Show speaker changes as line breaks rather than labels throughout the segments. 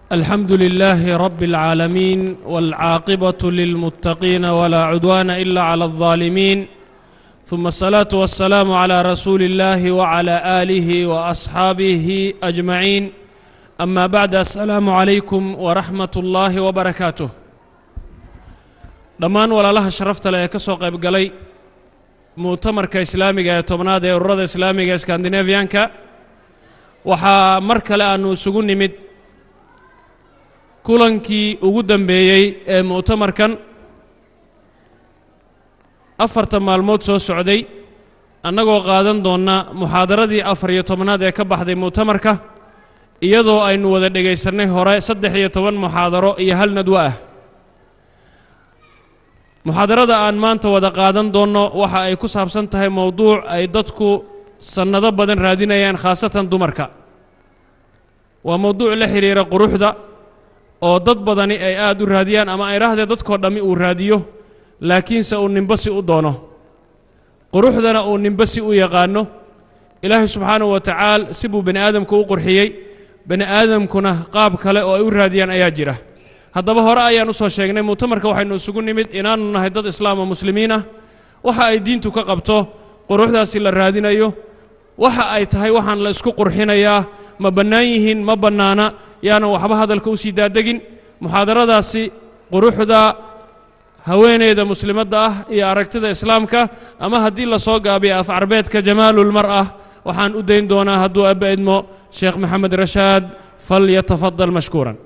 الحمد لله رب العالمين والعاقبة للمتقين ولا عدوان إلا على الظالمين ثم الصلاة والسلام على رسول الله وعلى آله وأصحابه أجمعين أما بعد السلام عليكم ورحمة الله وبركاته dhammaan walaalaha sharafta leh ee ka soo qayb galay mu'tamarka islaamiga ee tobnaad ee ururada islaamiga ee skandinafiyanka waxaa mar kale aannu isugu nimid kulankii ugu dambeeyey ee mu'tamarkan afartan maalmood soo socday annagoo qaadan doonna muxaadaradii afar iyo tobnaad ee ka baxday mu'tamarka iyadoo aynu wada dhegaysannay hore saddex iyo toban muxaadaro iyo hal nadwo ah muxaadarada aan maanta wada qaadan doonno waxa ay ku saabsan tahay mowduuc ay dadku sannado badan raadinayaan khaasatan dumarka waa mowduuc la xidhiira quruxda oo dad badani ay aad u raadiyaan ama ay rahdee dadkoo dhammi uu raadiyo laakiinse uu ninbasi u doono quruxdana uu ninbasi u yaqaanno ilaahay subxaanahu wa tacaala si buu bani aadamku u qurxiyey bani aadamkuna qaab kale oo ay u raadiyaan ayaa jira haddaba hore ayaan u soo sheegnay mu'tamarka waxaynu isugu nimid inaannu nahay dad islaam oo muslimiin ah waxa ay diintu ka qabto quruxdaasi la raadinayo waxa ay tahay waxaan la isku qurxinayaa ma bannaan yihiin ma bannaana yaanan waxba hadalka u sii daadegin muxaadaradaasi quruxda haweeneyda muslimadda ah iyo aragtida islaamka ama haddii la soo gaabiyo af carbeedka jamaalulmar ah waxaan u dayn doonaa hadduu abba idmo sheekh maxamed rashaad fal yatafadal mashkuuran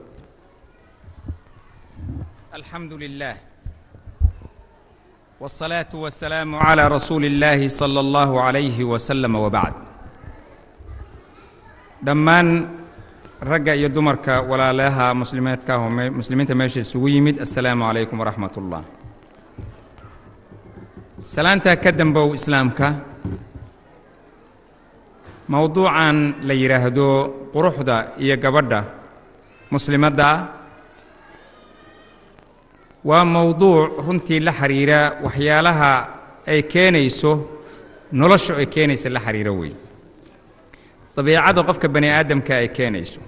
الحمد لله والصلاة والسلام على رسول الله صلى الله عليه وسلم وبعد dhammaan ragga iyo dumarka walaalaha muslimeedka ah oo muslimiinta meesha isugu yimid assalaamu calaykum waraxmat ullah salaantaa ka dambow islaamka mowduucan la yidhaahdo quruxda iyo gabadha muslimadda ah waa mowduuc runtii la xidhiira waxyaalaha ay keenayso nolosha ay keenaysa la xidhiiro wey dabeecadda qofka bani aadamka ay keenayso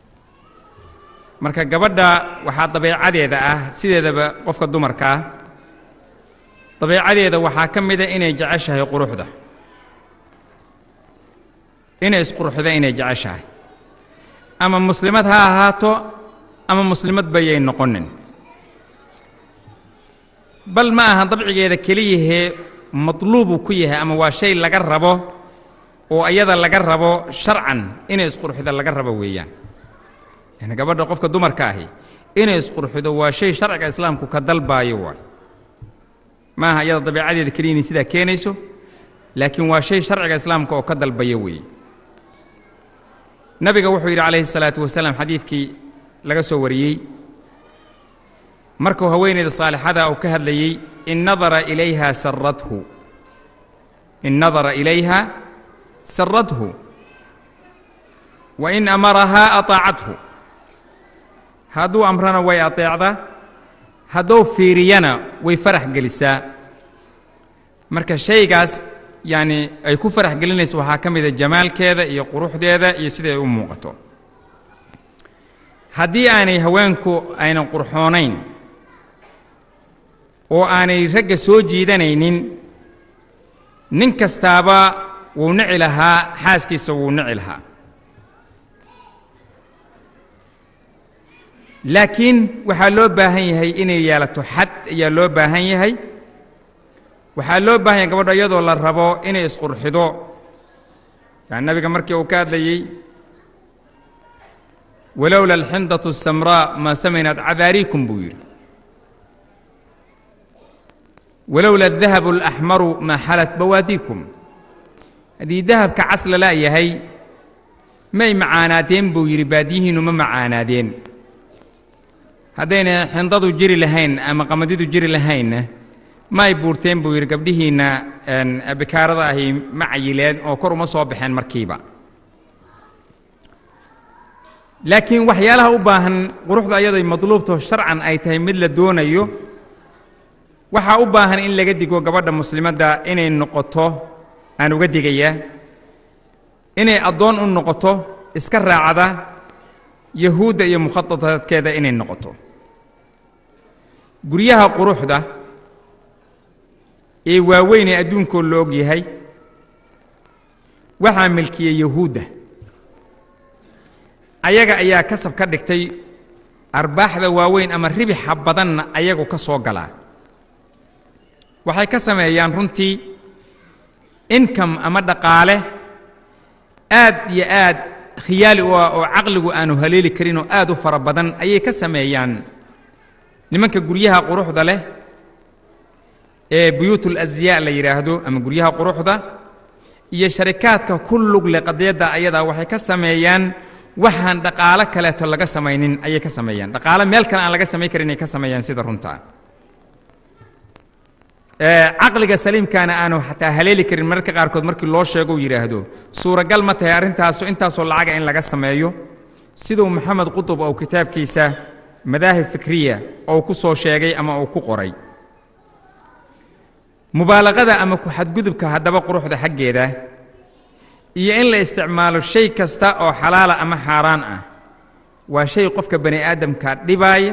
marka gabadha waxaa dabeecadeeda ah sideedaba qofka dumarka ah dabeecadeeda waxaa ka mida inay jeceshahay quruxda inay isquruxda inay jeceshahay ama muslimad ha ahaato ama muslimad bayay noqonin bal ma aha dabcigeeda keliyahee matluubuu ku yahay ama waa shay laga rabo oo iyada laga rabo sharcan inay isqurxido laga rabo weeyaan yani gabadha qofka dumarka ahi inay isqurxido waa shay sharciga islaamku ka dalbaayo waay ma aha iyada dabeecadeeda keliya inay sidaa keenayso laakiin waa shay sharciga islaamka oo ka dalbaya weeye nabiga wuxuu yidhi calayhi salaatu wasalaam xadiidkii laga soo wariyey markuu haweenayda saalixada uu ka hadlayey in nadara ilayha saradhu in nadara ilayha saradhu wa in amarahaa aطaacathu hadduu amrana way aطeecdaa hadduu fiiriyana way farax gelisaa marka shaygaas yacni ay ku farax gelinayso waxaa ka mida jamaalkeeda iyo quruxdeeda iyo siday u muuqato haddii aanay haweenku aynan qurxoonayn oo aanay ragga soo jiidanaynin nin kastaaba wuu nici lahaa xaaskiisa wuu nici lahaa laakiin waxaa loo baahan yahay inay yeelato xad ayaa loo baahan yahay waxaa loo baahan yahay gabadho iyadoo la rabo inay isqurxido yani nabiga markii uu ka hadlayey walowla alxindatu asamraa maa samaynat cadaariikum buu yidhi walowla adahabu alaxmaru maa xalat bawaadiikum haddii dahabka cas lala yahay may macaanaadeen buu yidhi baadiyihiinnu ma macaanaadeen haddayna xindadu jiri lahayn ama qamadidu jiri lahaynna may buurteen buu yidhi gabdhihiinna bikaarada ahi ma cayileen oo kor uma soo baxeen markiiba laakiin waxyaalaha u baahan quruxda ayaday madluubto sharcan ay tahay mid la doonayo waxaa u baahan in laga digo gabadha muslimadda inay noqoto aan uga digayaa inay addoon u noqoto iska raacda yahuudda iyo mukhadadaadkeeda inay noqoto guryaha quruxda ee waaweyn ee adduunkoo la og yahay waxaa milkiyey yahuudda ayaga ayaa kasab ka dhigtay arbaaxda waaweyn ama ribixa badanna ayagu ka soo galaa waxay ka sameeyaan runtii income ama dhaqaale aad iyo aad khiyaali u ah oo caqligu aanu haleeli karin oo aad u fara badan ayay ka sameeyaan nimanka guryaha quruxda leh ee buyuutul asyaa la yidhaahdo ama guryaha quruxda iyo sharikaadka ku lug leh qadiyadda ayadaa waxay ka sameeyaan waxaan dhaqaalo kaleeto laga samaynin ayay ka sameeyaan dhaqaalo meel kale aan laga samayn karin ay ka sameeyaan sida runtaa caqliga saliimkaana aanu xataa haleeli karin mararka qaarkood markii loo sheego uu yidhaahdo suuragal ma tahay arrintaasu intaasoo lacaga in laga sameeyo siduu maxamed qutub oo kitaabkiisa madaahib fikriya ou ku soo sheegay ama uu ku qoray mubaalaqada ama ku xadgudubka haddaba quruxda xaggeeda iyo in la isticmaalo shay kasta oo xalaala ama xaaraan ah waa shay qofka bani aadamka dhibaaya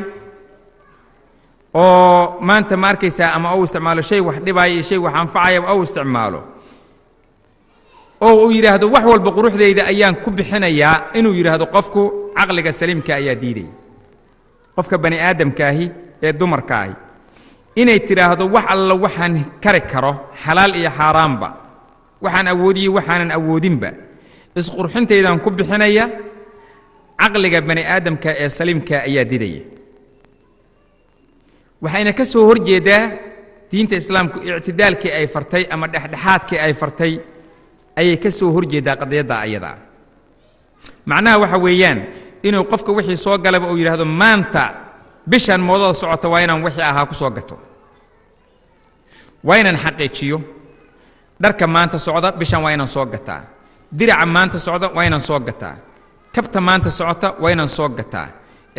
oo maanta ma arkaysaa ama ou isticmaalo shay wax dhibaaya iyo shay wax anfacaya ou isticmaalo oo uu yidhaahdo wax walba quruxdayda ayaan ku bixinayaa inuu yidhaahdo qofku caqliga saliimka ayaa diidaya qofka bani aadamkaahi ee dumarkaahi inay tidhaahdo wax alla waxaan kari karo xalaal iyo xaaraanba waxaan awoodiyo waxaanan awoodinba isqurxintaydaan ku bixinaya caqliga bani aadamka ee saliimka ayaa didaya waxayna ka soo hor jeedaa diinta islaamku ictidaalkii ay fartay ama dhexdhexaadkii ay fartay ayay ka soo hor jeedaa qadiyadda ayadaa macnaha waxa weeyaan inuu qofka wixii soo galaba uu yidhaahdo maanta bishan moodada socota waa inaan wixii ahaa ku soo gato waa inaan xaqiijiyo dharka maanta socda bishan waa inaan soo gataa diraca maanta socda waa inaan soo gataa kabta maanta socota waa inaan soo gataa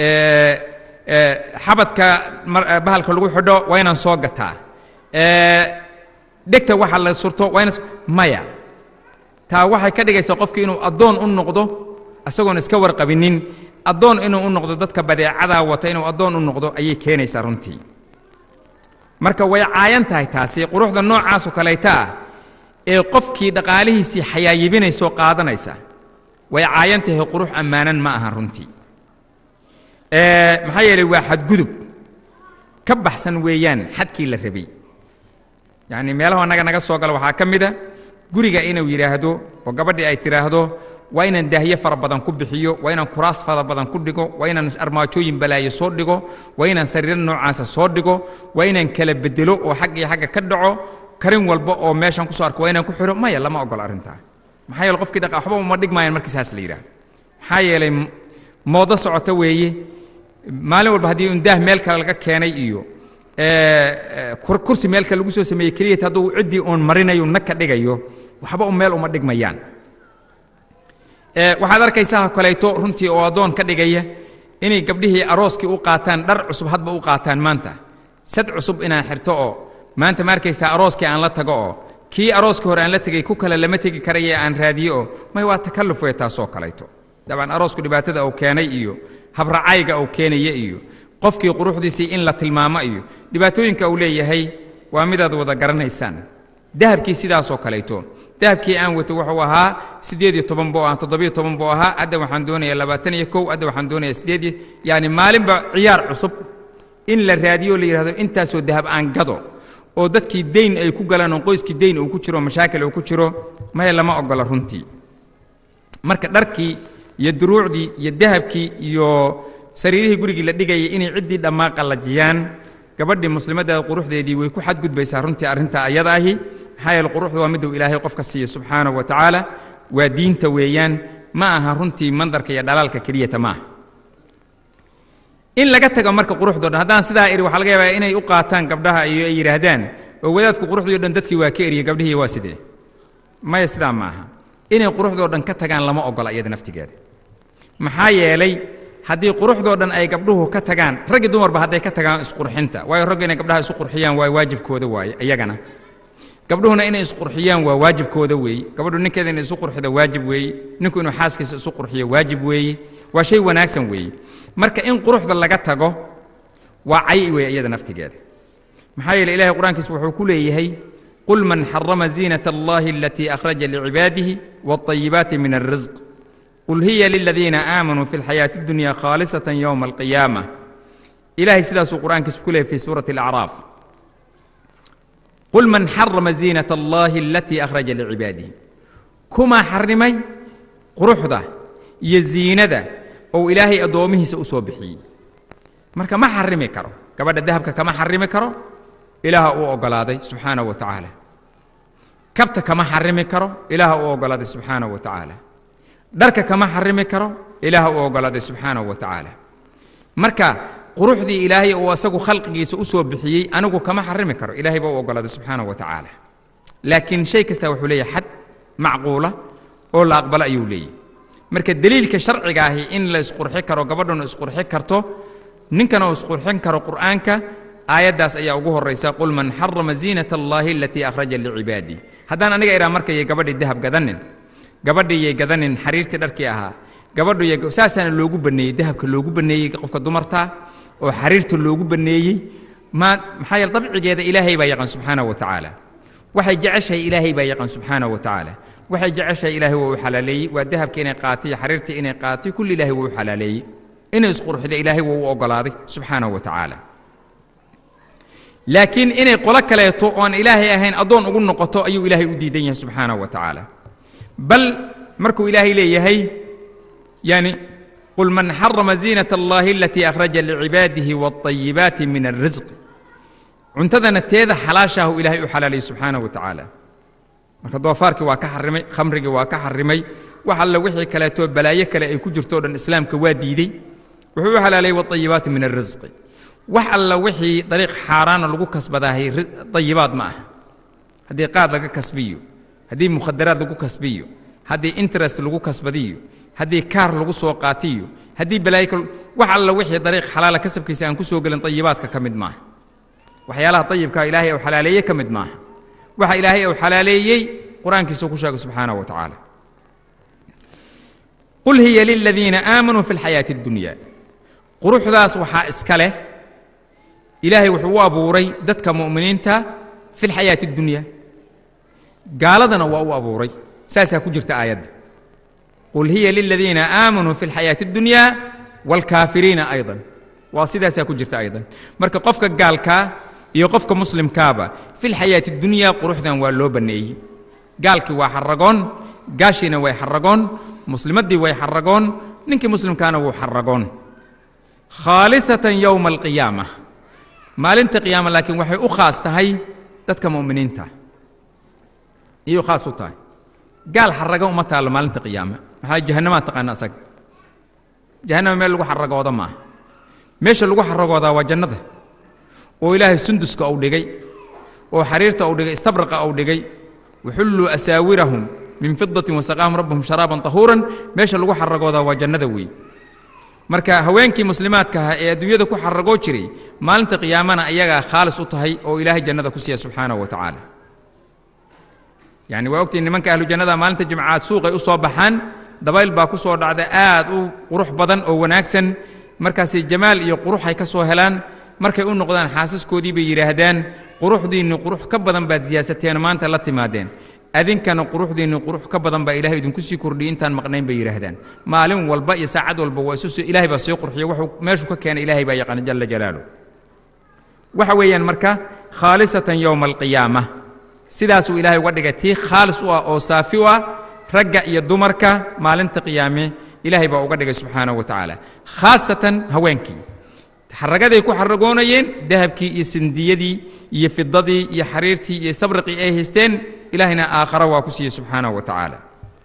xabadka bahalka lagu xidho waa inaan soo gataa dhegta waxa la surto waa inaan maya taa waxay ka dhigaysaa qofki inuu addoon u noqdo isagoon iska warqabinin addoon inuu u noqdo dadka badeecadaa wata inuu addoon u noqdo ayay keenaysaa runtii marka way caayan tahay taasi quruxda noocaasoo kaleeta ah ee qofkii dhaqaalihiisii xayaayibinaysoo qaadanaysa way caayan tahay qurux ammaanan ma ahan runtii maxaa yeelay waa xadgudub ka baxsan weeyaan xadkii la rabay yacni meelaha annaga naga soo gala waxaa ka mid a guriga inuu yidhaahdo oo gabadhii ay tidhaahdo waa inaan daahye fara badan ku bixiyo waa inaan kuraas fara badan ku dhigo waa inaan armaajooyin balaayo soo dhigo waa inaan sariiro noocaasa soo dhigo waa inaan kala bedelo oo xag iyo xagga ka dhaco karin walba oo meeshan kusoo arko waa inaan ku xidho maya lama ogola arrintaa maxaa yeele qofkii dhaqa waxba uma dhigmaayaan markii saas la yidhaahdo maxaa yeelay moodo socota weeye maalin walba haddii un daah meel kale laga keenay iyo kursi meel kale lagu soo sameeyey keliyat hadduu ciddii uun marinayo nag ka dhigayo waxba un meel uma dhigmayaan waxaad arkaysaa kaleeto runtii oo addoon ka dhigaya inay gabdhihii arooskii u qaataan dhar cusub hadba u qaataan maanta sad cusub inaan xirto oo maanta ma arkaysaa arooskii aan la tago oo kii arooskii hore aan la tegey ku kale lama tegi karaye aan raadiyo oo may waa takalluf wey taasoo kaleeto dabcan aroosku dhibaatada uu keenay iyo habracayga uu keenaya iyo qofkii quruxdiisii in la tilmaamo iyo dhibaatooyinka uu leeyahay waa midaad wada garanaysaan dahabkii sidaasoo kaleeto dahabkii aan wato wuxuu ahaa siddeed iyo toban buu ahaa toddobiyo toban buu ahaa hadda waxaan doonayaa labaatan iyo kow hadda waxaan doonayaa siddeed iyo yacni maalinba ciyaar cusub in la raadiyo la yidhahdo intaasoo dahab aan gado oo dadkii dayn ay ku galaan oo qoyskii dayn uu ku jiro mashaakil uu ku jiro maya lama ogola runtii marka dharkii iyo duruucdii iyo dahabkii iyo sariirihii gurigii la dhigayay inay ciddii dhammaa qallajiyaan gabadhii muslimadda quruxdeedii way ku xadgudbaysaa runtii arrintaa ayada ahi maxaa yeele quruxdu waa miduu ilaahay qofka siiyo subxaanahu wa tacaala waa diinta weeyaan ma aha runtii mandarka iyo dhalaalka keliyata ma aha in laga tago marka quruxdoo dhan haddaan sidaa iri waxaa laga yaabaa inay u qaataan gabdhaha iyo ay yidhaahdaan oo wadaadku quruxdii o dhan dadkii waa ka eriyey gabdhihii waa sidee maya sidaa ma aha inay quruxdoo dhan ka tagaan lama ogola iyada naftigeeda maxaa yeelay haddii quruxdoo dhan ay gabdhuhu ka tagaan raggi dumarba hadday ka tagaan isqurxinta waayo ragga inay gabdhaha isu qurxiyaan waa waajibkooda waaye iyagana gabdhuhuna inay isqurxiyaan waa waajibkooda weeye gabadhu ninkeeda inay isu qurxido waajib weeye ninku inuu xaaskiisa isu qurxiyo waajib weeye waa shay wanaagsan weeye marka in quruxda laga tago waa cay weeye iyada naftigeeda maxaa yeele ilahay qur-aankiisa wuxuu ku leeyahay qul man xarama ziinat allahi alatii akhraja licibaadihi waalayibaati min alrisq qul hiya liladiina aamanuu fi lxayaati addunya khaalisatan yowma alqiyaama ilahay sidaasuu qur-aankiisa ku leeyahy fi suurati alacraaf qul man xarama ziinat allahi alatii akhraja licibaadihi kumaa xarimay quruxda iyo ziinada ou ilaahay addoomihiisa u soo bixiyey marka ma xarimi karo gabadha dahabka kama xarimi karo ilaaha uu oggolaaday subxaanahu wa tacaala kabta kama xarimi karo ilaaha uu oggolaaday subxaanahu wa tacaala dharka kama xarimi karo ilaaha uu oggolaaday subxaanahu wa tacaala marka quruxdii ilaahay uu asagu khalqigiisa u soo bixiyey anigu kama xarimi karo ilaahay baa u oggolaaday subxaanahu wa tacaala laakiin shay kasta wuxuu leeyahay xad macquula oo la aqbalo ayuu leeyahy marka deliilka sharciga ahi in la isqurxi karo gabadhuna isqurxi karto ninkana uu isqurxin karo qur'aanka aayaddaas ayaa ugu horraysa qul man xarama ziinat allaahi alatii akhraja licibaadii haddaan aniga idhaa markayay gabadhii dahab gadanin gabadhiiyay gadanin xariirtii dharkii ahaa gabadhu saasaana loogu banneeyey dahabka loogu banneeyey qofka dumartaa oo xariirta loogu banneeyey ma maxaa yeele dabcigeeda ilaahay baa yaqaan subxaanahu wa tacaala waxay jeceshahay ilaahay baa yaqaan subxaanahu wa tacaala waxay jeceshahay ilaahay waa u xalaaleeyey waa dahabka inay qaatay xariirta inay qaatay kulli ilaahay waa u xalaaleeyey inay isqurxida ilaahay waa u oggolaaday subxaanahu wa tacaala laakiin inay qolo kaleeto oon ilaahay ahayn addoon ugu noqoto ayuu ilaahay u diidan yahay subxaanahu wa tacaala bal markuu ilaahay leeyahay yani qul man xarama ziinat allahi alatii akhraja licibaadihi waalayibaati min alrisq cuntadana teeda xalaashaahu ilaahay u xalaalayay subxaanahu wa tacaala marka doofaarkii waa ka xarimay khamrigii waa ka xarimay wax alla wixii kaleetoo balaayo kale ay ku jirto o dhan islaamka waa diidey wuxuu u xalaalayay waalayibaati min alrisqi wax alla wixii dariiq xaaraana lagu kasbadaahay dayibaad ma aha haddii qaad laga kasbiyo haddii mukhadaraad lagu kasbiyo haddii interest lagu kasbadiyo haddii kaar lagu soo qaatiyo haddii balaayo wax alla wixii dariiq xalaala kasabkiisa aan ku soo gelin dayibaadka ka mid maaha waxyaalaha dayibkaa ilaahay uu xalaaleeye ka mid maaha waxa ilaahay uu xalaaleeyey qur-aankiisa ku sheegay subxaanahu wa tacaala qul hiya liladiina aamanuu fi lxayaati addunya quruxdaas waxaa iska leh ilaahay wuxuu u abuuray dadka mu'miniinta fi lxayaati addunya gaaladana waa u abuuray saasaa ku jirta aayadda qul hiya liladiina aamanuu fi lxayaati addunya waalkaafiriina aydan waa sidaasaa ku jirta aydan marka qofka gaalkaa iyo qofka muslimkaaba fi lxayaati addunya quruxdan waa loo banneeyey gaalkii waa xaragoon gaashiina way xaragoon muslimaddii way xaragoon ninkii muslimkaana wuu xaragoon khaalisatan yowma alqiyaama maalinta qiyaama laakiin waxay u khaas tahay dadka mu'miniinta iyuu khaas u tahay gaal xaraga uma taallo maalinta qiyaama maxaa jahannamaad taqaana asaga jahannama meel lagu xaragooda maaha meesha lagu xaragoodaa waa jannada oo ilaahay sunduska uu dhigay oo xariirta uu dhigay istabraqa uu dhigay waxulluu asaawirahum min fidatin wasaqaahum rabbuhum sharaaban tahuuran meesha lagu xaragoodaa waa jannada weey marka haweenkii muslimaadka ahaa ee adduunyada ku xaragoo jiray maalinta qiyaamana ayagaa khaalis u tahay oo ilaahay jannada ku siiya subxaanahu wa tacaala yacni waa ogtiin nimanka ahlu jannada maalinta jimcaad suuqay u soo baxaan dabayl baa ku soo dhacda aad u qurux badan oo wanaagsan markaasay jamaal iyo quruxay ka soo helaan markay u noqdaan xaasaskoodii bay yidhaahdaan quruxdiinni qurux ka badan baad siyaasateen maanta la timaadeen adinkana quruxdiinni qurux ka badan baa ilahay idinku sii kordhiyey intaan maqnayn bay yidhaahdaan maalin walba iyo saacad walba waa isu ilaahay baa sii qurxiya wuxuu meeshuu ka keenay ilaahay baa yaqaana jalla jalaalu waxa weeyaan marka khaalisatan yowma alqiyaama sidaasuu ilaahay uga dhigay tii khaalis u ah oo saafi u ah ragga iyo dumarka maalinta qiyaame ilaahay baa uga dhigay subxaanahu wa tacaala khaasatan haweenkii xaragaday ku xaragoonayeen dahabkii iyo sindiyadii iyo fidadii iyo xariirtii iyo sabriqii ay haysteen ilaahayna aakhara waa ku siiyey subxaanahu wa tacaala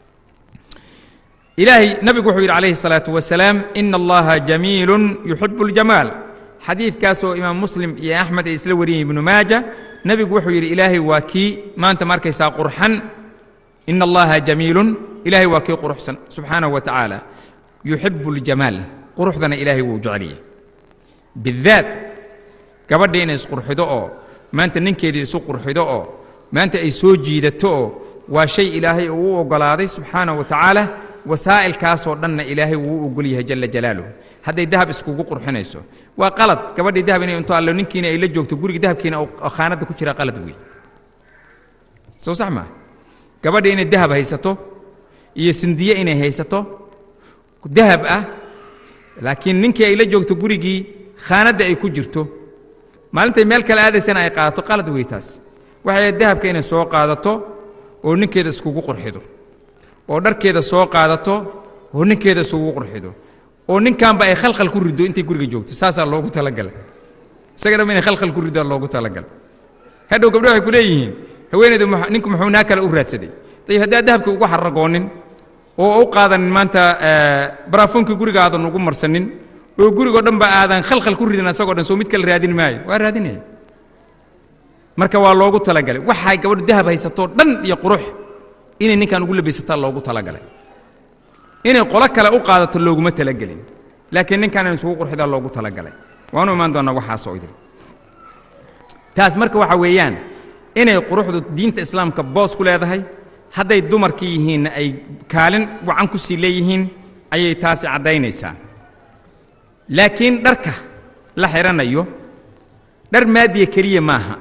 ilaahay nabigu wuxuu yidhi calayhi الsalaaةu wasalaam ina allaha jamiilun yuxibu اljamaal xadiidkaasoo imaam muslim iyo axmed ay isla wariyeen ibnu maaja nebigu wuxuu yidhi ilaahay waa kii maanta markaysaa qurxan ina allaha jamiilun ilaahay waa kii quruxsan subxaanahu wa tacaala yuxibu اljamaal quruxdana ilaahay wuu jeceliya bidaat gabadha inay isqurxido oo maanta ninkeedii isu qurxido oo maanta ay soo jiidato oo waa shay ilaahay uu u oggolaaday subxaanahu wa tacaala wasaa'ilkaasoo dhanna ilaahay wuu u ogol yahay jalla jalaaluhu hadday dahab iskugu qurxinayso waa qalad gabadhii dahab inay unto allo ninkiina ay la joogto guriga dahabkiina oo khaanadda ku jira qalad weey soo sax maa gabadha inay dahab haysato iyo sindiye inay haysato dahab ah laakiin ninkii ay la joogto gurigii khaanadda ay ku jirto maalintay meel kale aadaysana ay qaadato qalad wey taas waxay dahabka inay soo qaadato oo ninkeeda iskugu qurxido oo dharkeeda soo qaadato oo ninkeeda iskugu qurxido oo ninkanba ay khalkhal ku riddo intay guriga joogto saasaa loogu talagalay isaga dhamma inay khalkhal ku riddaa loogu talagalay hadhow gabdho waxay ku leeyihiin haweeneydu ninku muxuu naa kale u raadsaday dayib haddaad dahabka ugu xarragoonin oo u qaadanin maanta baraafuunkii guriga aadan ugu marsanin oo gurigoo dhan ba aadan khalkhal ku ridin asagoo dhan soo mid kale raadin maayo waa raadinaya marka waa loogu talagalay waxay gabadhu dahab haysatoo dhan iyo qurux inay ninkan ugu labaysataa loogu talagalay inay qolo kale u qaadato looguma talagelin laakiin ninkan in isugu qurxidaa loogu talagalay waanu imaan doonnaa waxaasoo idin taas marka waxa weeyaan inay quruxdu diinta islaamka boos ku leedahay hadday dumarkii yihiinna ay kaalin wacan ku sii leeyihiin ayay taasi caddaynaysaa laakiin dharka la xidhanayo dhar maadiya keliya maaha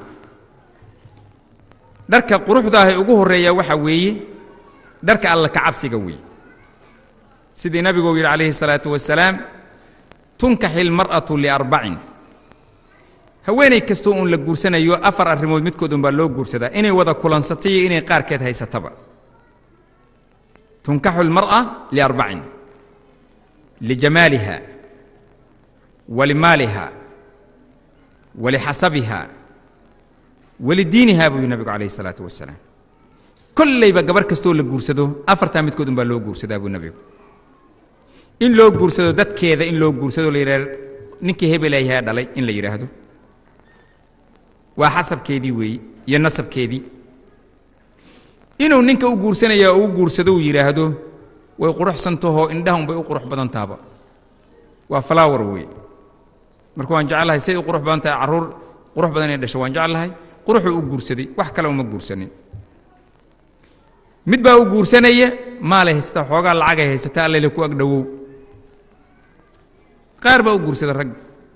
dharka quruxdaahay ugu horreeya waxa weeye dharka alla ka cabsiga weeye sidii nabiguu yidhi calayhi الsalaatu wasalaam tunkaxi اlmar'atu liarbacin haweenay kastoo uun la guursanayo afar arrimood midkood un baa loo guursadaa inay wada kulansato iyo inay qaarkeed haysataba tunkaxu اlmar'a liarbacin lijamaaliha walimaaliha walixasabiha walidiiniha buu yidhi nabigu calayhi الsalaatu wasalaam kollayba gabar kastoo la guursado afartaa midkood un baa loo guursadaa buu nabigu in loo guursado dadkeeda in loo guursado la yidhahdo ninkii hebelayahaa dhalay in la yidhaahdo waa xasabkeedii weeye iyo nasabkeedii inuu ninka u guursanaya oo u guursado uu yidhaahdo way quruxsantahoo indhaha unbay u qurux badan tahaba waa flower weeye marka waan jeclahay say u qurux badan tahay carruur qurux badan inay dhasho waan jeclahay quruxuu u guursaday wax kale uma guursanin mid baa u guursanaya maalay haysataa xoogaa lacagay haysataa allele ku ag dhowow qaar baa u guursada ragga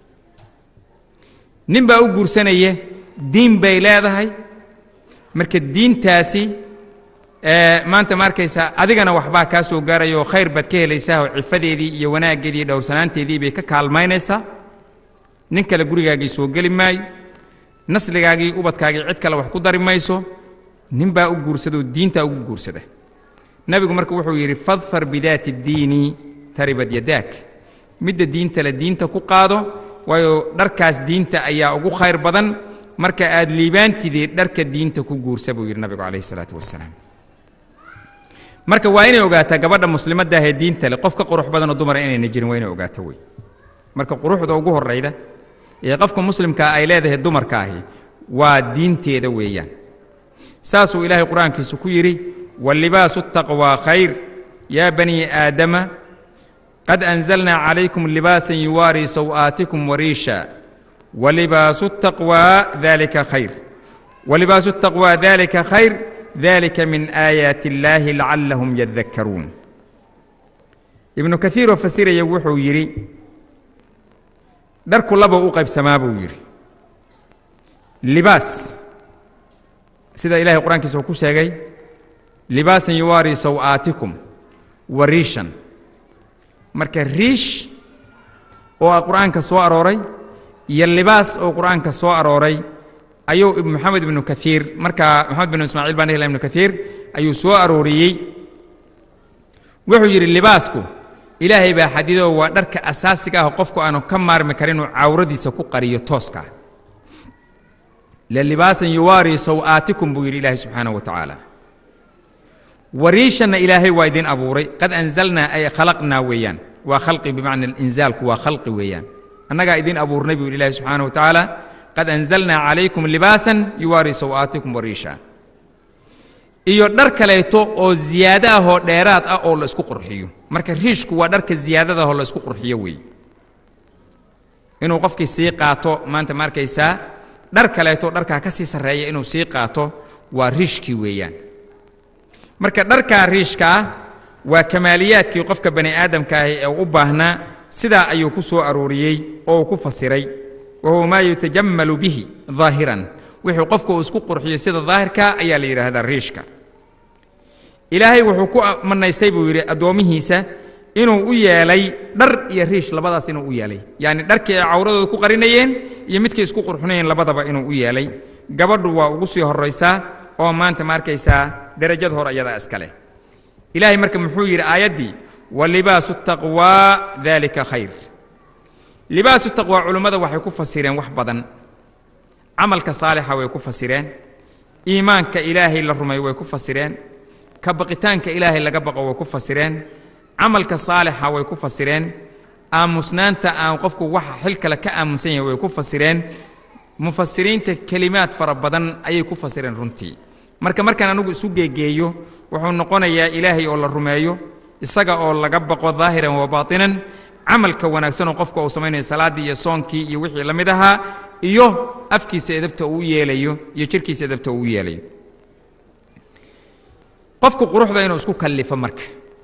nin baa u guursanaya diin bay leedahay marka diintaasi maanta ma arkaysaa adigana waxbaa kaa soo gaaraya oo khayr baad ka helaysaa oo cifadeedii iyo wanaaggeedii iyo dhowrsanaanteedii bay ka kaalmaynaysaa nin kale gurigaagii soo geli maayo nasligaagii ubadkaagii cid kale wax ku dari mayso nin baa u guursadoo diintaa ugu guursada nebigu marka wuxuu yidhi fadfar bidaati اddiini taribad yadaak midda diinta le diinta ku qaado waayo dharkaas diinta ayaa ugu khayr badan marka aad liibaantidee dharka diinta ku guursa buu yidhi nabigu calayhi الsalaatu wasalaam marka waa inay ogaataa gabadha muslimadda ahee diinta le qof ka qurux badanoo dumara inayna jirin waa inay ogaato wey marka quruxda ugu horrayda ee qofka muslimkaa ay leedahay dumarka ahi waa diinteeda weeyaan saasuu ilaahay qur-aankiisu ku yidhi wallibaasu الtaqwى khayr yaa banii aadama qad anzalnaa calaykum libaasan yuwaarii saw'aatikum wariisha walibaasu الtaqwى dalika khayr walibaasu الtaqwى dalika khayr dalika min aayaati اllaahi lacallahum yadakkaruun ibnu kaiiroo fasiraya wuxuu yidhi dharku laba u qaybsamaa buu yidhi libaas sida ilahay qur-aankiisa uu ku sheegay libaasan yuwaarii saw'aatikum wa riishan marka riish oo ah qur'aanka soo arooray iyo libaas oo qur'aanka soo arooray ayuu moxamed ibnu kaiir markaa moxamed binu ismaaciil baan hela ibnu kaiir ayuu soo arooriyey wuxuu yidhi libaasku ilaahay baa xadidoo waa dharka asaasiga ah qofku aanu ka maarmi karin inuu cawradiisa ku qariyo tooska lilibaasan yuwaarii saw'aatikum buu yidhi ilaahay subxaanaه wa tacaala wariishanna ilaahay waa idin abuuray qad anzalnaa ay khalaqnaa weeyaan waa khalqi bimacna inzaalku waa khalqi weeyaan annagaa idin abuurnay buu yidhi ilaahay subxaanaه wa tacaala qad anzalnaa calaykum libaasan yuwaarii saw'aatikum wariisha iyo dhar kaleeto oo ziyaado ah oo dheeraad ah oo la isku qurxiyo marka riishku waa dharka ziyaadada ah oo la isku qurxiyo weeye inuu qofkii sii qaato maanta ma arkaysaa dhar kaleeto dharkaa ka sii sarreeya inuu sii qaato waa riishkii weeyaan marka dharkaa riishka ah waa kamaaliyaadkii qofka bani aadamka ahi ee u baahnaa sidaa ayuu ku soo arooriyey oo uu ku fasiray wa huwa maa yutajammalu bihi daahiran wixuu qofku uu isku qurxiyo sida daahirka ayaa la yidhaahdaa riishka ilaahay wuxuu ku manaystay buu yidhi addoommihiisa inuu u yeelay dhar iyo riish labadaas inuu u yeelay yacni dharkii ay cawradooda ku qarinayeen iyo midkay isku qurxinayeen labadaba inuu u yeelay gabadhu waa ugu sii horraysaa oo maanta ma arkaysaa derajad hor ayadaa iska leh ilaahay marka muxuu yidhi aayaddii walibaasu taqwaa daalika khayr libaasu taqwaa culummada waxay ku fasireen wax badan camalka saalixa way ku fasireen iimaanka ilaahay la rumay way ku fasireen ka baqitaanka ilaahay laga baqo way ku fasireen camalka saalixa way ku fasireen aamusnaanta aan qofku waxa xil kale ka aamusan yahay way ku fasireen mufasiriinta kelimaad fara badan ayay ku fasireen runtii marka markaan anigu isu geegeeyo wuxuu noqonayaa ilaahay oo la rumeeyo isaga oo laga baqo daahiran wa baatinan camalka wanaagsan oo qofka uu samaynayo salaaddii iyo soonkii iyo wixii la mid ahaa iyo afkiisa edabta uu yeelayo iyo jirkiisa edabta uu yeelayo qofku quruxda inuu isku kallifo marka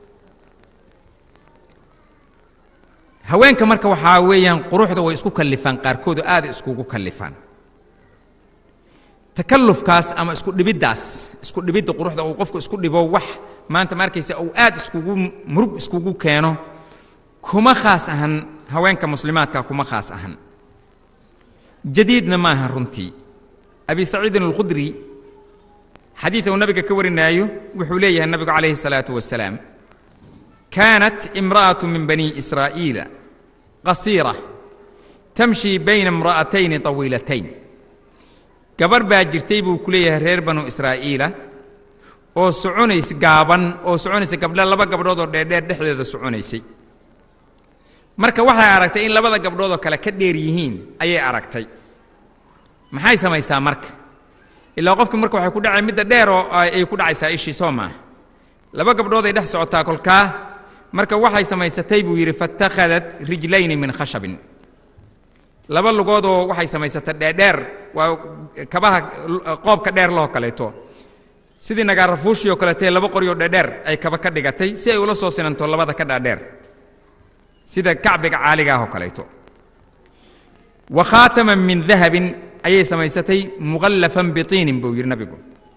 haweenka marka waxaa weeyaan quruxda way isku kallifaan qaarkood oo aada iskugu kallifaan takallufkaas ama isku dhibiddaas isku dhibidda quruxda uu qofku isku dhibo wax maanta ma arkaysa uu aad iskugu murug iskugu keeno kuma khaas ahan haweenka muslimaadka kuma khaas ahan jadiidna ma ahan runtii abi saciidin alkhudri xadiid uu nabiga ka warinaayo wuxuu leeyahay nabigu calayhi الsalaaةu wasalaam kaanat imra'aة min bani israa'iila qasiira tamshi bayna imra'atayni طawiilatayn gabarh baa jirtay buu ku leeyahay reer banu israa'iila oo soconays gaaban oo soconaysa gabdha laba gabdhood oo dheerdheer dhexdeeda soconaysay marka waxay aragtay in labada gabdhood oo kale ka dheer yihiin ayay aragtay maxay samaysaa marka ilaa qofki marka waxay ku dhacay midda dheer oo ay ku dhacaysaa ishii soo maaha laba gabdhood ay dhex socotaa kolkaa marka waxay samaysatay buu yidhi fatakhadat rijlayni min khashabin laba lugoodoo waxay samaysatay dheerdheer waa kabaha qoobka dheer loo kaleeto sidii nagaarafuushii oo kaleetee laba qoryoo dheerdheer ay kaba ka dhigatay si ay ula soo sinanto labada ka dhaadheer sida kacbiga caaliga ah oo kaleeto wa khaataman min dahabin ayay samaysatay muqallafan bitiinin buu yidhi nabigu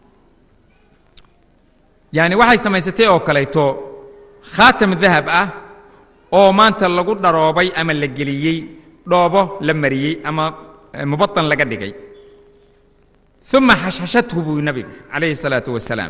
yacni waxay samaysatay oo kaleeto khaatam dahab ah oo maanta lagu dharoobay ama la geliyey dhoobo la mariyey ama mubatan laga dhigay uma xashxashathu buu nabigu calayhi الsalaatu wasalaam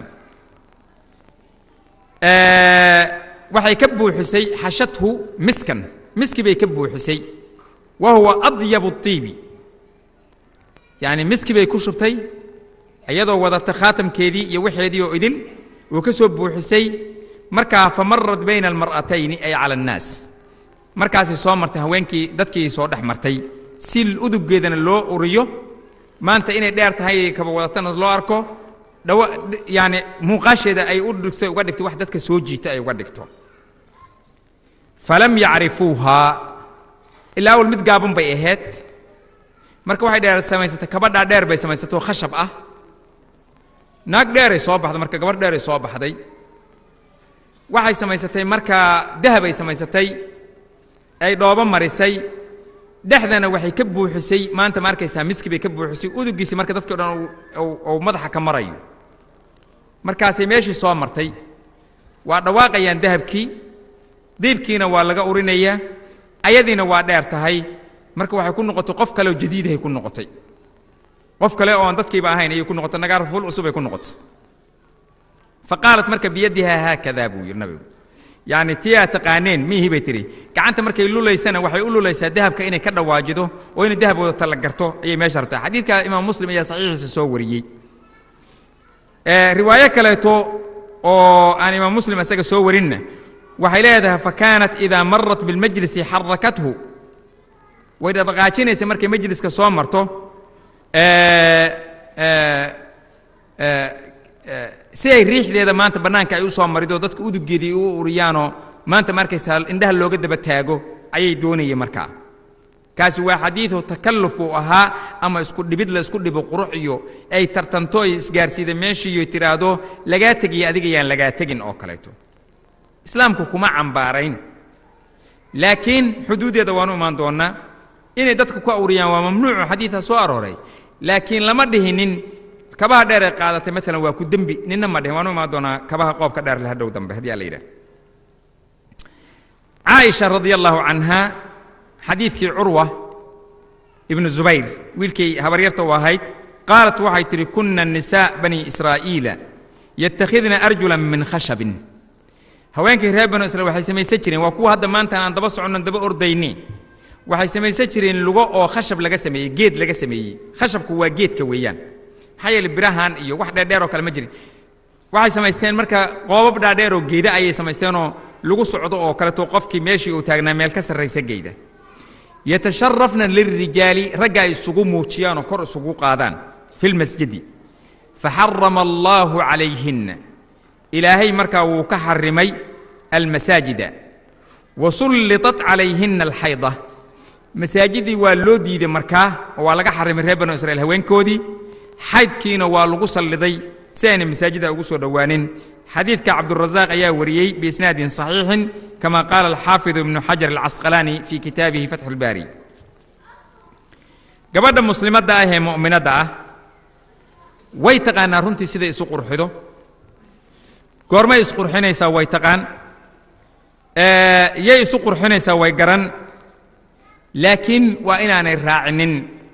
waxay ka buuxisay xashathu miskan miski bay ka buuxisay wa huwa adyabu الطiibi yacni miski bay ku shubtay iyadoo wadata khaatamkeedii iyo waxeedii oo idil uu ka soo buuxisay markaa famarad bayna almar'atayni ay cala annaas markaasay soo martay haweenkii dadkii soo dhex martay si uduggeedana loo uriyo maanta inay dheer tahay kaba wadatana loo arko dhawa yaani muuqaasheeda ay u dhigto uga dhigto wax dadka soo jiita ay uga dhigto falam yacrifuuhaa ilaa awal mid gaaban bay ahayd marka waxay dheer samaysatay kabadhaa dheer bay samaysatay oo khashab ah naag dheeray soo baxday marka gabadh dheeray soo baxday waxay samaysatay markaa dahabay samaysatay ay dhoobo marisay dhexdana waxay ka buuxisay maanta ma arkaysaa miski bay ka buuxisay udugiisi marka dadkii o dhan uu madaxa ka marayo markaasay meeshii soo martay waa dhawaaqayaan dahabkii diibkiina waa laga urinayaa ayadiina waa dheer tahay marka waxay ku noqotay qof kale oo jadiidahay ku noqotay qof kale oo aan dadkiiba ahayn ayay ku noqotay nagaar fuul cusub ay ku noqotay faqaalat marka biyadihaa haakadaa buu yidhi nabigu yacni tii aad taqaaneen mihii bay tidhi gacanta markay lulaysana waxay u lulaysaa dahabka inay ka dhawaajido oo inay dahab wadata la garto ayay meesha rabtaa xadiidka imaam muslim ayaa saxiixiisa soo wariyey riwaayo kaleeto oo aan imaam muslim isaga soo warinna waxay leedahay fakaanat idaa marat bilmajlisi xarakathu way dhaqaajinaysa markay majliska soo marto si ay riixdeeda maanta bannaanka ay u soo marido dadka uduggeedii u uriyaanoo maanta ma arkaysaa indhaha looga daba taago ayay doonayeen markaa kaasi waa xadiidu takalluf uu ahaa ama isku dhibid la isku dhibo qurux iyo ay tartanto ay isgaarsiida meeshiiyo tiraahdo lagaa tegiyo adiga yaan lagaa tegin oo kaleeto islaamku kuma cambaarayn laakiin xuduuddeeda waanu imaan doonnaa inay dadka ku awriyaan waa mamnuucu xadiidaa soo arooray laakiin lama dhihinin kabaha dheer ee qaadatay maalan waa ku dembi ninna ma dhihin waanu imaan doonaa kabaha qoobka dheer le hadhow dambe haddii alla yidhaah caaisha radia allahu canha xadiidkii curwa ibnu zubayr wiilkay habaryarta u ahayd qaalat waxay tidhi kunna nisaa bani israa'iila yattakhidna arjulan min khashabin haweenkii reer banu israiil waxay samaysan jireen waa kuwa hadda maanta aan daba soconnan daba ordayni waxay samaysan jireen lugo oo khashab laga sameeyey geed laga sameeyey khashabku waa geedka weeyaan maxaa yeele birahan iyo wax dheerdheer oo kale ma jirin waxay samaysteen marka qoobab dhaadheer oo geeda ayay samaysteenoo lagu socdo oo kaleto qofkii meeshii uu taagnaa meel ka sarraysa geeda yatasharafna lilrijaali ragga ay isugu muujiyaan oo kor isugu qaadaan fi lmasjidi faxarama allaahu calayhinna ilaahay markaa wuu ka xarimay almasaajida wasullitat calayhinna alxayda masaajidii waa loo diiday markaa oo waa laga xarimay reer banu israiil haweenkoodii xaydkiina waa lagu salliday si aynay masaajida ugu soo dhowaanin xadiidka cabdurasaaq ayaa wariyey biisnaadin saxiixin kama qaala alxaafidu ibnu xajar alcasqalaani fii kitaabihi fatxu lbaari gabadha muslimadda ah ee mu'minadda ah way taqaanaa runtii siday isu qurxido goormay isqurxinaysaa way taqaan yay isu qurxinaysaa way garan laakiin waa inaanay raacinin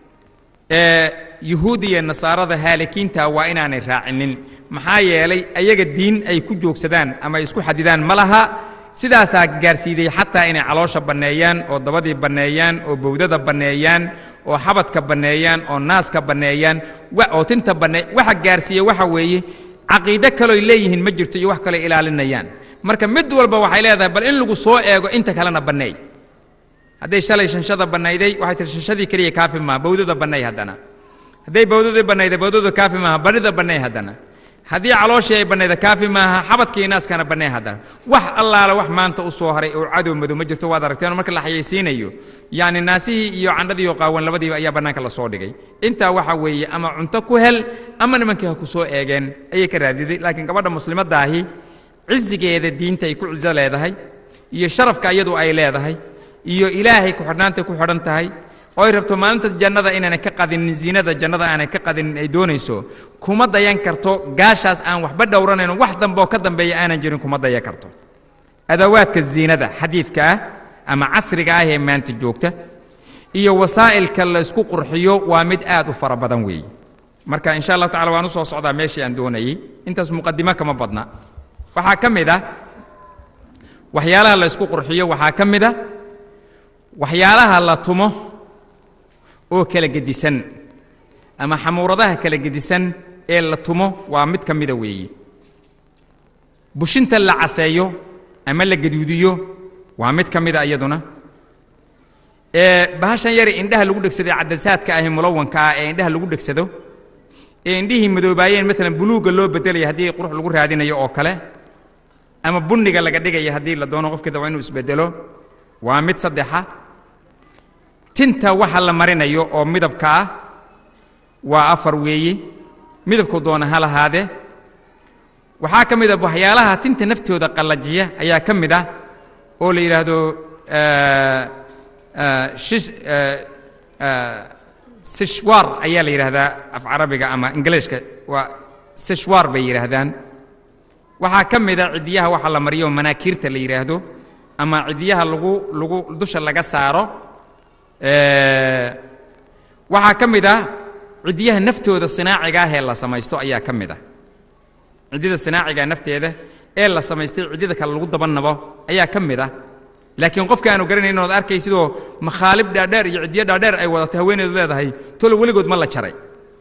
yuhuud iyo nasaarada haalikiinta waa inaanay raacinin maxaa yeelay ayaga diin ay ku joogsadaan ama ay isku xadidaan ma laha sidaasaa gaarsiiday xataa inay caloosha banneeyaan oo dabadii banneeyaan oo bowdada banneeyaan oo xabadka banneeyaan oo naaska banneeyaan oo tinta banneey waxa gaarsiiya waxa weeye caqiide kaloy leeyihiin ma jirto iyo wax kaloo ilaalinayaan marka mid walba waxay leedahay bal in lagu soo eego inta kalena banneey hadday shalay shanshada bannayday waxay tihi shanshadii keliya kaafi maaha bowdada banneey haddana hadday bowdadii bannayday bowdada kaafi maaha barida banneey haddana haddii calooshii ay bannayda kaafi maaha xabadkii naaskana bannee haddana wax allaala wax maanta u soo haray oo cadow madow ma jirto waad aragteen marka la xayaysiinayo yacni naasihii iyo candhadii oo qaawan labadiiba ayaa bannaanka la soo dhigay intaa waxa weeye ama cunto ku hel ama nimankii ha ku soo eegeen ayay ka raadiday laakiin gabadha muslimaddaahi cizigeeda diinta ay ku cizo leedahay iyo sharafka iyadu ay leedahay iyo ilaahay ku xidhnaantay ku xidhan tahay oo ay rabto maalinta jannada inaanay ka qadinin ziinada jannada aanay ka qadinin ay doonayso kuma dayan karto gaashaas aan waxba dhowranayn wax dambe oo ka dambeeya aanan jirin kuma dayan karto adawaadka ziinada xadiidka ah ama casriga ah ee maanta joogta iyo wasaa'ilka la isku qurxiyo waa mid aad u fara badan weeye marka insha allahu tacala waan u soo socdaa meeshii aan doonayey intaas muqadimo kama badna waxaa ka mid ah waxyaalaha la isku qurxiyo waxaa ka mid ah waxyaalaha la tumo oo kala gedisan ama xamuuradaha kala gedisan ee la tumo waa mid ka mida weeye bushinta la caseeyo ama la gaduudiyo waa mid ka mida iyaduna ee bahashan yari indhaha lagu dhegsaday cadasaadka ahi mulawanka ah ee indhaha lagu dhegsado ee indhihii madoobaayeen maalan buluugga loo bedelaya haddii qurux lagu raadinayo oo kale ama bunniga laga dhigaya haddii la doono qofkii daba inuu isbedelo waa mid saddexa tinta waxa la marinayo oo midabka ah waa afar weeye midabku doona ha lahaadee waxaa ka mid a waxyaalaha tinta naftooda qallajiya ayaa ka mid ah oo la yidhaahdo shis sishwar ayaa la yidhaahdaa af carabiga ama ingiliishka waa sishwar bay yidhaahdaan waxaa ka mid a cidiyaha waxa la mariyo manaakiirta la yidhaahdo ama cidiyaha lagu lagu dusha laga saaro waxaa ka mid ah cidiyaha naftooda sinaaciga ah ee la samaysto ayaa ka mid ah ciddida sinaaciga nafteeda ee la samaystay ciddida kale lagu dabanabo ayaa ka mid ah laakiin qofka aanu garanayn ood arkay sidoo makhaalib dhaadheer iyo ciddiyo dhaadheer ay wadatay haweeneedu leedahay tolo weligood ma la jaray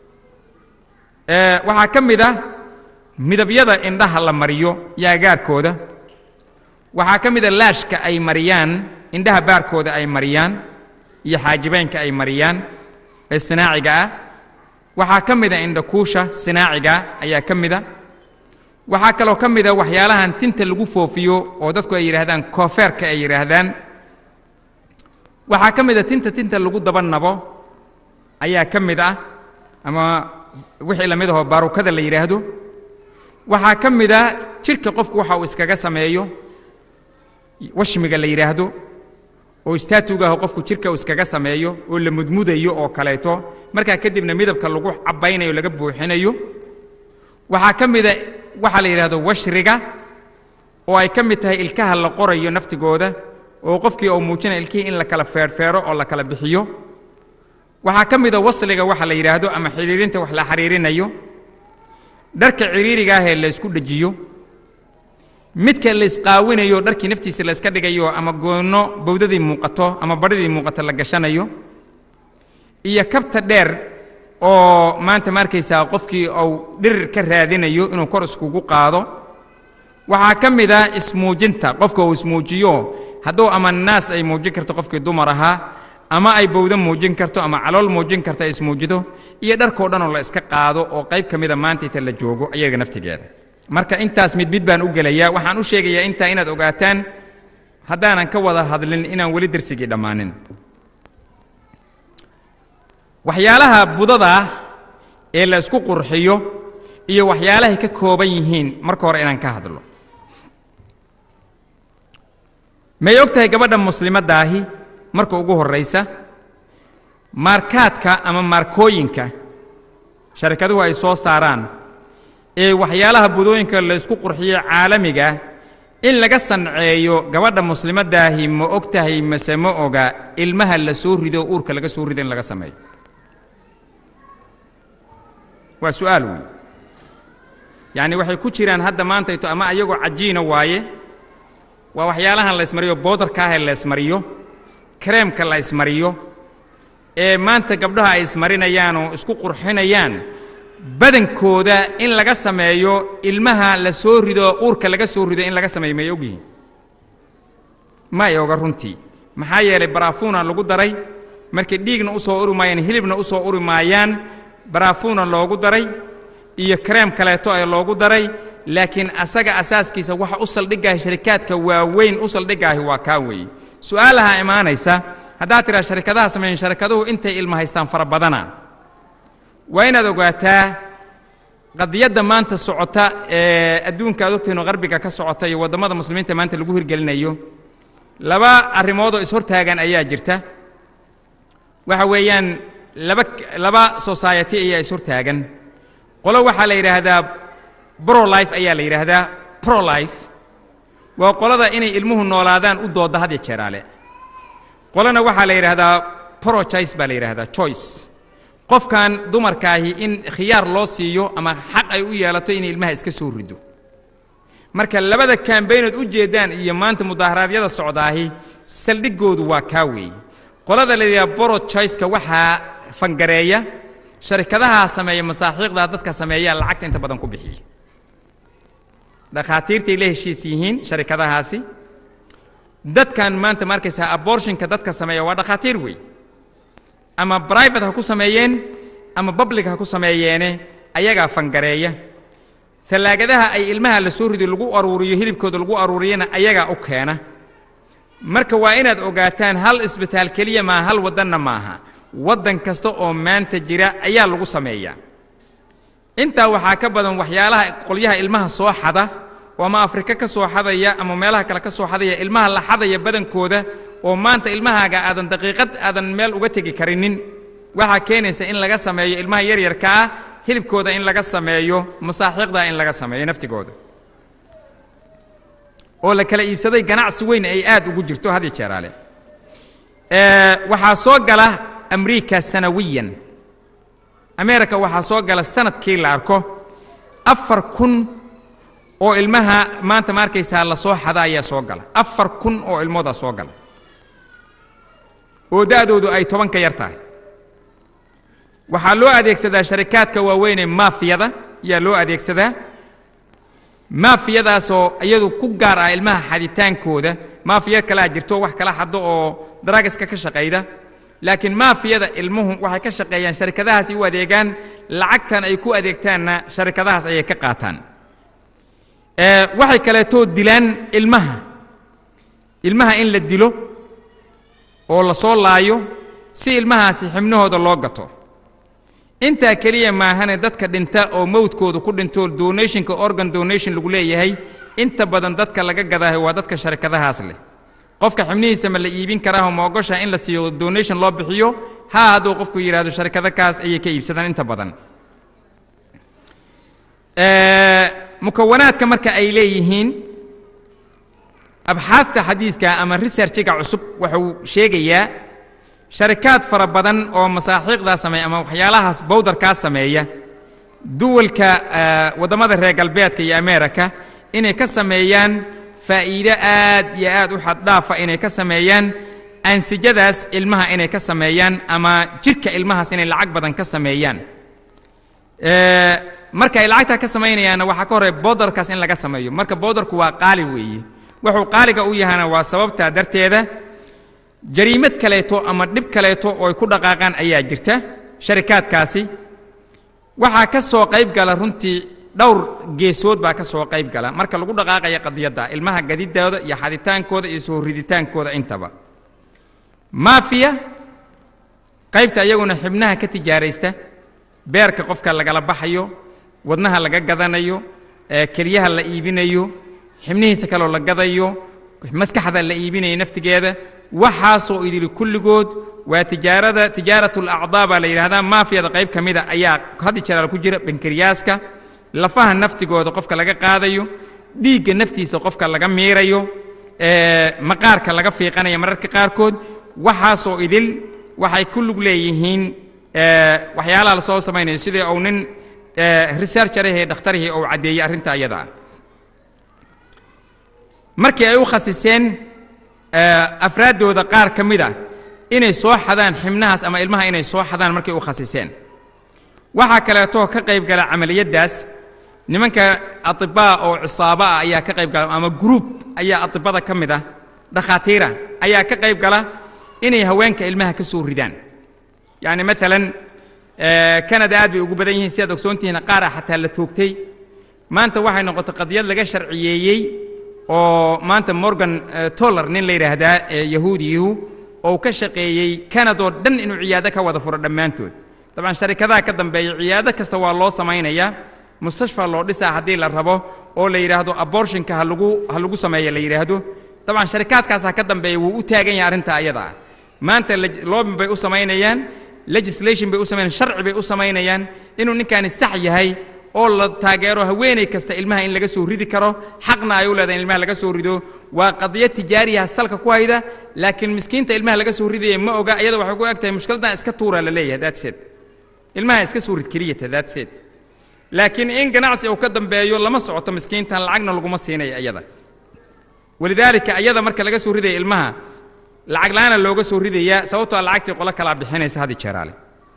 waxaa ka mid ah midabyada indhaha la mariyo yaagaarkooda waxaa ka mid a laashka ay mariyaan indhaha baarkooda ay mariyaan iyo xaajibeynka ay mariyaan ee sinaaciga ah waxaa ka mid a indhakuusha sinaaciga ayaa ka mid a waxaa kaloo ka mid a waxyaalahan tinta lagu foofiyo oo dadku ay yidhaahdaan koofeerka ay yidhaahdaan waxaa ka mid a tinta tinta lagu daba nabo ayaa ka mid ah ama wixii la mid ahoo baarukada la yidhaahdo waxaa ka mid ah jirka qofku waxa uu iskaga sameeyo washmiga la yidhaahdo oo istaatuga ah qofku jirka uu iskaga sameeyo oo la mudmudayo oo kaleeto markaa kadibna midabka lagu cabaynayo laga buuxinayo waxaa ka mid a waxaa la yidhaahdo washriga oo ay ka mid tahay ilkaha la qorayo naftigooda oo qofkii uu muujinaya ilkihii in la kala feerfeero oo la kala bixiyo waxaa ka mid a wasliga waxa la yidhaahdo ama xidhiirinta wax la xidhiirinayo dharka ciriiriga ah ee la ysku dhejiyo midka la isqaawinayo dharkii naftiisa la iska dhigayo ama goonno bowdadii muuqato ama badhidii muuqato la gashanayo iyo kabta dheer oo maanta ma arkaysaa qofkii uu dhirir ka raadinayo inuu kor iskugu qaado waxaa ka mid a ismuujinta qofka uu ismuujiyo hadduu ama naas ay muujin karto qofkii dumar ahaa ama ay bowdo muujin karto ama calool muujin karto ay ismuujido iyo dharkoo dhan oo la iska qaado oo qayb ka mida maanta inta la joogo ayaga naftigeeda marka intaas mid mid baan u gelayaa waxaan u sheegayaa intaa inaad ogaataan haddaanan ka wada hadlin inaan weli dersigii dhammaanin waxyaalaha budada ah ee la isku qurxiyo iyo waxyaalahay ka kooban yihiin marka hore inaan ka hadlo may og tahay gabadha muslimaddaahi marka ugu horraysa maarkaadka ama maarkooyinka sharikaduhu ay soo saaraan ee waxyaalaha budooyinka la isku qurxiyo caalamiga in laga sanceeyo gabadha muslimaddaahi ma og tahay mase ma oga ilmaha la soo rido uurka laga soo rido in laga sameeyo waa su'aal weyn yacni waxay ku jiraan hadda maantayto ama ayagoo cajiina waaye waa waxyaalahan la ismariyo boodarka ah ee la ismariyo kareemka la ismariyo ee maanta gabdhaha ay ismarinayaan oo isku qurxinayaan badankooda in laga sameeyo ilmaha la soo rido uurka laga soo rido in laga sameeyo may ogyihiin ma ay oga runtii maxaa yeelay baraafuuna lagu daray markay dhiigna u soo uri maayaan hilibna u soo uri maayaan baraafuuna loogu daray iyo kareem kaleeto ee loogu daray laakiin asaga asaaskiisa waxa u saldhigaahi sharikaadka waaweyn u saldhigaahi waa kaa weeye su'aalaha imaanaysa haddaad tidhaa sharikadaha sameeyen sharikaduhu intay ilma haystaan fara badana waa inaad ogaataa qadiyadda maanta socota ee adduunka aad ogtihiin oo qarbiga ka socota iyo waddamada muslimiinta maanta lagu hirgelinayo laba arrimoodoo ishortaagan ayaa jirta waxa weeyaan laba laba society ayaa ishortaagan qolo waxaa la yidhaahdaa brolife ayaa la yidhaahdaa prolife waa qolada inay ilmuhu noolaadaan u doodda had iyo jeeraale qolana waxaa la yidhaahdaa prochoice baa la yidhaahdaa choice qofkan dumarkaahi in khiyaar loo siiyo ama xaq ay u yeelato inay ilmaha iska soo rido marka labada kambaynood u jeeddaan iyo maanta mudaaharaadyada socdaahi saldhigoodu waa kaa weeye qolada la yidhaha borochoiceka waxaa fangareeya sharikadaha sameeya masaaxiiqda dadka sameeyaa lacagta inta badan ku bixiya dhakhaatiirtay la heshiis yihiin sharikadahaasi dadkan maanta ma arkaysaa abortionka dadka sameeya waa dhakhaatiir wey ama private ha ku sameeyeen ama public ha ku sameeyeene ayagaa fangareeya tallaagadaha ay ilmaha la soo rido lagu aruuriyo hilibkooda lagu aruuriyana ayagaa u keena marka waa inaad ogaataan hal isbitaal keliya maaha hal waddanna maaha waddan kasta oo maanta jira ayaa lagu sameeyaa intaa waxaa ka badan waxyaalaha qolyaha ilmaha soo xada oo ama afrika ka soo xadaya ama meelaha kale ka soo xadaya ilmaha la xadaya badankooda oo maanta ilmahaaga aadan daqiiqad aadan meel uga tegi karinin waxaa keenaysa in laga sameeyo ilmaha yaryarka ah hilibkooda in laga sameeyo masaaxiiqda in laga sameeyo naftigooda oo la kala iibsaday ganacsi weyn ay aad ugu jirto had iyo jeeraale waxaa soo gala amriika sanawiyan ameerika waxaa soo gala sanadkii la arko afar kun oo ilmaha maanta ma arkaysaa la soo xada ayaa soo gala afar kun oo ilmoodaa soo gala oo da'doodu ay toban ka yar tahay waxaa loo adeegsadaa sharikaadka waaweynee maafiyada ayaa loo adeegsadaa maafiyadaasoo iyadu ku gaar ah ilmaha xaditaankooda maafiya kalaa jirto wax kala xado oo daragiska ka shaqayda laakiin maafiyada ilmuhu waxay ka shaqeeyaan sharikadahaasi u adeegaan lacagtan ay ku adeegtaanna sharikadahaas ayay ka qaataan waxay kaleetoo dilaan ilmaha ilmaha in la dilo oo la soo laayo si ilmahaasi xibnahooda loo gato intaa keliya maahane dadka dhinta oo mowdkooda ku dhinto donationka organ donation lagu leeyahay inta badan dadka laga gadaahay waa dadka sharikadahaas leh qofka xibnihiisa ma la iibin karaaho ma ogoshaa in la siiyo donation loo bixiyo haa hadduu qofku yidhaahdo sharikado kaas ayay ka iibsadaan inta badan mukawanaadka marka ay leeyihiin abxaadta xadiidka ama researchiga cusub wuxuu sheegayaa sharikaad fara badan oo masaaxiiqdaa sameeya ama waxyaalahaas bowdarkaa sameeya duwalka waddamada reer galbeedka iyo ameerika inay ka sameeyaan faa'iido aad iyo aad u xaddhaafa inay ka sameeyaan ansijadaas ilmaha inay ka sameeyaan ama jidhka ilmahaas inay lacag badan ka sameeyaan marka ay lacagtaa ka samaynayaanna waxaa ka horey bowdarkaas in laga sameeyo marka bowdarku waa qaali weeye wuxuu qaaliga u yahana waa sababtaa darteeda jariimad kaleeto ama dhib kaleeto oo ay ku dhaqaaqaan ayaa jirta sharikaadkaasi waxaa ka soo qayb gala runtii dhowr geesood baa ka soo qayb gala marka lagu dhaqaaqaya qadiyadda ilmaha gadidooda iyo xaditaankooda iyo soo riditaankooda intaba maafiya qaybta iyaguna xibnaha ka tijaaraysta beerka qofka lagala baxayo wadnaha laga gadanayo keliyaha la iibinayo xibnihiisa kaloo la gadayo maskaxda la iibinayo naftigeeda waxaasoo idili kulligood waa tijaarada tijaaratu lacdaa baa la yidhahdaa maafiyada qayb ka mida ayaa haddi jaraal ku jira bankariyaaska lafaha naftigooda qofka laga qaadayo dhiigga naftiisa qofka laga miirayo maqaarka laga fiiqanayo mararka qaarkood waxaasoo idil waxay ku lug leeyihiin waxyaalaha la soo samaynayo sidii uu nin researcherahee dhakhtarihii uu caddeeyey arrinta iyada ah markii ay u khasiseen afraaddooda qaar ka mid a inay soo xadaan xibnahaas ama ilmaha inay soo xadaan markay u khasiseen waxaa kaleetoo ka qayb gala camaliyaddaas nimanka atibaa oo cisaaba ah ayaa ka qayb gala ama gruub ayaa atibada ka mid ah dhakhaatiira ayaa ka qayb gala inay haweenka ilmaha ka soo ridaan yacni maalan kanada aad bay ugu badan yihiin si aad ogsoontihiin qaar ah xataa la toogtay maanta waxay noqotay qadiyad laga sharciyeeyey oo maanta morgan toller nin la yidhaahdaa yahuudiyuhu oo ka shaqeeyey kanadoo dhan inuu ciyaado ka wada furo dhammaantood dabcan sharikadaha ka dambeeya ciyaado kasta waa loo samaynayaa mustashfa loo dhisaa haddii la rabo oo la yidhaahdo abortionka ha lagu ha lagu sameeya la yidhaahdo dabcan sharikaadkaasaa ka dambeeya wuu u taagan yahay arrinta ayada ah maanta loobin bay u samaynayaan legislation bay u samaynayaan sharci bay u samaynayaan inuu ninkaani sax yahay oo la taageero haweeney kasta ilmaha in laga soo ridi karo xaqna ay u leedahay in ilmaha laga soo rido waa qadiyad tijaariyaha salka ku hayda laakiin miskiinta ilmaha laga soo ridaya ma oga iyada waxay ku eg tahay mushkiladdan iska tuura la leeyahay daadseed ilmaha iska soo rid keliyata daadseed laakiin in ganacsi uu ka dambeeyo lama socoto miskiintan lacagna laguma siinaya iyada walidaalika iyada marka laga soo ridaya ilmaha lacag la-aana looga soo ridayaa sababtoo lacagtii qolo kalaa bixinaysa hadi jeeraale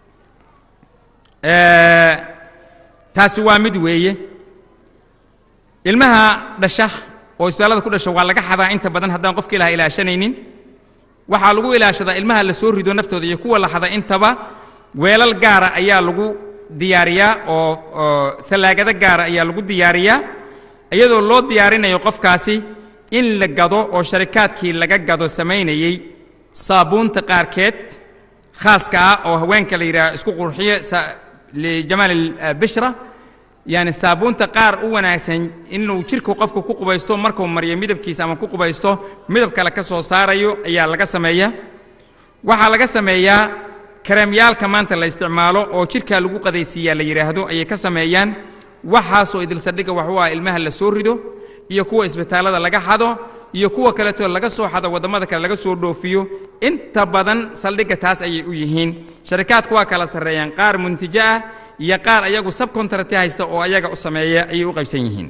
taasi waa mid weeye ilmaha dhasha oo isbitaallada ku dhasha waa laga xadaa inta badan haddaan qofka ilaha ilaashanaynin waxaa lagu ilaashadaa ilmaha la soo rido naftooda iyo kuwa la xada intaba weelal gaara ayaa lagu diyaariyaa oo oo tallaagado gaara ayaa lagu diyaariyaa iyadoo loo diyaarinayo qofkaasi in la gado oo sharikaadkii laga gado samaynayey saabuunta qaarkeed khaaska ah oo haweenka la yidhaha isku qurxiyo lijamaal albishra yani saabuunta qaar u wanaagsan inuu jirku qofku ku qubaysto markuu mariyo midabkiisa ama ku qubaysto midab kale ka soo saarayo ayaa laga sameeyaa waxaa laga sameeyaa kareemyaalka maanta la isticmaalo oo jirkaa lagu qadaysiiyaa la yidhaahdo ayay ka sameeyaan waxaasoo idilsadhiga waxu ah ilmaha la soo rido iyo kuwa isbitaallada laga xado iyo kuwa kaleetoo laga soo xado waddamada kale laga soo dhoofiyo inta badan saldhigga taas ayay u yihiin sharikaadku waa kala sarreeyaan qaar muntijo ah iyo qaar ayagu sabcontracti haysta oo ayaga u sameeya ayay u qaybsan yihiin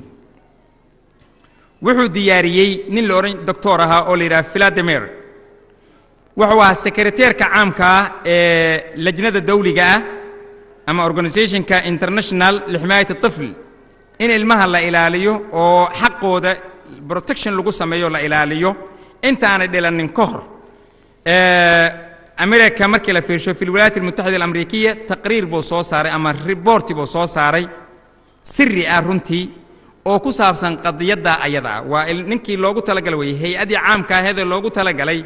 wuxuu diyaariyey nin la odhan doctor ahaa oo la yidhaha philademer wuxuu ahaa sekreteerka caamka ah ee lajnada dawliga ah ama organizationka international lixmaayat الطفl in ilmaha la ilaaliyo oo xaqooda protection lagu sameeyo la ilaaliyo intaanay dhilanin ka hor america markii la fiirsho fi lwilaayat almutaxida alamrikiya taqriir buu soo saaray ama riboorti buu soo saaray siri ah runtii oo ku saabsan qadiyadda ayada ah waa ninkii loogu talagalay weye hay-addii caamka aheedee loogu talagalay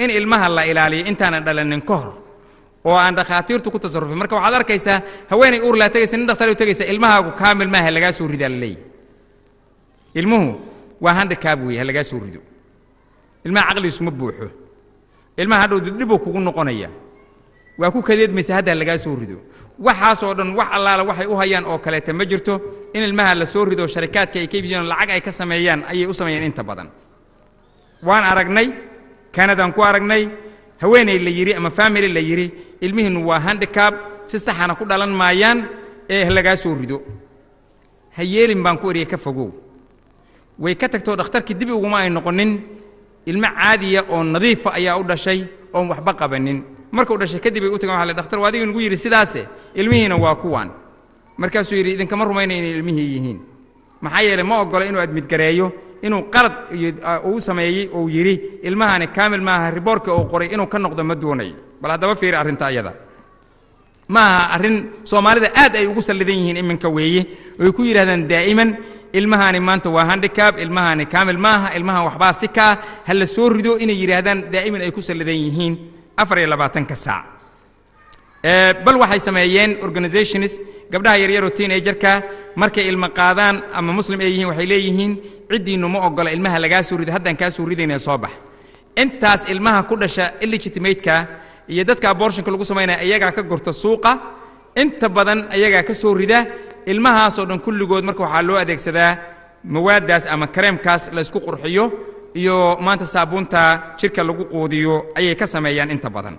in ilmaha la ilaaliyo intaanan dhalanin ka hor oo aan dhakhaatiirtu ku tasarrufin marka waxaad arkaysaa haweenay uur laa tegaysa nin dhakhtar u tegaysa ilmahaagu kaamil maaha lagaa soo ridaa la leeyahy ilmuhu waa handikaab weeye ha lagaa soo rido ilmaha caqligiisu ma buuxo ilmaha hadhow dibdhibuu kugu noqonaya waa ku kadeedmaysa hadda lagaa soo rido waxaasoo dhan wax allaala waxay u hayaan oo kaleeta ma jirto in ilmaha la soo rido sharikaadka ay ka iibiyaan lacag ay ka sameeyaan ayay u sameeyaan inta badan waan aragnay kanadaan ku aragnay haweeney la yidhi ama family la yidhi ilmihiinnu waa handicab si saxana ku dhalan maayaan ee lagaa soo rido ha yeelin baan ku eriya ka fogow way ka tagtoo dhakhtarkii dib uguma ay noqonin ilmo caadiya oo nadiifa ayaa u dhashay oon waxba qabanin markuu dhashay kadib ay u tagan waxa la dhakhtar waa adiga nagu yidhi sidaase ilmihiina waa kuwan markaasuu yidhi idinkama rumaynaya inay ilmihii yihiin maxaa yeelay ma oggola inuu admidgareeyo inuu qalad iyo uu sameeyey uu yidhi ilmahani kaamil maaha riboorka uu qoray inuu ka noqdo ma doonayo bal haddaba fiiri arrinta ayada ma aha arrin soomaalida aad ay ugu sallidan yihiin iminka weeye oy ku yidhahdaan daa'iman ilmahani maanta waa handicab ilmahani kaamil maaha ilmahan waxbaa si kaa ha la soo rido inay yidhaahdaan daa'iman ay ku sallidan yihiin afar iyo labaatanka saac bal waxay sameeyeen organizations gabdhaha yaryaroo teenagerka markay ilmo qaadaan ama muslim ay yihiin waxay leeyihiin ciddiinnu ma oggola ilmaha lagaa soo rido haddaan kaa soo ridaynaya soo bax intaas ilmaha ku dhasha illegitimateka iyo dadka abortionka lagu samaynaya iyagaa ka gurta suuqa inta badan ayagaa ka soo rida ilmahaasoo dhan kulligood marka waxaa loo adeegsadaa mawaaddaas ama kareemkaas la isku qurxiyo iyo maanta saabuunta jidhka lagu quudiyo ayay ka sameeyaan inta badan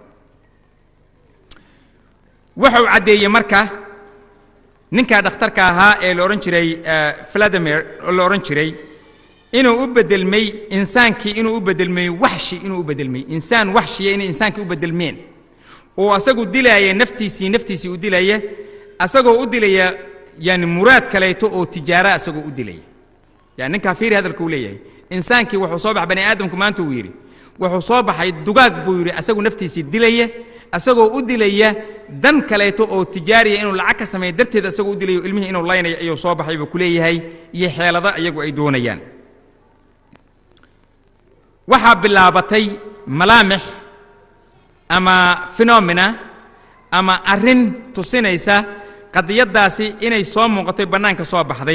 wuxuu caddeeyey marka ninkaa dhakhtarka ahaa ee la odhan jiray vladimir oo la odhan jiray inuu u bedelmay insaankii inuu u bedelmay waxshi inuu u bedelmay insaan waxshiya inay insaankii u bedelmeen oo asagu dilaaya naftiisii naftiisii u dilaya asagoo u dilaya yani muraad kaleeto oo tijaara asagoo u dilaya yani ninkaa fiiri hadalka uu leeyahay insaankii wuxuu soo baxay bani aadamku maanta uu yidhi wuxuu soo baxay dugaag buu yidhi asagu naftiisii dilaya asagoo u dilaya dan kaleeto oo tijaariya inuu lacag ka sameeyo darteed asagoo u dilayo ilmihii inuu laynayo ayuu soo baxay buu ku leeyahay iyo xeelado iyagu ay doonayaan waxaa bilaabatay malaamix ama phenomena ama arrin tusinaysa qadiyaddaasi inay soo muuqatoy bannaanka soo baxday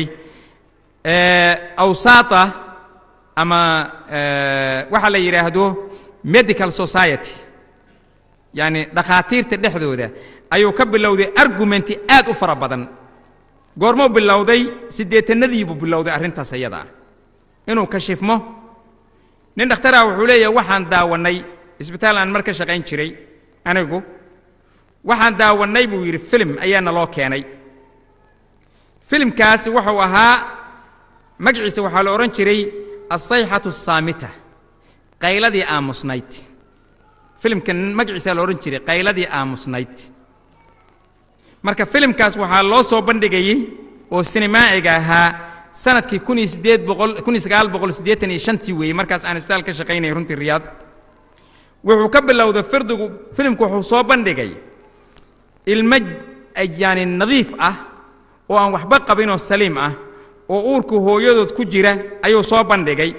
awsaata ama waxaa la yidhaahdo medical society yacni dhakhaatiirta dhexdooda ayuu ka bilowday argumenti aad u fara badan goormuu bilowday siddeetanadiibuu bilowday arrintaas ayada ah inuu kashifmo nin dhakhtaraa wuxuu leeyahay waxaan daawannay isbitaal aan mar ka shaqayn jiray anigu waxaan daawannay buu yidhi filim ayaana loo keenay filimkaasi wuxuu ahaa magaciisa waxaa la odhan jiray asayxatu asaamita qayladii aamusnayd filimkan magaciisaa la odhan jiray qayladii aamusnayd marka filimkaas waxaa loo soo bandhigayey oo sinimaaciga ahaa sanadkii kun iyo siddeed boqol kun iyo sagaal boqol siddeetan iyo shantii weeyey markaas aan isbitaal ka shaqaynayay runtii riyaad wuxuu ka bilowday firdigu filimku wuxuu soo bandhigay ilmo yaani nadiif ah oo aan waxba qabinoo saliim ah oo uurku hooyadood ku jira ayuu soo bandhigay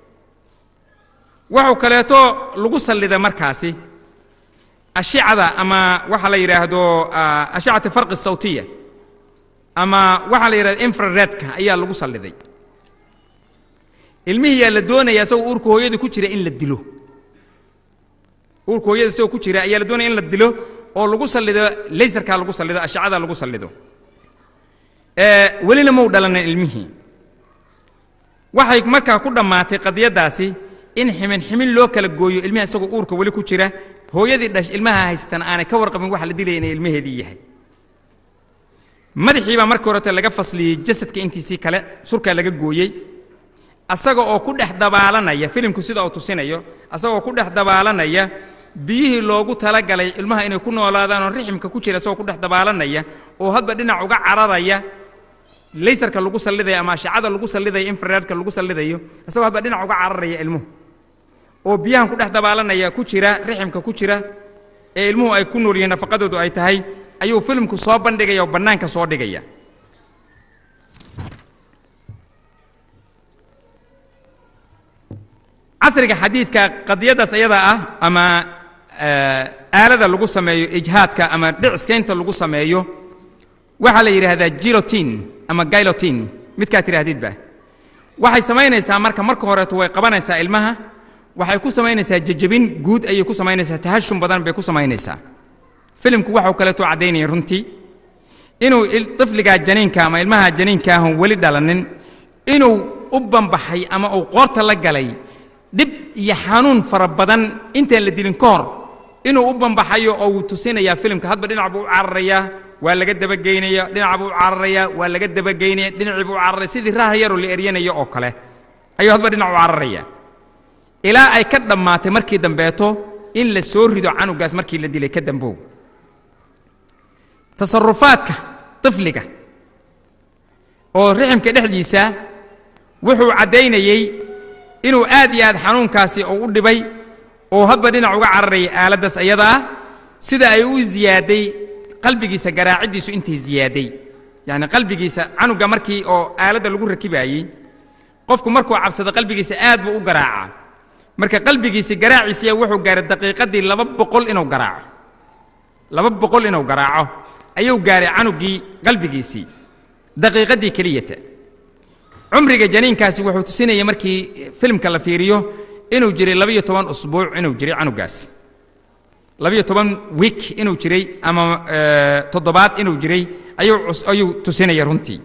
wuxuu kaleeto lagu sallida markaasi ashicada ama waxa la yidhaahdo ashicata farqi sawtiya ama waxaa la yidhahdo infraredka ayaa lagu salliday ilmihii yaa la doonaya isagoo uurka hooyada ku jira in la dilo uurka hooyada isagoo ku jira ayaa la doonaya in la dilo oo lagu sallido laysarkaa lagu sallido ashicada lagu sallido welina mau dhalanin ilmihii waxay markaa ku dhammaatay qadiyaddaasi in ximin ximin loo kala gooyo ilmiha isagoo uurka weli ku jira hooyadii dhash ilmaha haysatan aanay ka warqabin waxa la dilaya inay ilmaheedii yahay madaxii baa markii horete laga fasliyey jasadka intiisii kale surkaa laga gooyey asaga oo ku dhex dabaalanaya filimku sida uu tusinayo asagoo ku dhex dabaalanaya biyihii loogu talagalay ilmaha inay ku noolaadaan oo riximka ku jira isagoo ku dhex dabaalanaya oo hadba dhinac uga cararaya laysarka lagu sallidaya ama ashacada lagu sallidayo infraredka lagu sallidayo isagoo hadba dhinac uga cararaya ilmuhu oo biyahan ku dhex dabaalanaya ku jira riximka ku jira ee ilmuhu ay ku nool yihiin nafaqadoodu ay tahay ayuu filimku soo bandhigaya oo bannaanka soo dhigaya casriga xadiidka qadiyadaas ayada ah ama aalada lagu sameeyo ijhaadka ama dhiciskaynta lagu sameeyo waxaa la yidhaahdaa gilotin ama gilotin midkaa tidhaahdidba waxay samaynaysaa marka marka horeeto way qabanaysaa ilmaha waxay ku samaynaysaa jejebin guud ayay ku samaynaysaa tahashum badan bay ku samaynaysaa filimku waxuu kaleeto caddaynaya runtii inuu طifligaa janiinka ama ilmaha janiinka ahun weli dhalanin inuu u banbaxay ama uu qoorta la galay dhib iyo xanuun fara badan intaan la dilin ka hor inuu u banbaxayo oo uu tusinayaa filimka hadba dhinac buu u cararayaa waa laga dabageynaya dhinac buu u cararayaa waa laga dabageynaya dhinacii buu u cararaya sidii raaha yaroo la eryanayo oo kale ayuu hadba dhinac u cararaya ilaa ay ka dhammaatay markii dambeeto in la soo rido canugaas markii la dilay ka dambow tasarufaadka طifliga oo riximka dhexdiisa wuxuu caddaynayey inuu aad iyo aad xanuunkaasi uu u dhibay oo hadba dhinac uga cararayay aaladdaas ayada ah sida ay u ziyaaday qalbigiisa garaaciddiisu intay ziyaaday yacni qalbigiisa canuga markii oo aaladda lagu rakibaayey qofku markuu cabsado qalbigiisa aad buu u garaacaa marka qalbigiisi garaaciisiya wuxuu gaaray daqiiqaddii laba boqol inuu garaaco laba boqol inuu garaaco ayuu gaaray canugii qalbigiisii daqiiqaddii keliyata cumriga janiinkaasi wuxuu tusinaya markii filimka la fiiriyo inuu jiray labiyo toban usbuuc inuu jiray canugaasi labiyo toban wiik inuu jiray ama toddobaad inuu jiray ayuu ayuu tusinaya runtii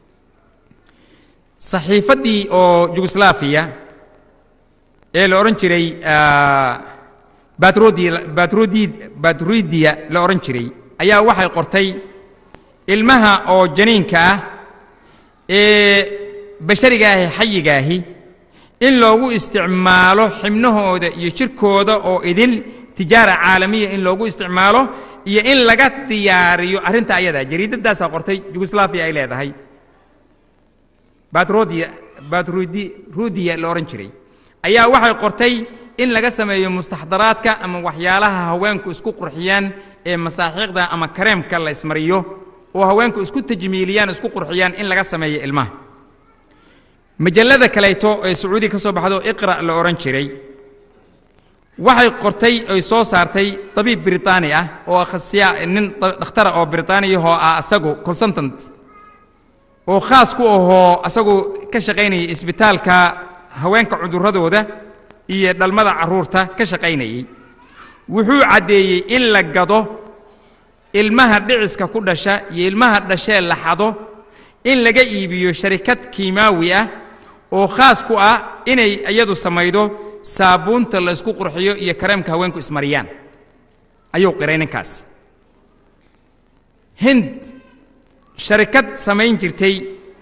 saxiifaddii oo jugoslaafiya ee la odhan jiray batrodi batrodi batrodiya la odhan jiray ayaa waxay qortay ilmaha oo janiinka ah ee basharigaahi xayigaahi in loogu isticmaalo xibnahooda iyo jirkooda oo idil tijaara caalamiya in loogu isticmaalo iyo in laga diyaariyo arrinta ayadaa jariidaddaasaa qortay jugoslaafiya ay leedahay batrodiya batrodi rudiya la odhan jiray ayaa waxay qortay in laga sameeyo mustaxdaraadka ama waxyaalaha haweenku isku qurxiyaan ee masaaxiiqda ama kareemka la ismariyo oo haweenku isku tajmiiliyaan isku qurxiyaan in laga sameeyo ilmaha majallada kaleeto ee sacuudiga ka soo baxdo iqra' la odhan jiray waxay qortay oy soo saartay dabiib britaani ah oo khasiya nin dhakhtara oo britaaniyahoo ah asagu consultant oo khaas ku ahoo asagu ka shaqaynayay isbitaalka haweenka cudurradooda iyo dhalmada carruurta ka shaqaynayey wuxuu caddeeyey in la gado ilmaha dhiciska ku dhasha iyo ilmaha dhashee la xado in laga iibiyo sharikad kiimaawi ah oo khaas ku ah inay iyadu samaydo saabuunta la isku qurxiyo iyo kareemka haweenku ismariyaan ayuu qiray ninkaas hind sharikad samayn jirtay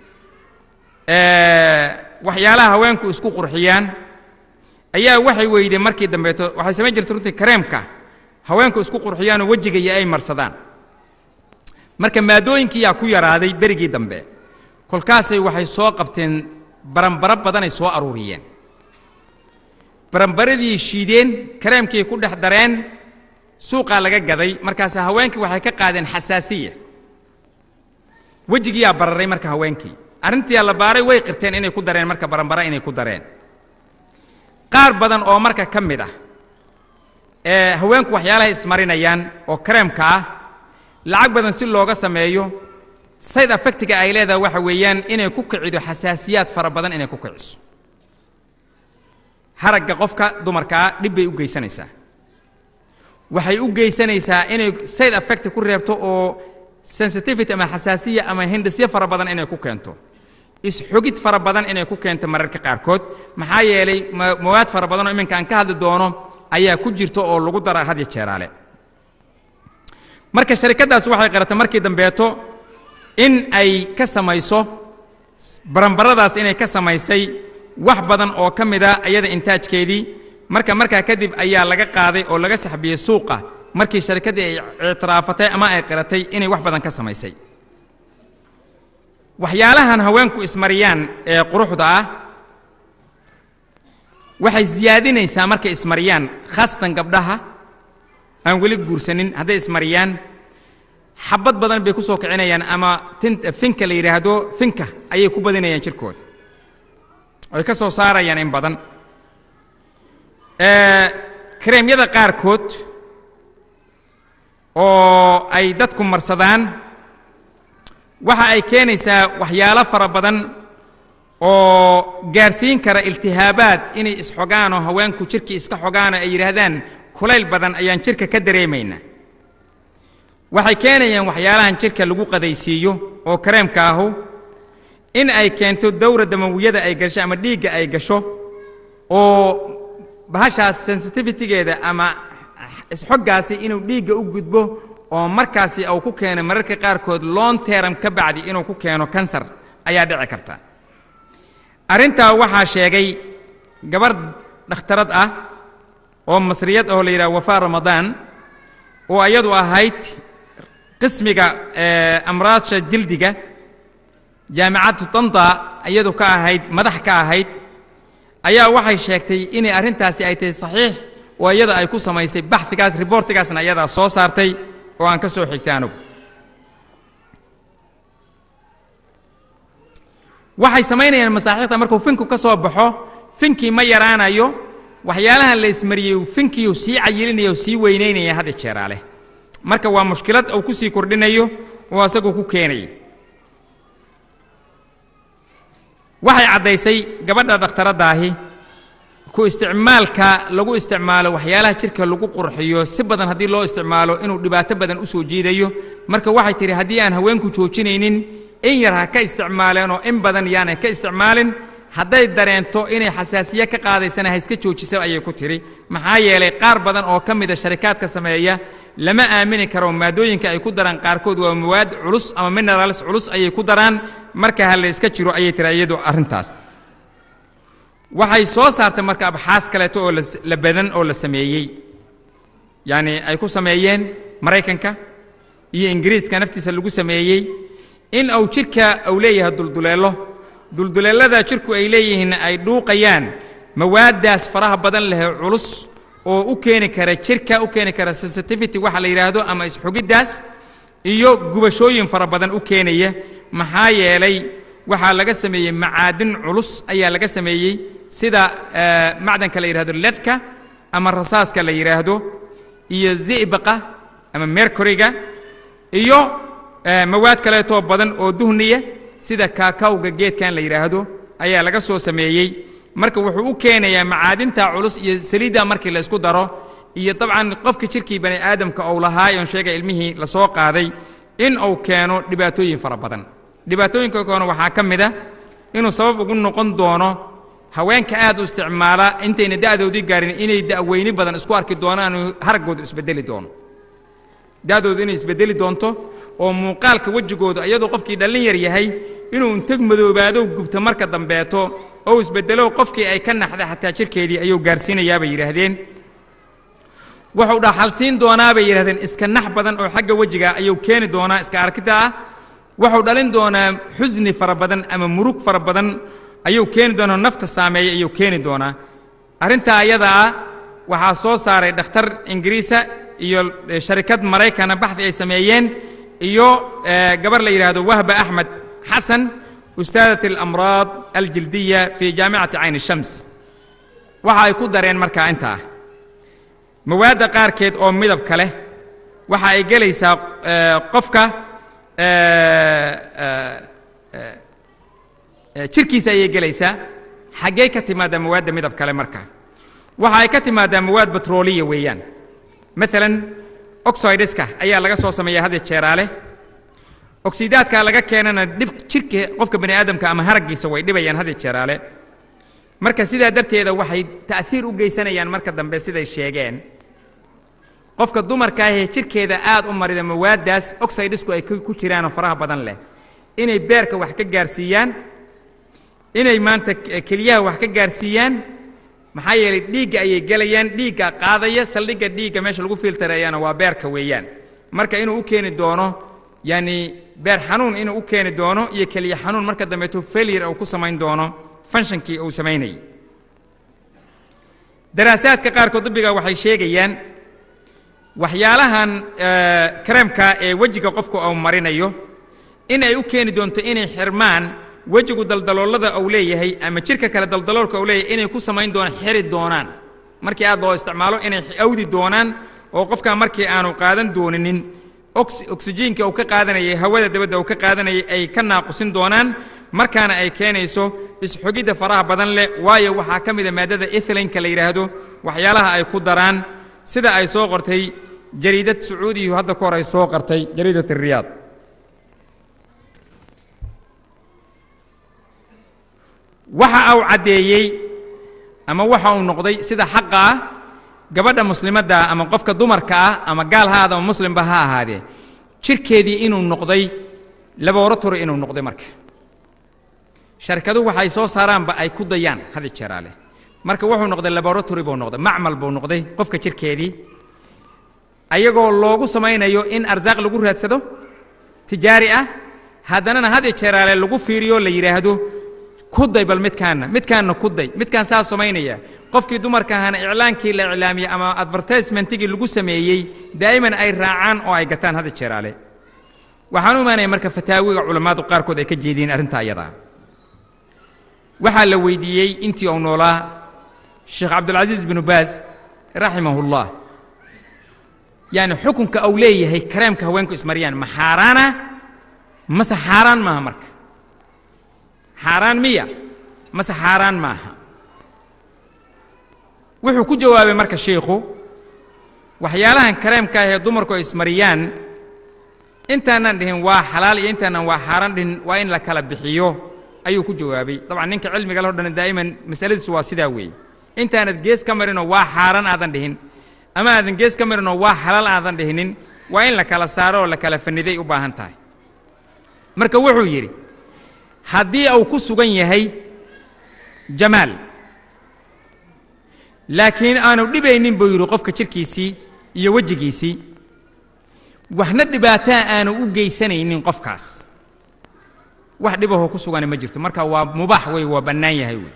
waxyaalaha haweenku isku qurxiyaan ayaa waxay weyday markii dambeeto waxay samayn jirtay runtii kareemka haweenku isku qurxiyaanoo wejiga iyo ay marsadaan marka maadooyinkiiyaa ku yaraaday berigii dambe kolkaasay waxay soo qabteen baranbaro badanay soo aruuriyeen baranbaradii shiideen kareemkii ku dhex dareen suuqaa laga gaday markaas haweenkii waxay ka qaadeen xasaasiya wejigiyaa bararay marka haweenkii arrintiyaa la baaray way qirteen inay ku dareen marka baranbara inay ku dareen qaar badan oo marka ka mid ah ee haweenku waxyaalahay ismarinayaan oo kareemka ah lacag badan si looga sameeyo sayd affectiga ay leedahay waxa weeyaan inay ku kicido xasaasiyaad fara badan inay ku kiciso haragga qofka dumarkaa dhib bay u geysanaysaa waxay u geysanaysaa inay sayd affecti ku reebto oo sensitivity ama xasaasiya ama hindhisyo fara badan inay ku keento isxogid fara badan inay ku keento mararka qaarkood maxaa yeelay mawaad fara badan oo iminka aan ka hadli doono ayaa ku jirta oo lagu dara hadya jeeraale marka sharikaddaas waxay qaratay markii dambeeto in ay ka samayso baranbaradaas inay ka samaysay wax badan oo ka mid a iyada intaajkeedii marka markaa kadib ayaa laga qaaday oo laga saxbiyey suuqa markii sharikaddii ay ictiraafatay ama ay qiratay inay wax badan ka samaysay waxyaalahan haweenku ismariyaan ee quruxda ah waxay siyaadinaysaa markay ismariyaan khaasatan gabdhaha aan weli guursanin hadday ismariyaan xabad badan bay ku soo kicinayaan ama tin finka la yidhaahdo finka ayay ku badinayaan jirkooda oy ka soo saarayaan in badan ee, kareemyada qaarkood oo ay dadku marsadaan waxa ay keenaysaa waxyaalo fara badan oo gaarsiin kara iltihaabaad inay isxogaan oo haweenku jirkii iska xogaan oo ay yidhaahdaan kulayl badan ayaan jirka ka dareemaynaa waxay keenayaan waxyaalahan jirka lagu qadaysiiyo oo kareemka ahu in ay keento dawra damawiyada ay gasho ama dhiigga ay gasho oo bahashaas sensitivitygeeda ama isxoggaasi inuu dhiigga u gudbo oo markaasi uu ku keeno mararka qaarkood long term ka bacdi inuu ku keeno kansar ayaa dhici karta arrintaa waxaa sheegay gabarh dhakhtarad ah oo masriyad oo la yidhaha wafaa ramadaan oo ayadu ahayd qismiga ee, amraadsha jildiga jaamicaddu tanta iyadu ka ahayd madax ka ahayd ayaa waxay sheegtay inay arrintaasi ay tahay saxiix oo iyada ay ku samaysay baxhigaas riboortigaasna iyadaa soo saartay oo aan ka soo xigtay anugu waxay samaynayaan masaaxiikhda markuu finku ka soo baxo finkii ma yaraanayo waxyaalahan la ismariyey finkiiu sii cayilinaya oo sii weynaynaya hadda jeeraale marka waa mushkilad uu ku sii kordhinayo oo asagu ku keenaya waxay caddaysay gabadha dhakhtaradaahi ku isticmaalka lagu isticmaalo waxyaalaha jirka lagu qurxiyo si badan haddii loo isticmaalo inuu dhibaato badan u soo jiidayo marka waxay tidhi haddii aan haweenku joojinaynin in yar ha ka isticmaaleenoo in badan yaanay ka isticmaalin hadday dareento inay xasaasiye ka qaadaysana ha iska joojiso ayay ku tidhi maxaa yeelay qaar badan oo ka mida sharikaadka sameeya lama aamini karo maadooyinka ay ku daraan qaarkood waa mawaad culus ama minerals culus ayay ku daraan marka ha la iska jiro ayay tiri iyadu arrintaas waxay soo saartay marka abxaad kaleeto oo las- la badan oo la sameeyey yacni ay ku sameeyeen maraykanka iyo ingiriiska naftiisa lagu sameeyey in uu jidhka uu leeyahay dulduleelo dulduleellada jidhku ay leeyihiin ay dhuuqayaan mawaaddaas faraha badan leh ee culus oo u keeni kara jidhka u keeni kara sensitivity waxa la yidhaahdo ama isxugiddaas iyo gubashooyin fara badan u keenaya maxaa yeelay waxaa laga sameeyey macaadin culus ayaa laga sameeyey sida eh, macdanka la yidhahdo ledka ama rasaaska la yidhaahdo iyo zi'baqa ama mercuryga iyo eh, mawaad kaleetoo badan oo duhniya sida kaakawga geedkan la yidhaahdo ayaa laga soo sameeyey marka wuxuu u keenayaa macaadinta culus iyo saliidda markii la isku daro iyo dabcan qofka jirkii bani aadamka uu lahaa oon sheegay ilmihii la soo qaaday in uu keeno dhibaatooyin fara badan dhibaatooyinka keeno waxaa ka mid ah inuu sabab ugu noqon doono haweenka aad u isticmaala intayna da'doodii gaarin inay da'weyni badan isku arki doonaan oo haraggoodu isbedeli doono da'doodu inay isbedeli doonto oo muuqaalka wejigooda iyadoo qofkii dhallin yar yahay inuu intag madoobaado gubto marka dambeeto oo isbedelo qofkii ay ka naxda xataa jirkeedii ayuu gaarsiinayaa bay yidhaahdeen wuxuu dhaxalsiin doonaa bay yidhahdeen iska nax badan oo xagga wejiga ayuu keeni doonaa iska arkida ah wuxuu dhalin doonaa xusni fara badan ama murug fara badan ayuu keeni doonaa nafta saameeya ayuu keeni doonaa arrintaa ayada ah waxaa soo saaray dhakhtar ingiriisa iyo eh, sharikad maraykana baxdi ay sameeyeen iyo eh, gabar la yidhaahdo wahba axmed xasan ustaadat alamraad aljildiya fi jaamicati cayn shams waxa ay ku dareen markaa intaa mawaadda qaarkeed oo midabka leh waxa ay gelaysaa eh, qofka eh, eh, eh, eh, jirkiisa ayay gelaysaa xaggee ka timaadaa mawaadda midab kale marka waxa ay ka timaadaa mawaad batrooliya weeyaan maalan oxideska ayaa laga soo sameeya had iyo jeeraale oksidaadka laga keenana dhib jirka qofka bani aadamka ama haraggiisa way dhibayaan had iyo jeeraale marka sidaa darteeda waxay ta'hiir u geysanayaan marka dambe siday sheegeen qofka dumarka ahee jirkeeda aad u marida mawaaddaas oxidesku ay ku ku jiraanoo faraha badan leh inay beerka wax ka gaarsiiyaan inay maanta k- keliyaha wax ka gaarsiiyaan maxaa yeelay dhiigga ayay gelayaan dhiigga qaadaya saldhigga dhiigga meesha lagu filtareeyana waa beerka weeyaan marka inuu u keeni doono yani beer xanuun inuu u keeni doono iyo keliya xanuun marka dambeeto failure uu ku samayn doono fanshankii uu samaynayay daraasaadka qaarkood dabbiga waxay sheegayaan waxyaalahan eh, kareemka ee wejiga qofku uu marinayo in ay u keeni doonto inay xirmaan wejigu daldaloolada uu leeyahay ama jirka kale daldaloolka uu leeyahay inay ku samayn doonaan xiri doonaan markii aad loo isticmaalo inay awdi doonaan oo qofkaa markii aanu qaadan dooninin ox- oksijiinka uu ka qaadanayay hawada dabadda uu ka qaadanayay ay ka naaqusin doonaan markaana ay keenayso isxogidda faraha badan leh waayo waxaa ka mida maaddada ethlinka la yidhaahdo waxyaalaha ay ku daraan sida ay soo qortay jariidad sacuudiyu hadda ka hor ay soo qortay jariidat riyaad waxa uu caddeeyey ama waxa uu noqday sida xaqa ah gabadha muslimadda ah ama qofka dumarka ah ama gaal ha ahaada ama muslimba ha ahaadee jirkeedii inuu noqday laboratory inuu noqday marka sharkaduhu waxay soo saaraanba ay ku dayaan hadi jeeraale marka wuxuu noqday laboratory buu noqday macmal buu noqday qofka jirkeedii ayagoo loogu samaynayo in arsaaq lagu raadsado tijaari ah haddanana had iyo jeeraale lagu fiiriyo la yidhaahdo kuday bal midkaanna midkaanna kuday midkaan saa samaynaya qofkii dumarka ahana iclaankii la iclaamiyey ama advertisementigii lagu sameeyey daa'iman ay raacaan oo ay gataan had iyo jeeraale waxaan u imaanaya marka fataawiga culammadu qaarkood ay ka jeediyeen arrintaa iyadaa waxaa la weydiiyey intii uu noolaa sheekh cabdulcasiis binu baas raximahullah yani xukunka uu leeyahay kareemka haweenku ismariyaan ma xaaraana mase xaaraan maaha marka xaaraan miya mase xaaraan maaha wuxuu ku jawaabay marka shiikhu waxyaalahan kareemka ah ee dumarku ay ismariyaan intaanan dhihin waa xalaal iyo intaanan waa xaaraan dhihin waa in la kala bixiyo ayuu ku jawaabay dabcan ninka cilmiga leh o dhan daa'iman masaladiisu waa sidaa weeye intaanad gees ka marinoo waa xaaraan aadan dhihin ama aadan gees ka marinoo waa xalaal aadan dhihinin waa in la kala saaro oo la kala faniday u baahan tahay marka wuxuu yidhi haddii uu ku sugan yahay jamaal laakiin aanu dhibaynin buu yidhi qofka jirkiisii iyo wejigiisii waxna dhibaataa aanu u geysanaynin qofkaas wax dhibahoo ku sugani ma jirto marka waa mubaax wey waa bannaan yahay wey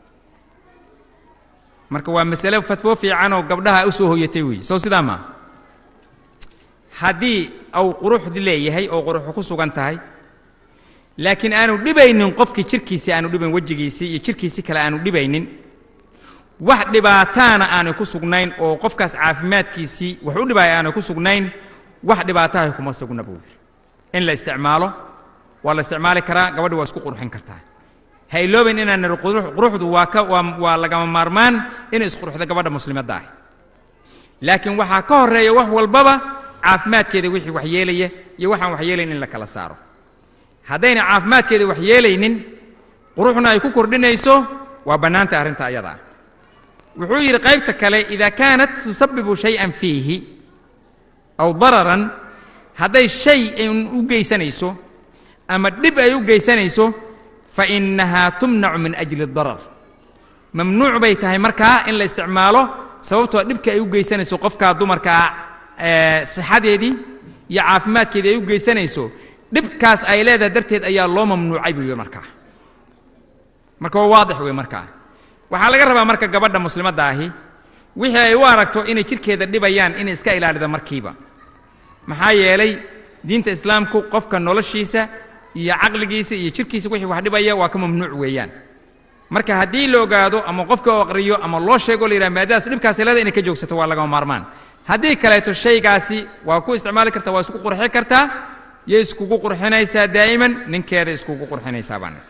marka waa masale fatwo fiicanoo gabdhaha u soo hoyatay wey sow sidaa maaha haddii uu quruxdi leeyahay oo quruxu ku sugan tahay laakiin aanu dhibaynin qofkii jirkiisii aanu dhibayn wejigiisii iyo jirkiisii kale aanu dhibaynin wax dhibaataana aanu ku sugnayn oo qofkaas caafimaadkiisii wax u dhibaaya aanu ku sugnayn wax dhibaataha kuma sugna buu yidhi in la isticmaalo waa la isticmaali karaa gabadhi waa isku qurxin kartaa ha iloobayn inaan nidhi qurux- quruxdu waa ka waa waa lagama maarmaan inay isqurxdo gabadha muslimadda ah laakiin waxaa ka horreeya wax walbaba caafimaadkeeda wixii wax yeelaya iyo waxaan wax yeelayn in la kala saaro haddayna caafimaadkeeda wax yeelaynin quruxna ay ku kordhinayso waa bannaanta arrinta ayada ah wuxuu yidhi qaybta kale idaa kaanat tusabibu shay-an fiihi aw dararan hadday shay ay u geysanayso ama dhib ay u geysanayso fa innahaa tumnacu min ajli darar mamnuuc bay tahay markaa in la isticmaalo sababtoo dhibka ay u geysanayso qofkaa dumarkaa ee sixadeedii iyo caafimaadkeedii ay u geysanayso dhibkaas ay leedahay darteed ayaa loo mamnuucay buu yidhi markaa marka waa waadix wey markaa waxaa laga rabaa marka gabadha muslimadda ahi wixii ay u aragto inay jirkeeda dhibayaan inay iska ilaalido markiiba maxaa yeelay diinta islaamku qofka noloshiisa iyo caqligiisa iyo jirkiisa wixii wax dhibaya waa ka mamnuuc weeyaan marka haddii la ogaado ama qofka oo aqriyo ama loo sheego la yidhaha maadaas dhibkaasi leeda inay ka joogsato waa lagama maarmaan haddii kaleeto shaygaasi waa ku isticmaali kartaa waa isku qurxi kartaa yay iskugu qurxinaysaa daa'iman ninkeeda iskugu qurxinaysaa baan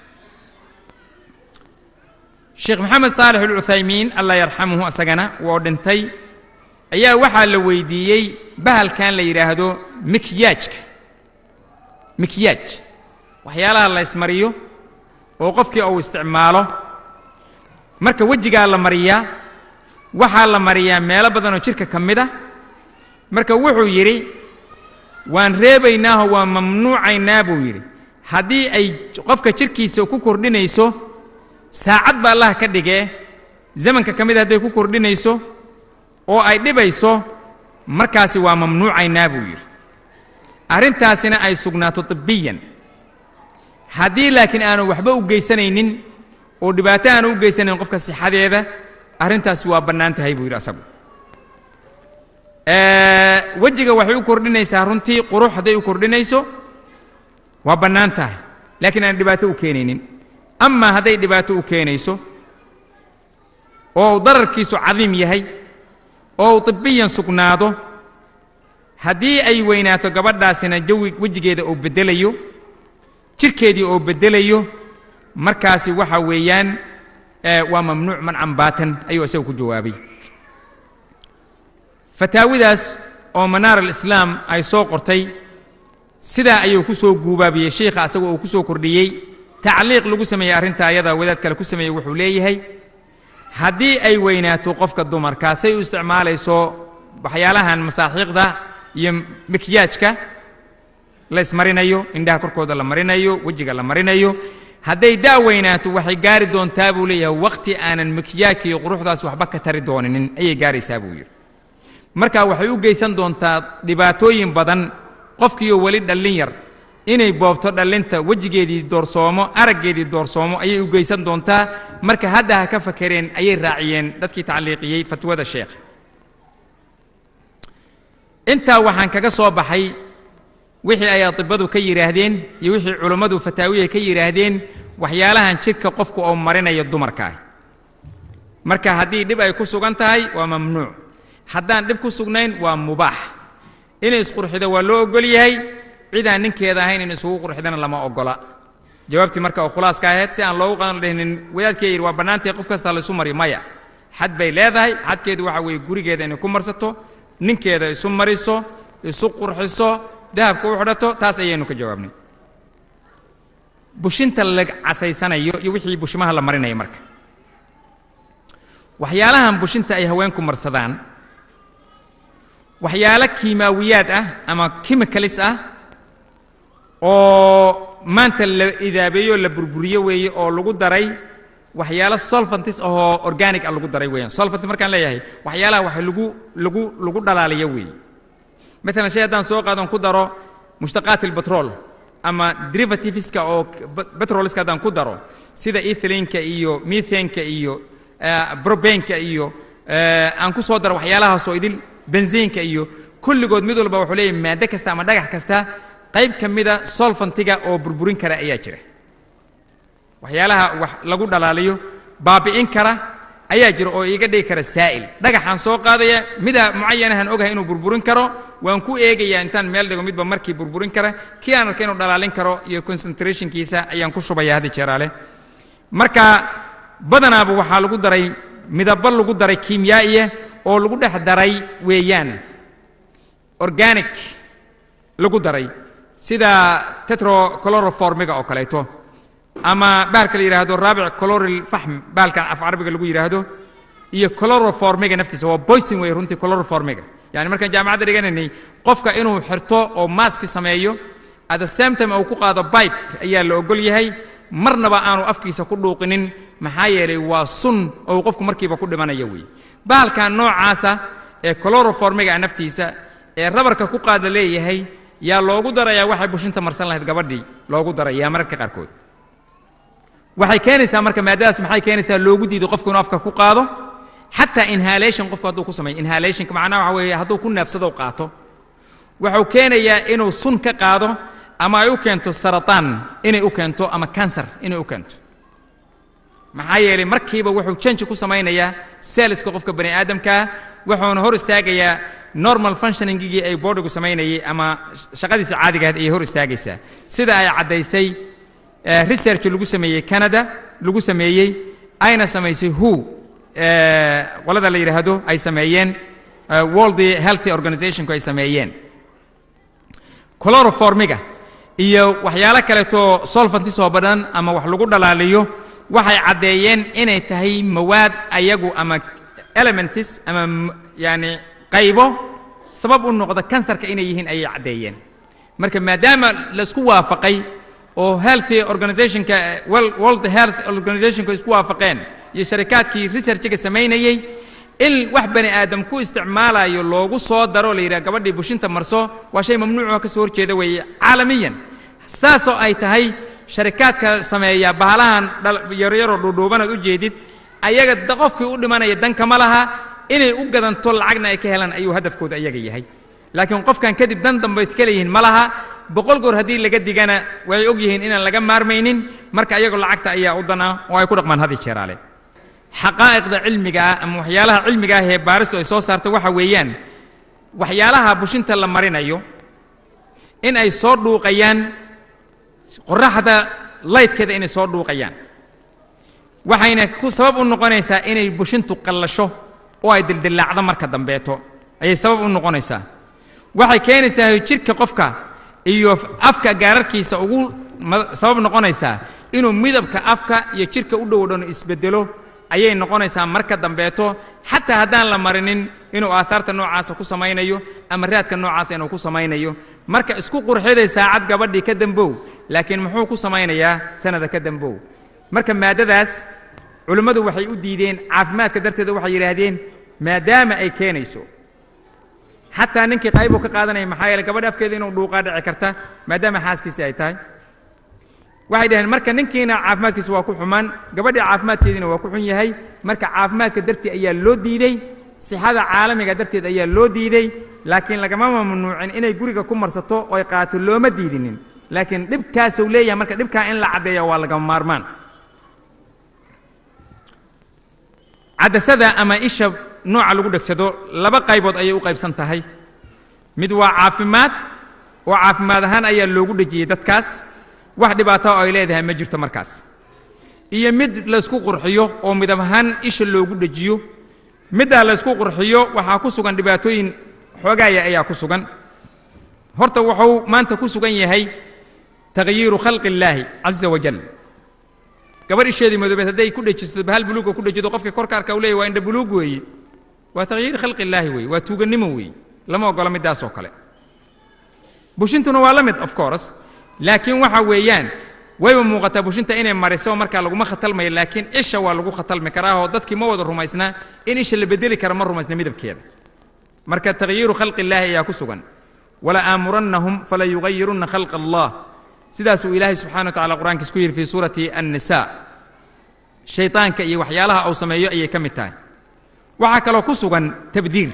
sheekh maxamed saalix alcuthaymiin allah yarxamuhu asagana woo dhintay ayaa waxaa la weydiiyey bahalkan la yidhaahdo mikyaajka mikyaaj waxyaalaha la ismariyo oo qofkii uu isticmaalo marka wejigaa la mariyaa waxaa la mariyaa meelo badanoo jidhka ka mid ah marka wuxuu yidhi waan reebaynaahoo waan mamnuucaynaa buu yidhi haddii ay qofka jidhkiisa ku kordhinayso saacad ba allah ka dhigee zamanka ka mid hadday ku kordhinayso oo ay dhibayso markaasi waa mamnuucaynaa buu yidhi arrintaasina ay sugnaato tibbiyan haddii laakiin aanu waxba u geysanaynin oo dhibaato aanu u geysanayn qofka sixadeeda arrintaasi waa bannaan tahay buu yidhi asagu wejiga waxay u kordhinaysaa runtii qurux hadday u kordhinayso waa bannaan tahay laakiin aan dhibaato u keenaynin amaa hadday dhibaato u keenayso oo uu dararkiisu cadiim yahay oo uu tibbiyan sugnaado haddii ay weynaato gabadhaasina jawi wejigeeda oo beddelayo jirkeedii oo beddelayo markaasi waxa weeyaan waa mamnuuc mancan baatan ayuu isaga ku jawaabay fataawidaas oo manaar alislaam ay soo qortay sidaa ayuu ku soo guubaabiyey sheikha asaga uu ku soo kordhiyey tacliiq lagu sameeyey arrinta ayada wadaad kale ku sameeyey wuxuu leeyahay haddii ay weynaato qofka dumarkaa say u isticmaalayso waxyaalahan masaaxiiqda iyo mikyaajka la ismarinayo indhaha korkooda la marinayo wejiga la marinayo hadday daa weynaato waxay gaari doontaa buu leeyahay waqti aanan mikyaajka iyo quruxdaas waxba ka tari dooninin ayay gaaraysaa buu yidhi marka waxay u geysan doontaa dhibaatooyin badan qofkiiyo weli dhallin yar inay boobto dhallinta wejigeedii doorsoomo araggeedii doorsoomo ayay u geysan doontaa marka hadda ha ka fakereen ayay raaciyeen dadkii tacliiqiyey fatwada sheekh intaa waxaan kaga soo baxay wixii ay atibadu ka yidhaahdeen iyo wixii culummadu fataawiya ka yidhaahdeen waxyaalahan jidhka qofku oo marinaya dumarka ah marka haddii dhib ay ku sugan tahay waa mamnuuc haddaan dhib ku sugnayn waa mubaax inay isqurxido waa loo ogol yahay cidaan ninkeeda ahayn in isugu qurxidana lama ogola jawaabtii marka oo khulaaska ahayd si aan loogu qadan dhehnin wadaadkee yidhi waa bannaantay qof kasta laysu mariyo maya xad bay leedahay xadkeedu waxa weeye gurigeeda inay ku marsato ninkeeda isu mariso isu qurxiso dahabka u xidhato taas ayaynu ka jawaabnay bushinta la casaysanayo iyo wixii bushimaha la marinaya marka waxyaalahan bushinta ay haweenku marsadaan waxyaalo kiimaawiyaad ah ama chemicalis ah oo maanta la idaabeeyo la burburiyo weeye oo lagu daray waxyaalo solfantis ahoo organic ah lagu daray weeyaan solfant markaan leeyahay waxyaalaha wax lagu lagu lagu dhalaaliyo weeye maalan shay haddaan soo qaadon ku daro mushtaqaat albatrol ama derivativeska oo petroliska haddaan ku daro sida ethylenka iyo methanka iyo brobenka iyo aan ku soo daro waxyaalahaasoo idil benziinka iyo kulligood mid walba wuxuu leeyahay maaddo kasta ama dhagax kasta qayb ka mida solfantiga oo burburin kara ayaa jira waxyaalaha wax lagu dhalaaliyo baabi'in kara ayaa jira oo iiga dhigi kara saa'il dhagaxaan soo qaadaya mida mucayanahan ogahay inuu burburin karo waan ku eegayaa intaan meel dhigo midba markii burburin kara kii aan arka inuu dhalaalin karo iyo concentrationkiisa ayaan ku shubaya haddi jeeraale marka badanaaba waxaa lagu daray midabo lagu daray kiimyaa'iya oo lagu dhex daray weeyaan organic lagu daray sida tetrochloroformiga oo kaleeto ama bahalka la yidhaahdo raabic chloril fahm bahalkan af carabiga lagu yidhaahdo iyo chloroformiga naftiisa waa boysin wey runtii chloroformiga yani markaan jaamacadda dhiganaynay qofka inuu xirto oo maaski sameeyo at the same time uu ku qaado bibe ayaa la ogol yahay marnaba aanu afkiisa ku dhuuqinin maxaa yeelay waa sun oo qofku markiiba ku dhimanaya weeye bahalkan noocaasa ee chloroformiga naftiisa ee rabarka ku qaada leeyahay yaa loogu darayaa waxay bushinta marsan lahayd gabadhii loogu darayaa mararka qaarkood waxay keenaysaa marka maadadaas maxay keenaysaa loogu diido qofku inuu afka ku qaado xataa inhalation qofku hadduu ku sameeyo inhalationka macnaha waxa weeye hadduu ku neefsado qaato wuxuu keenayaa inuu sun ka qaado ama ay u keento sarataan inay u keento ama cancer inay u keento maxaa yeelay markiiba wuxuu janji ku samaynayaa selska qofka bani aadamkaa wuxuuna hor istaagayaa normal functioningigii ay bodygu samaynayay ama shaqadiisa caadigaad ayay hor istaagaysaa sida ay caddaysay research lagu sameeyey canada lagu sameeyey ayna samaysay who qolada la yidhaahdo ay sameeyeen world healthy organizationku ay sameeyeen chloroformiga iyo waxyaalo kaleeto solfantis oo badan ama wax lagu dhalaaliyo waxay caddeeyeen inay tahay mawaad ayagu ama elementis ama yani qaybo sabab u noqda kansarka inay yihiin ayay caddeeyeen marka maadaama laisku waafaqay oo healthy organizationka world health organizationka isku waafaqeen iyo sharikaadkii researchiga samaynayey in wax bani aadam ku isticmaalayo loogu soo daro la yidhaha gabadhii bushinta marso waa shay mamnuucoo ka soo horjeeda weeye caalamiyan saasoo ay tahay sharikaadka sameeya bahalahan yaryaroo dhuudhuubanaad u jeedid ayaga qofkii u dhimanaya danka ma laha inay u gadanto lacagna ay ka helaan ayuu hadafkooda ayaga yahay laakiin qofkan kadib dan dambe iska leeyihiin ma laha boqol goor haddii laga digana way og yihiin inaan laga maarmaynin marka ayagoo lacagta ayaa u dan ah oo ay ku dhaqmaan hadi jeeraale xaqaa'iqda cilmiga ah ama waxyaalaha cilmiga ah ee baaristu ay soo saarto waxa weeyaan waxyaalaha bushinta la marinayo in ay soo dhuuqayaan qorraxda laydkeeda inay soo dhuuqayaan waxayna ku sabab u noqonaysaa inay bushintu qallasho oo ay dildillaacdo marka dambeeto ayay sabab u noqonaysaa waxay keenaysaa jidhka qofka iyo afka gaararkiisa ugu sabab noqonaysaa inuu midabka afka iyo jidhka u dhow dhan isbedelo ayay noqonaysaa marka dambeeto xataa haddaan la marinin inuu aahaarta noocaasa ku samaynayo ama raadka noocaasa inuu ku samaynayo marka isku qurxiday saacad gabadhii ka dambow laakiin muxuu ku samaynayaa sanada ka dambow marka maaddadaas culimmadu waxay u diideen caafimaadka darteeda waxay yidhaahdeen maadaama ay keenayso xataa ninkii qaybuu ka qaadanaya maxaa yeele gabadha afkeeda inuu dhuuqaa dhici karta maadaama xaaskiisi ay tahay waxay dhaheen marka ninkiina caafimaadkiisa waa ku xumaan gabadhii caafimaadkeediina waa ku xun yahay marka caafimaadka darteed ayaa loo diidey sixada caalamiga darteed ayaa loo diidey laakiin lagama mamnuucin inay guriga ku marsato oy qaato looma diidinin laakiin dhibkaasuu leeyahay marka dhibkaa in la caddeeya waa lagama maarmaan cadasada ama isha nooca lagu dhegsado laba qaybood ayay u qaybsan tahay mid waa caafimaad oo caafimaad ahaan ayaa loogu dhejiyey dadkaas wax dhibaato oo ay leedahay ma jirto markaas iyo mid laysku qurxiyo oo midab ahaan isha loogu dhejiyo middaa laysku qurxiyo waxaa ku sugan dhibaatooyin xoogaaya ayaa ku sugan horta wuxuu maanta ku sugan yahay takhyiiru khalqi illaahi caza wajal gabadh isheedii madoobeed hadday ku dhejisto bahal buluuga ku dhejido qofkii korka arka u leeyahy waa indha buluug weeye waa takhyiir khalqi illaahi weeye waa tuugannimo weeye lama oggola middaas oo kale bushintuna waa la mid of course laakiin waxa weeyaan wayba muuqataa bushinta inay mariso markaa laguma khatalmayo laakiin isha waa lagu khatalmi karaa oo dadkii ma wada rumaysnaa in isha la bedeli kara ma rumaysna midabkeeda marka takhyiiru khalqi illaahi ayaa ku sugan wala aamurannahum fala yugayirunna khalqa allah sidaasuu ilaahay subxana wa tacala qur-aankiis ku yidhi fii suurati annisa shaydaanka iyo waxyaalaha uu sameeyo ayay ka mid tahay waxaa kaloo ku sugan tabdiir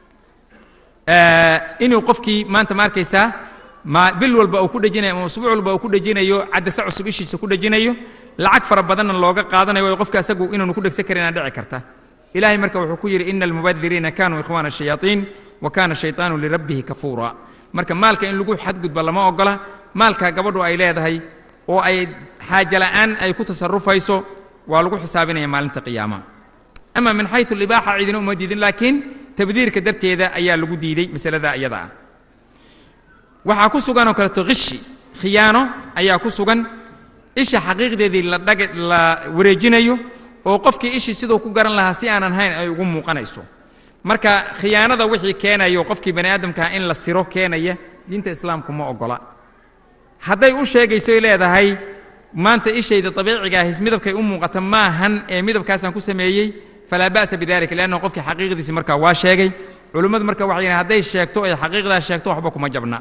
inuu qofkii maanta ma arkaysaa ma bil walba uu ku dhejinayo ama usbuuc walba uu ku dhejinayo cadase cusub ishiisa ku dhejinayo lacag fara badanna looga qaadanayo waayo qofka asagu inaanu ku dhegsan karin aa dhici karta ilaahay marka wuxuu ku yidhi ina almubadiriina kanuu ikhwaana ashayaaطiin wa kana shayطaanu lirabbihi kafuura marka maalka in lagu xadgudba lama ogola maalka gabadhu ay leedahay oo ay xaaje la'aan ay ku tasarufayso waa lagu xisaabinaya maalinta qiyaamaha ama min xayثu libaaxa cidina uma diidin laakiin tabdiirka darteeda ayaa lagu diiday masalada iyada ah waxaa ku sugan oo kaleeto khishi khiyaano ayaa ku sugan isha xaqiiqdeedii la dhag la wareejinayo oo qofkii ishii siduu ku garan lahaa si aanan hayn ay ugu muuqanayso marka khiyaanada wixii keenayo qofkii bani aadamkaha in la siro keenaya diinta islaamku ma ogola hadday u sheegaysoy leedahay maanta ishayda dabiiciga ahis midabkay u muuqata maahan ee midabkaasaan ku sameeyey falaa ba'sa bidalika liannahu qofkii xaqiiqdiisi markaa waa sheegay culimmadu marka waxay yidhahan hadday sheegto ay xaqiiqdaas sheegto waxba kuma jabna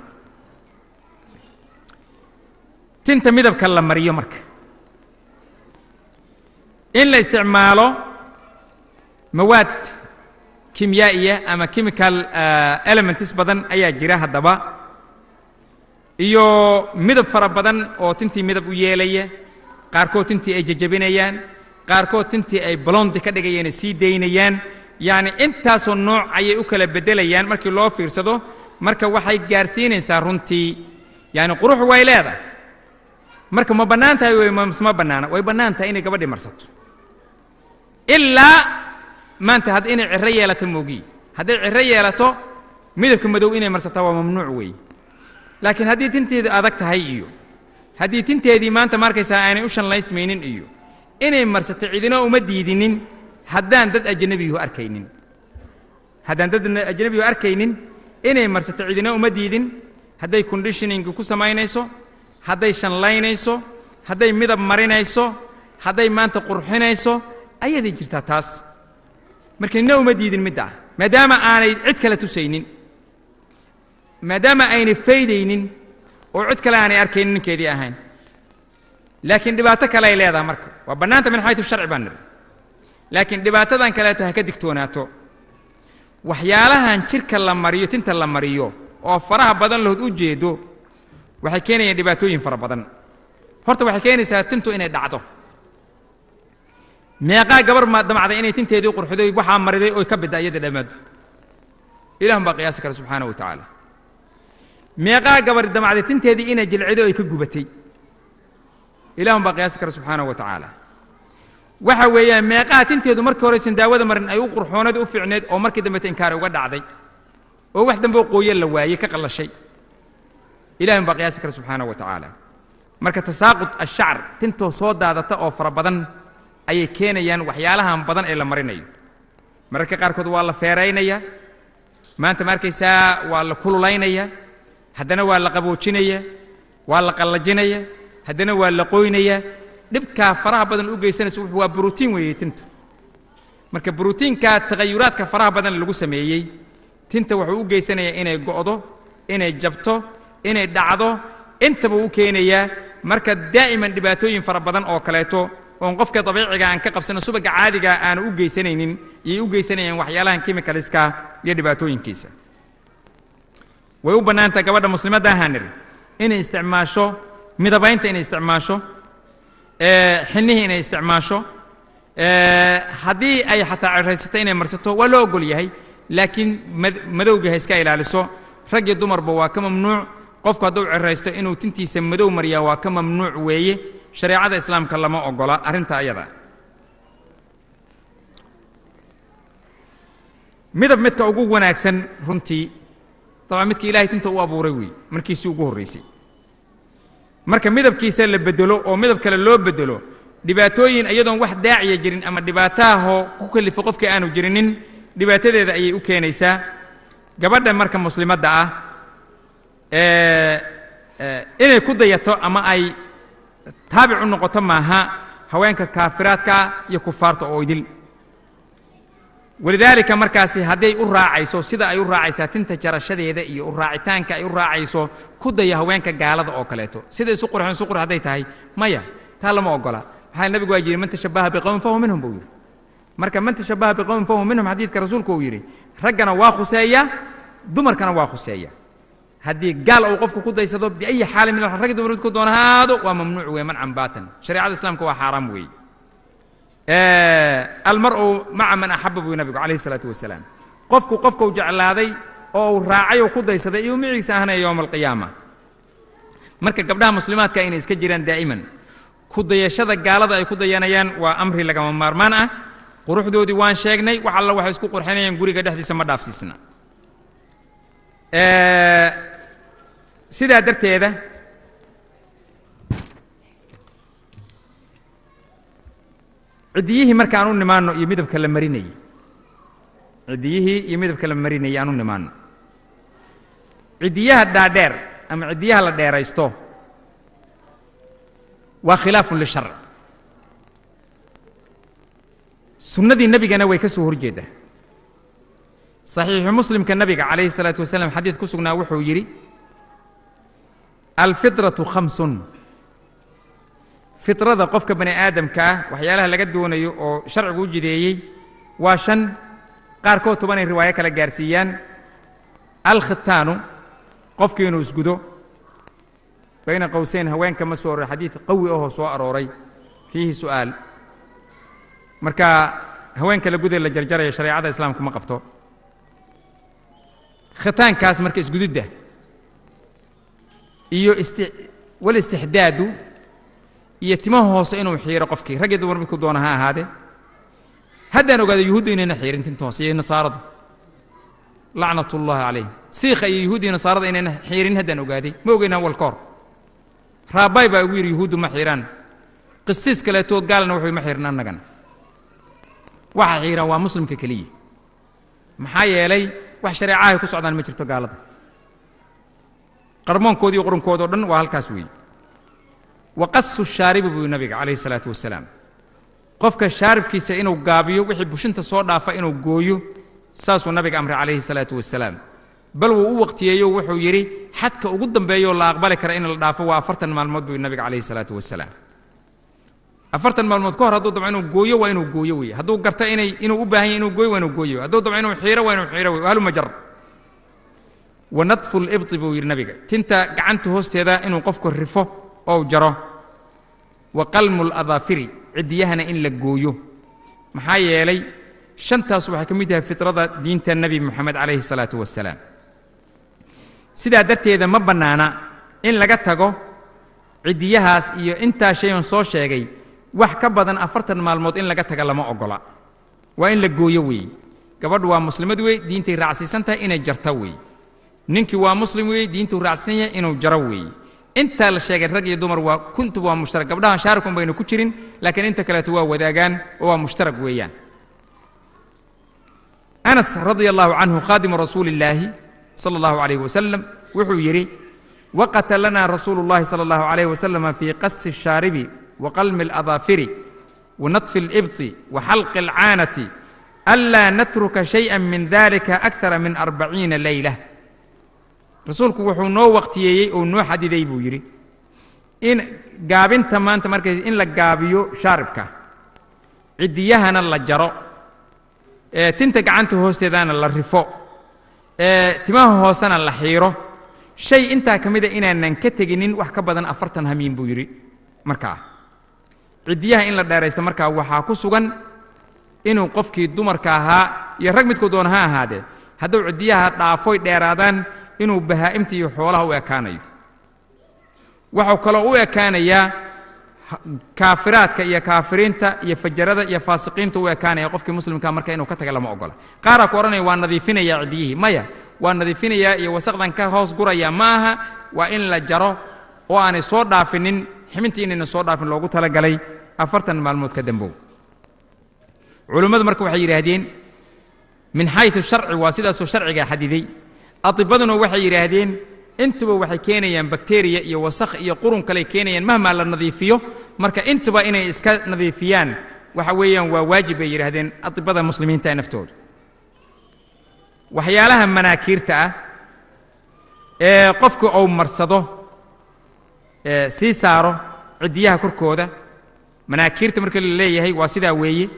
tinta midabka la mariyo marka in la isticmaalo mawaad kimyaa'iya ama chemical elements badan ayaa jira haddaba iyo midab fara badan oo tintii midab u yeelaya qaarkood tintii ay jajabinayaan qaarkood tintii ay blondi ka dhigayaan sii daynayaan yacni intaasoo nooc ayay u kala beddelayaan markii loo fiirsado marka waxay gaarsiinaysaa runtii yacni qurux way leedahay marka ma bannaan tahay way ma bannaana way bannaan tahay inay gabadhii marsato ilaa maanta had inay cirro yeelato moogiyi hadday cirro yeelato midabka madow inay marsataa waa mamnuuc weeye laakiin haddii tinteedu adag tahay iyo haddii tinteedii maanta markaysaa aanay u shanlaysmaynin iyo inay marsato cidina uma diidinin haddaan dad ajnabiyuhu arkaynin haddaan dad ajnabiyuhu arkaynin inay marsato cidina uma diidin hadday conditioning ku samaynayso hadday shanlaynayso hadday midab marinayso hadday maanta qurxinayso ayaday jirtaa taas marka nina uma diidin midda ah maadaama aanay cid kale tusaynin maadaama aynay faydaynin oo cid kale aanay arkaynin ninkeedii ahayn laakiin dhibaato kale ay leedahay marka waa bannaanta min xaytu sharci baan nidhi laakiin dhibaatadan kaleeta ha ka digtoonaato waxyaalahan jirka la mariyo tinta la mariyo oo faraha badan lahood u jeedo waxay keenayaan dhibaatooyin fara badan horta waxay keenaysaa tintu inay dhacdo meeqaa gabar maa damacday inay tinteedii qurxiday waxaa mariday oy ka bidda iyada dhammaadu ilahun baa qiyaasi kara subxaana wa tacaala meeqaa gabar damacday tinteedii inay jilciday oy ka gubatay ilahun baa qiyaasi kara subxaana wa tacaala waxa weeyaan meeqaha tinteedu markii horeysan daawada marin ay u qurxooneed u fiicneed oo markii dambeta inkaar uga dhacday oo wax dambe oo qooye la waayey ka qallashay ilahun baa qiyaasi kara subxaana wa tacaala marka tasaaqud ashacr tintoo soo daadata oo fara badan ayay keenayaan waxyaalahan badan ee la marinayo mararka qaarkood waa la feeraynaya maanta ma arkaysaa waa la kululaynaya haddana waa la qaboojinaya waa la qallajinaya haddana waa la qoynaya dhibkaa faraha badan u geysanaysa wuxuu waa brotiin weeye tintu marka brotiinkaa tagayuraadka faraha badan lagu sameeyey tinta wuxuu u geysanayaa inay go'do inay jabto inay dhacdo intaba u keenayaa marka daa'iman dhibaatooyin fara badan oo kaleeto oon qofka dabiiciga aan ka qabsano subaga caadiga aanu u geysanaynin iyay u geysanayaan waxyaalahan chemicalska iyo dhibaatooyinkiisa way u bannaantaha gabadha muslimadda ahaan niri inay isticmaasho midabaynta inay isticmaasho xinnihii inay isticmaasho haddii ay xataa ceraysato inay marsato waa loo ogol yahay laakiin madowga ha iska ilaaliso rag iyo dumarba waa ka mamnuuc qofku hadduu ceraysto inuu tintiisa madow mariyaa waa ka mamnuuc weeye shareecada islaamka lama ogola arrinta ayada midab midka ugu wanaagsan runtii dabcan midka ilaahay tinta u abuuray weeye markiisii ugu horraysay marka midabkiisa la bedelo oo midab kale loo bedelo dhibaatooyin iyadoon wax daaciya jirin ama dhibaataahoo ku kalifo qofkii aanu jirinin dhibaatadeeda ayay u keenaysaa gabadha marka muslimadda ah inay ku dayato ama ay taabic u noqoto maaha haweenka kaafiraadka iyo kufaarta oo idil walidaalika markaasi hadday u raacayso sida ay u raacaysaa tinta jarashadeeda iyo u raacitaanka ay u raacayso ku daya haweenka gaalada oo kaleeto sida isu qurxeen isu qurx hadday tahay maya taa lama ogola maxaa nebigu waa yidhi man tashabaha biqowmin fahuwa minhum buu yidhi marka man tashabaha biqowmin fahuwa minhum xadiidka rasuulku uu yidhi raggana waa khuseeya dumarkana waa khuseeya haddii gaal uu qofku ku daysado biayi xaalin min rag dumar midku doona haado waa mamnuuc weeye mancan baatan shareecada islaamka waa xaaraam weeye almar'u maca man axaba buu nabigu calayhi salaatu wasalaam qofku qofkuu jeclaaday oo uu raacay oo ku daysaday iyo micigiisa ahanaya yowma alqiyaama marka gabdhaha muslimaadka inay iska jiraan daa'iman ku dayashada gaalada ay ku dayanayaan waa amri lagama maarmaan ah quruxdoodii waan sheegnay wax alla waxay isku qurxinayaan guriga dhexdiisa ma dhaafsiisna sidaa darteeda ciddiyihii markaan u nimaanno iyo midabka la marinayey ciddiyihii iyo midabka la marinayey aan u nimaanno ciddiyaha dhaadheer ama ciddiyaha la dheeraysto waa khilaafun lisharc sunnadii nebigana way ka soo horjeeddaa saxiixu muslimka nabiga calayhi salaatu wasalaam xadiid ku sugnaa wuxuu yidhi alfitratu khamsun fitrada qofka bani aadamka ah waxyaalaha laga doonayo oo sharcigu u jideeyey waa shan qaarkood tobanay riwaayo kala gaarsiiyaan alkhitaanu qofkii inuu isgudo bayna qowseyn haweenka ma soo aroray xadiid qawi ahoo soo arooray fiihi su'aal marka haweenka la guday la jarjaraya shareecada islaamku ma qabto khitaankaas marka isgudidda iyo isti walistixdaadu iyo timaha hoose inuu xiiro qofkii rag iyo dumar midku doona ha ahaadee haddaan ogaado yuhuudda inayna xiirin tinta hoose iyo nasaaradu lacnat ullahi calayhim siikha iyo yuhuudda iyo nasaarada inayna xiirin haddaan ogaaday ma ogeynaa walkoor raabay baa ugu yidhi yuhuuddu ma xiiraan qisiis kaleetoo gaalna wuxuu ma xiirin annagana waxa xiiraan waa muslimka keliya maxaa yeelay wax shareecahay ku socdaan ma jirto gaalada qarmoonkoodi iyo qurunkooda o dhan waa halkaas weeye waqasu shaaribi buu nabiga calayhi salaatu wasalaam qofka shaaribkiisa inuu gaabiyo wixii bushinta soo dhaafa inuu gooyo saasuu nabiga amray calayhi salaatu wasalaam bal wuu u waqtiyeeyo wuxuu yidhi xadka ugu dambeeyoo la aqbali kara in la dhaafo waa afartan maalmood buu nabiga calayhi salaatu wasalaam afartan maalmood ka hor hadduu dabco inuu gooyo waa inuu gooyo weye hadduu garto inay inuu u baahan yahy inuu gooyo waa inuu gooyo hadduu dabco inuu xiiro waa inuu xiiro weye haluma jar wa nadfu libti buu yidhi nabiga tinta gacanta hoosteeda inuu qofku rifo ou jaro wa qalmu ladaafiri ciddiyahana in la gooyo maxaa yeelay shantaas waxay ka mid tahay fitrada diinta nebi moxamed calayhi salaatu wasalaam sidaa darteeda ma bannaana in laga tago ciddiyahaas iyo intaa shayan soo sheegay wax ka badan afartan maalmood in laga taga lama oggola waa in la gooyo weeye gabadhu waa muslimad wey diintay raacsiisan tahay inay jarto weeye ninkii waa muslim weeye diintuu raacsiisan yahay inuu jaro weeye intaa la sheegay rag iyo dumar waa kuntuba waa mushtarak gabdhahan shaarikun bayna ku jirin laakiin inta kaleeto waa wadaagaan oo waa mushtarak weeyaan anas radia allahu canhu khaadimu rasuuli illaahi sala allahu calayhi wasalam wuxuu yidhi waqata lana rasuulu llahi sala allahu calayhi wasalam fii qasi الshaaribi وqalmi الأظaafiri ونطfi الإbطi وxalqi الcaanati أnlaa natruka شhayئa min dalika أkثara min arbaciina leyla rasuulku wuxuu noo waqtiyeeyey oo noo xadiday buu yidhi in gaabinta maanta markay in la gaabiyo shaaribka ciddiyahana la jaro ee tinta gacanta hoosteedana la rifo ee timaha hoosena la xiiro shay intaa ka mida inaanan ka teginin wax ka badan afartan hamiin buu yidhi markaa ciddiyaha in la dheeraysto markaa waxaa ku sugan inuu qofkii dumarka ahaa iyo rag midkuu doona ha ahaadee hadduu ciddiyaha dhaafoy dheeraadaan inuu bahaa'imta iyo xoolaha u ekaanayo wuxuu kaloo u ekaanayaa kaafiraadka iyo kaafiriinta iyo fajarada iyo faasiqiinta u ekaanaya qofkii muslimkaa marka inuu ka taga lama ogola qaaraa ku odhanaya waa nadiifinayaa ciddiyihii maya waa nadiifinayaa iyo wasaqdan ka hoos guraya ma aha waa in la jaro oo aanay soo dhaafinin ximintii inayna soo dhaafin loogu talagalay afartan maalmood ka dambow culummadu marka waxay yidhaahdeen min xayu sharci waa sidaasoo sharciga xadiday adibaduna waxay yidhaahdeen intuba waxay keenayaan bakteriya iyo wasakh iyo qurun kaley keenayaan mahmaa la nadiifiyo marka intuba inay iska nadiifiyaan waxa weeyaan waa waajib bay yidhaahdeen adibada muslimiinta ee naftoodu waxyaalaha manaakiirta ah ee qofku uu marsado ee sii saaro ciddiyaha korkooda manaakiirta marka la leeyahay waa sidaa weeye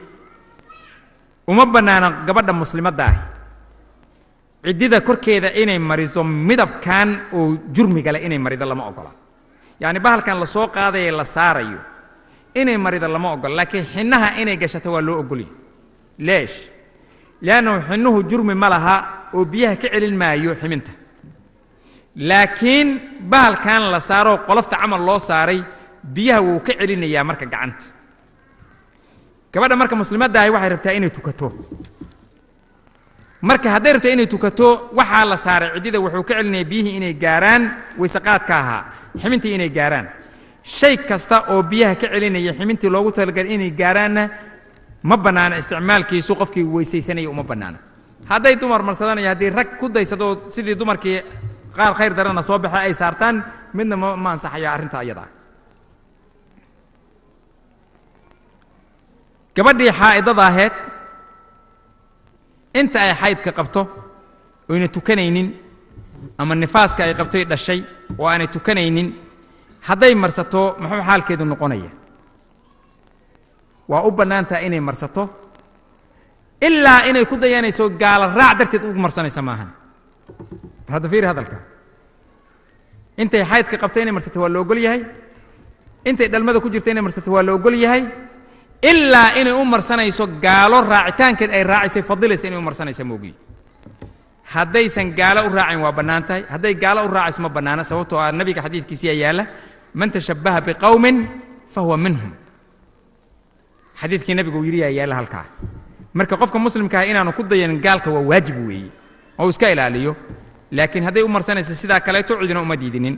uma bannaana gabadha muslimadda ahi ciddida korkeeda inay mariso midabkan oo jurmiga leh inay marido lama ogola yacni bahalkan la soo qaadaye la saarayo inay marido lama ogola laakiin xinnaha inay gashato waa loo ogolya leesh liannahu xinnuhu jurmi ma laha oo biyaha ka celin maayo ximinta laakiin bahalkan la saaroo qolofta camal loo saaray biyaha wuu ka celinayaa marka gacanta gabadha marka muslimadda ahi waxay rabtaa inay tukato marka hadday rabto inay tukato waxaa la saaray ciddida wuxuu ka celinaya biyihii inay gaaraan wayseqaadka ahaa ximintii inay gaaraan shay kasta oo biyaha ka celinaya ximintii loogu talagalay inay gaaraanna ma bannaana isticmaalkiisu qofkii weysaysanaya uma bannaana hadday dumar marsadanayo haddii rag ku daysadoo sidii dumarkii qaar khayr darana soo baxa ay saartaan midna ma ma ansaxaya arrinta ayadaa gabadhii xaa'idada aheed inta ay xaydka qabto oyna tukanaynin ama nifaaska ay qabtoy dhashay oo aanay tukanaynin hadday marsato muxuu xaalkeedu noqonaya waa u bannaan taha inay marsato ilaa inay ku dayanayso gaala raac darteed ugu marsanaysa maahan mar hadda fiiri hadalka intay xaydka qabto inay marsato waa la ogol yahay intay dhalmada ku jirto inay marsato waa la ogol yahay ilaa inay u marsanayso gaalo raacitaankeed ay raacayso fadilaysa inay u marsanaysa moogiyi haddaysan gaalo u raacin waa bannaan tahay hadday gaalo u raacayso ma bannaana sababtoo ah nabiga xadiidkiisiyaa yaalla man tashabbaha biqowmin fahuwa minhum xadiidkii nabigu uu yidhi yaa yaalla halkaa marka qofka muslimkaa inaanu ku dayanin gaalka waa waajib weeye oo iska ilaaliyo laakiin hadday u marsanayso sidaa kaleeto cidina uma diidinin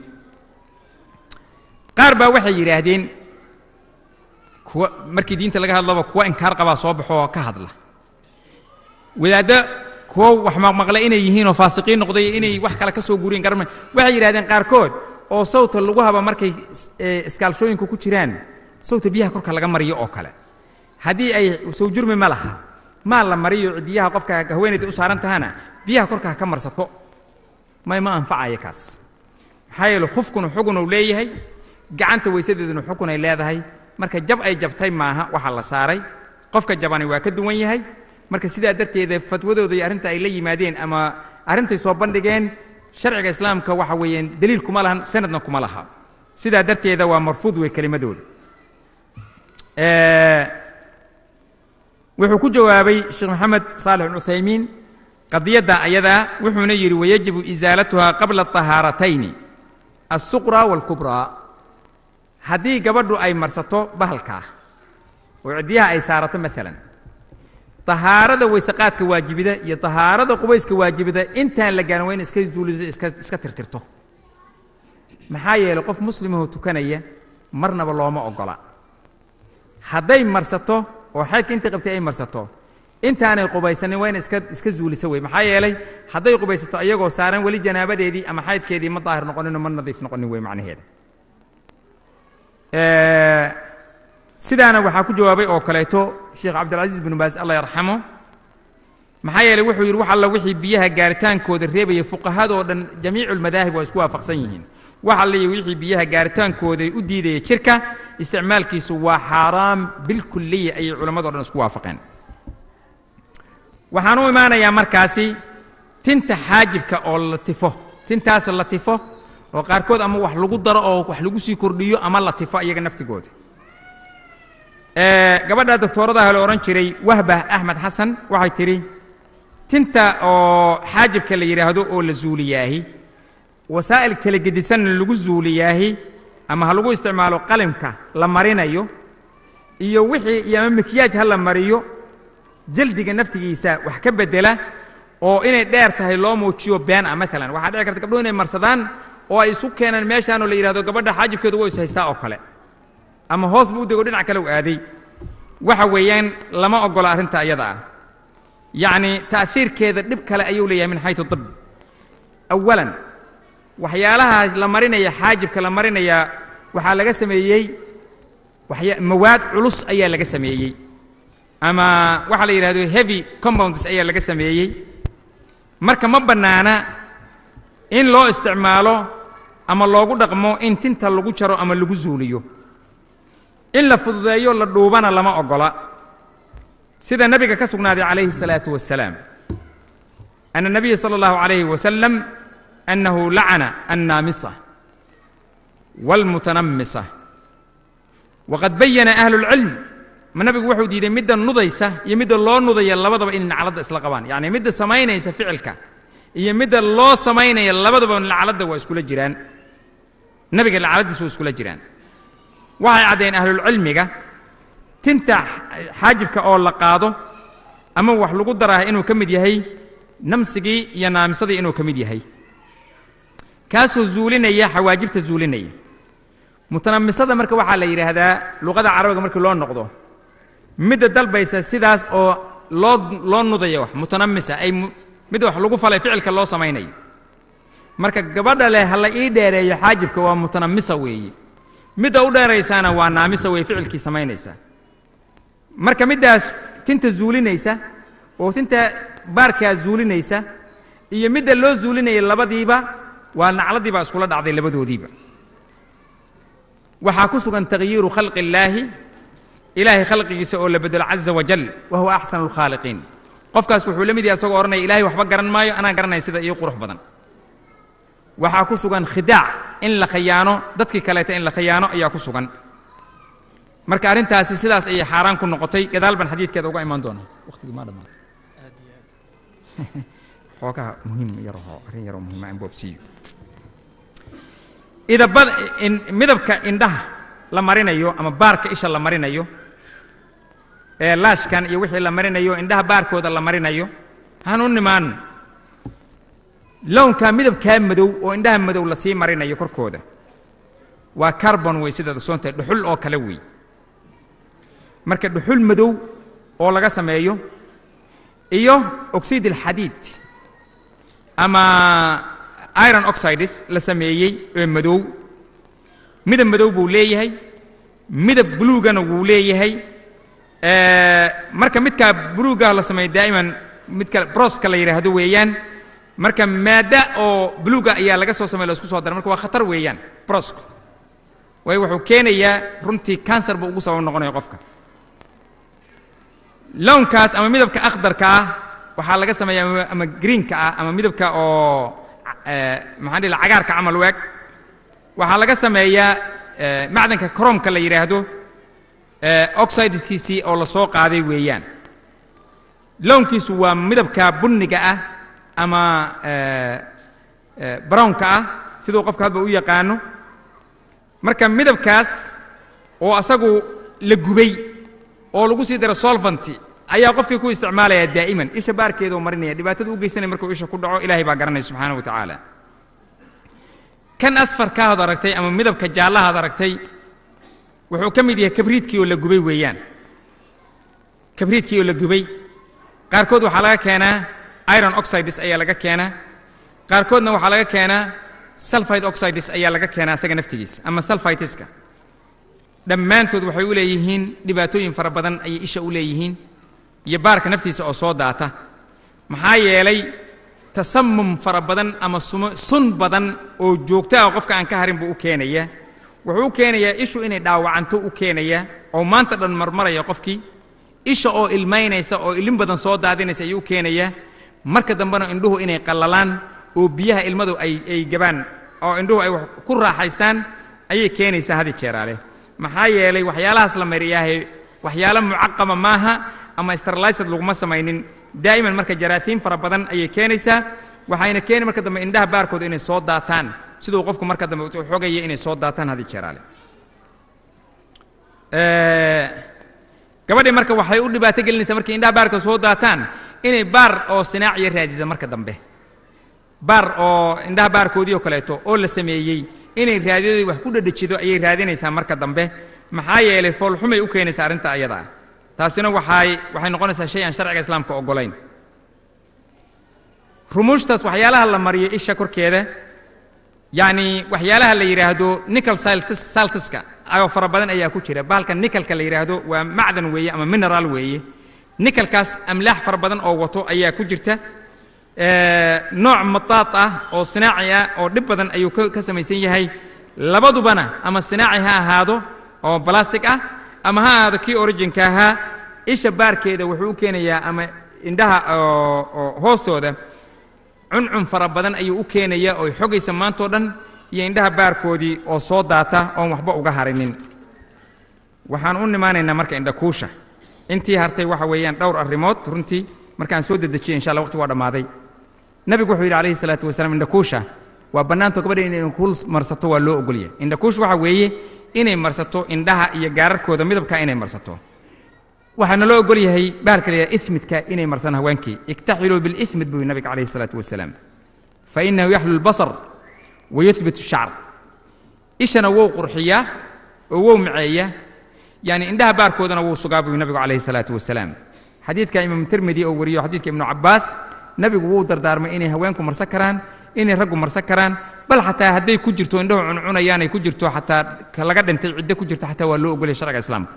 qaar baa waxay yidhaahdeen kuwa markii diinta laga hadlaba kuwa inkaar qabaa soo baxo oo ka hadla wadaaddo kuwo wax maqmaqle inay yihiin oo faasiqiin noqday inay wax kale ka soo guriyeen garma waxay yidhahdeen qaarkood oo sawta lagu haba markay iskaalshooyinka ku jiraan sawta biyaha korka laga mariyo oo kale haddii ay sow jurmi ma laha maa la mariyo cidiyaha qofka haweenayda u saaran tahana biyaha korka ha ka marsato may ma anfacaya kaas maxaa yeele khufkunu xugun uu leeyahay gacanta weysadeeduna xukun ay leedahay marka jab ay jabtay maaha waxa la saaray qofka jabani waa ka duwan yahay marka sidaa darteeda fatwadooda iyo arrinta ay la yimaadeen ama arrintay soo bandhigeen sharciga islaamka waxa weeyaan daliil kuma lahan sanadna kuma laha sidaa darteeda waa marfuud wey kelimadooda wuxuu ku jawaabay sheekh maxamed saalix cuthaymiin qadiyadda ayadaa wuxuuna yidhi wayajibu isaalatuhaa qabla طahaaratayni alsuqraa waalkubraa haddii gabadhu ay marsato bahalkaa oo ciddiyaha ay saarato maalan tahaarada weyseqaadka waajibida iyo tahaarada qubayska waajibida intaan la gaarin waa in iska zuuliso iska iska tirtirto maxaa yeelay qof muslimahoo tukanaya marnaba looma ogola hadday marsato oo xeedka intii qabtay ay marsato intaanay qubaysanin waa in iska iska zuuliso wey maxaa yeelay hadday qubaysato iyagoo saaran weli janaabadeedii ama xaydkeedii ma daahir noqoninoo ma nadiif noqonin wey macnaheeda sidaana waxaa ku jawaabay oo kaleeto sheekh cabdilcaziiz binu baas allah yarxamo maxaa yeelay wuxuu yidhi wax alla wixii biyaha gaaritaankooda reebaya fuqahadoo dhan jamiicu lmadaahib waa isku waafaqsan yihiin wax alliya wixii biyaha gaaritaankooda u diidaya jirka isticmaalkiisu waa xaaraam bilkuliya ayay culammadoo dhan isku waafaqeen waxaan u imaanayaa markaasi tinta xaajibka oo la tifo tintaas la tifo oo qaarkood ama wax lagu daro oo wax lagu sii kordhiyo ama la tifo iyaga naftigooda gabadha doctooradaha la odhan jiray wahbah axmed xasan waxay tidhi tinta oo xaajibka la yidhaahdo oo la zuuliyaahi wasaa'il kala gedisanna lagu zuuliyaahi ama ha lagu isticmaalo qalimka la marinayo iyo wixii iyo ama mikiyaaj ha la mariyo jaldiga naftigiisa wax ka beddela oo inay dheer tahay loo muujiyo been ah maalan waxaa dhici karta gabdhuhu inay marsadaan oo ay isu keenaan meeshaanoo la yidhahdo gabadha xaajibkeedu waa is haystaa oo kale ama hoos buu u dego dhinac kale u aaday waxa weeyaan lama oggola arrinta ayada ah yacni ta'hiirkeeda dhib kale ayuu leeyahay min xaysu dib awalan waxyaalaha la marinaya xaajibka la marinaya waxaa laga sameeyey waxya mawaad culus ayaa laga sameeyey ama waxaa la yidhahdo heavy compounds ayaa laga sameeyey marka ma bannaana in loo isticmaalo ama loogu dhaqmo in tinta lagu jaro ama lagu zuuliyo in la fududeeyo la dhuubana lama oggola sida nebiga ka sugnaaday calayhi الsalaaةu wasalaam ana الnabiya salى اllahu عalayhi wasalam annahu lacana annaamisa wاlmutanamisa waqad bayana ahlu اlcilm ma nabigu wuxuu diiday midda nudaysa iyo midda loo nudaya labadaba inay nacladda isla qabaan yacni midda samaynaysa ficilka iyo midda loo samaynaya labadaba lacladda waa iskula jiraan nebiga lacladdiisa waa iskula jiraan waxay caddeen ahlulcilmiga tinta xaajibka oo la qaado ama wax lagu daraah inuu ka mid yahay namsigii iyo naamisadii inuu ka mid yahay kaasoo zuulinaya xawaajibta zuulinaya mutanamisada marka waxaa la yidhaahdaa luqada carabiga markii loo noqdo midda dalbaysa sidaas oo loo loo nudaya wax mutanamisa ay midda wax lagu falay ficilka loo samaynayo marka gabadha leh ha la ii dheereeyo xaajibka waa mutanamisa weeye midda u dheeraysaana waa naamisa wey ficilkii samaynaysaa marka middaas tinta zuulinaysa oo tinta baarkaa zuulinaysa iyo midda loo zuulinaya labadiiba waa nacladii baa iskula dhacday labadoodiiba waxaa ku sugan takhyiiru khalqi illaahi ilaahay khalqigiisa oo la bedelo caza wajal wa huwa axsanu lkhaaliqiin qofkaas wuxuu la mid yahay asagoo odhanaya ilahay waxba garan maayo anaa garanaya sida iyo qurux badan waxaa ku sugan khidaac in la khayaano dadkii kaleeta in la khayaano ayaa ku sugan marka arrintaasi sidaas ayay xaaraan ku noqotay gadaal baan xadiidkeeda uga imaan doonaa waqtigii maa dhammaan xoogaha muhiim yarahoo arrin yaroo muhiima in boobsiiyo idabad midabka indhaha la marinayo ama baarka isha la marinayo ee laashkan iyo wixii la marinayo indhaha baarkooda la marinayo han u nimaan lownkaa midabkaa madow oo indhaha madow la sii marinayo korkooda waa carbon wey sidaad ogsoontahay dhuxul oo kale wey marka dhuxul madow oo laga sameeyo iyo oxid alxadiid ama iron oxides la sameeyey ee madow midab madow buu leeyahay midab buluugana wuu leeyahay marka midkaa buluugaah la sameeyo daa'iman midka broska la yidhaahdo weeyaan marka maadda oo buluuga ayaa laga soo samey la isku soo dara marka waa khatar weeyaan brosku waayo wuxuu keenayaa runtii kansar buu ugu sabab noqonaya qofka lownkaas ama midabka akhdarka ah waxaa laga sameeya ama greenka ah ama midabka oo maxaan dhihi cagaarka camal weeg waxaa laga sameeyaa macdanka cromka la yidhaahdo oxidkiisii oo la soo qaaday weeyaan lownkiisu waa midabka bunniga ah ama brownka ah siduu qofka hadba u yaqaano marka midabkaas oo asagu la gubay oo lagu sii daro solvanti ayaa qofkii ku isticmaalaya daa'iman isha baarkeedoo marinaya dhibaatada u geysanaya markuu isha ku dhaco ilaahay baa garanaya subxaana wa tacaala kan asfarkaahood aragtay ama midabka jaallahaad aragtay wuxuu ka mid yahay kabriidkii oo la gubay weeyaan kabriidkii oo la gubay qaarkood waxaa laga keenaa iron oxides ayaa laga keenaa qaarkoodna waxaa laga keenaa sulfide oxides ayaa laga keenaa asaga naftigiisa ama sulfitiska dhammaantood waxay u leeyihiin dhibaatooyin fara badan ayay isha u leeyihiin iyo baarka naftiisa oo soo daata maxaa yeelay tasamum fara badan ama sun badan oo joogto ah qofka aan ka harin buu u keenayaa wuxuu u keenayaa ishu inay dhaawacanto u keenayaa oo maanta dhan marmaraya qofkii isha oo ilmaynaysa oo ilin badan soo daadinaysa ayuu u keenayaa marka dambena indhuhu inay qallalaan oo biyaha ilmadu ay ay gabaan oo indhuhu ay wax ku raaxaystaan ayay keenaysaa hadi jeeraale maxaa yeelay waxyaalahaas la mariyaahe waxyaalo mucaqama maaha ama sterlised laguma samaynin daa'iman marka jaraafiin fara badan ayay keenaysaa waxayna keeni marka dambe indhaha baarkooda inay soo daataan siduu qofku marka dambe u xogaya inay soo daataan hadi jeeraale gabadhii marka waxay u dhibaato gelinaysaa markay indhaha baarka soo daataan inay baar oo sinaaciya raadida marka dambe baar oo indhaha baarkoodii oo kaleeto oo la sameeyey inay raadiyadii wax ku dhadhajido ayay raadinaysaa marka dambe maxaa yeelay foolxumay u keenaysaa arrinta ayada ah taasina waxay waxay noqonaysaa shay aan sharciga islaamka oggolayn rumuushtaas waxyaalaha la mariyo isha korkeeda yacni waxyaalaha la yidhaahdo nickel saltiska oo fara badan ayaa ku jira bahalka nickelka la yidhaahdo waa macdan weeye ama mineral weeye nickelkaas amlaax fara badan oo wato ayaa ku jirta nooc mataad ah oo sinaaci ah oo dhib badan ayuu ka samaysan yahay labadubana ama sinaaci ha ahaado oo balastic ah ama ha ahaado kii originka ahaa isha baarkeeda wuxuu u keenayaa ama indhaha hoostooda cuncun fara badan ayuu u keenayaa oo xogaysa maantao dhan iyo indhaha baarkoodii oo soo daata oon waxba uga harinin waxaan u nimaanaynaa marka indhakuusha intii hartay waxa weeyaan dhowr arrimood runtii markaan soo dedejiyay insha allah waqti waa dhammaaday nabigu wuxuu yidhi calayhi salaatu wasalaam indhakuusha waa bannaanto gabadha inay inkuul marsato waa loo ogolyahay indhakuusha waxa weeye inay marsato indhaha iyo gaararkooda midabka inay marsato waxaana loo ogol yahay bahalka la yidhaha ismidka inay marsan haweenkii iktaxiluu bilismid buu nabiga calayhi salaatu wasalaam fainahu yaxlu lbasar wayuhbit shacr ishana wuu qurxiyaa oo wuu maceeyaa yani indhaha baarkoodana wuu sugaa buu nabigu calayhi salaatu wasalaam xadiidka imaam tirmidi oo wariyo xadiidka ibnu cabbaas nabigu wuu dardaarmay inay haweenku marsan karaan inay raggu marsan karaan bal xataa hadday ku jirto indhahu cuncunayaanay ku jirto xataa ka laga dhintay ciddo ku jirto xataa waa loo ogolaya sharciga islaamka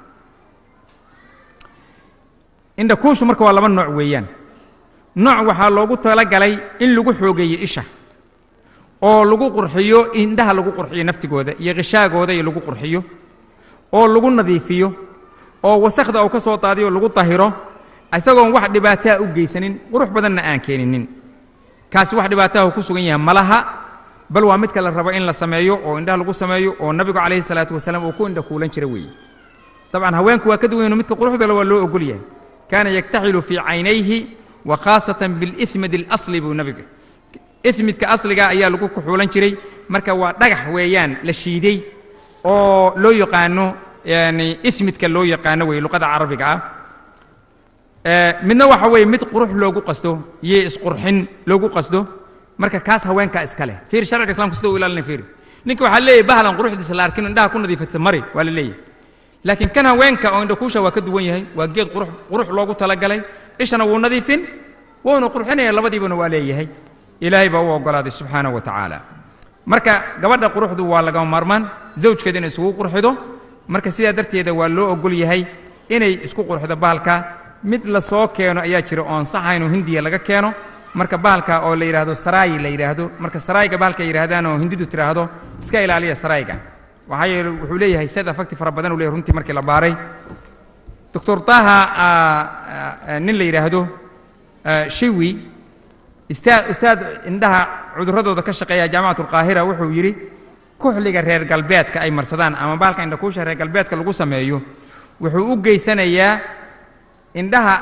indhakuushu marka waa laba nooc weeyaan nooc waxaa loogu talagalay in lagu xoogeeyo isha oo lagu qurxiyo indhaha lagu qurxiyo naftigooda iyo qishaagooda iyo lagu qurxiyo oo lagu nadiifiyo oo wasakhda uu ka soo daadiyo lagu dahiro isagoon wax dhibaataa u geysanin qurux badanna aan keeninin kaasi wax dhibaataha ku sugan yahay malaha bal waa midka la rabo in la sameeyo oo indhaha lagu sameeyo oo nabigu calayhi salaatu wasalaam uu ku indha kuulan jira weeye dabcan haweenku waa ka duwayno midka quruxda le waa loo ogol yahay kaana yaktaxilu fii caynayhi wa khaasatan bilismid alasli buu nabiga ismidka asliga ayaa lagu kuxuulan jiray marka waa dhagax weeyaan la shiiday oo loo yaqaano yani ismidka loo yaqaano weeye luqada carabiga ah midna waxa weeye mid qurux loogu qasto iyo isqurxin loogu qasdo marka kaas haweenkaa iska leh fiir sharciga islamka sida u ilaalinay fiir ninka waxaa leeyahay bahlan quruxdiisa la arkin indhaha ku nadiifata mari waa la leeyahay laakiin kan haweenka oo indhakuusha waa ka duwan yahay waa geed qurux qurux loogu talagalay ishana wuu nadiifin wuuna qurxinaya labadiibana waa leeyahay ilaahay baa u oggolaaday subxaanahu wa tacaala marka gabadha quruxdu waa lagama maarmaan zawjkeeda inay isugu qurxido marka sidaa darteeda waa loo ogol yahay inay isku qurxido bahalka mid la soo keeno ayaa jira oon saxaynoo hindiya laga keeno marka bahalka oo la yidhaahdo saraayi la yidhaahdo marka saraayiga bahalka ay yidhahdaan oo hindidu tidhaahdo iska ilaaliya saraayiga waxaa yeele wuxuu leeyahay sad afakti fara badan uu leeyahay runtii markii la baaray doctor taha nin la yidhaahdo shiwi istaa ustaad indhaha cudurradooda ka shaqeeya jaamacat alqaahira wuxuu yidhi kuxliga reer galbeedka ay marsadaan ama bahalka indhakuusha reer galbeedka lagu sameeyo wuxuu u geysanayaa indhaha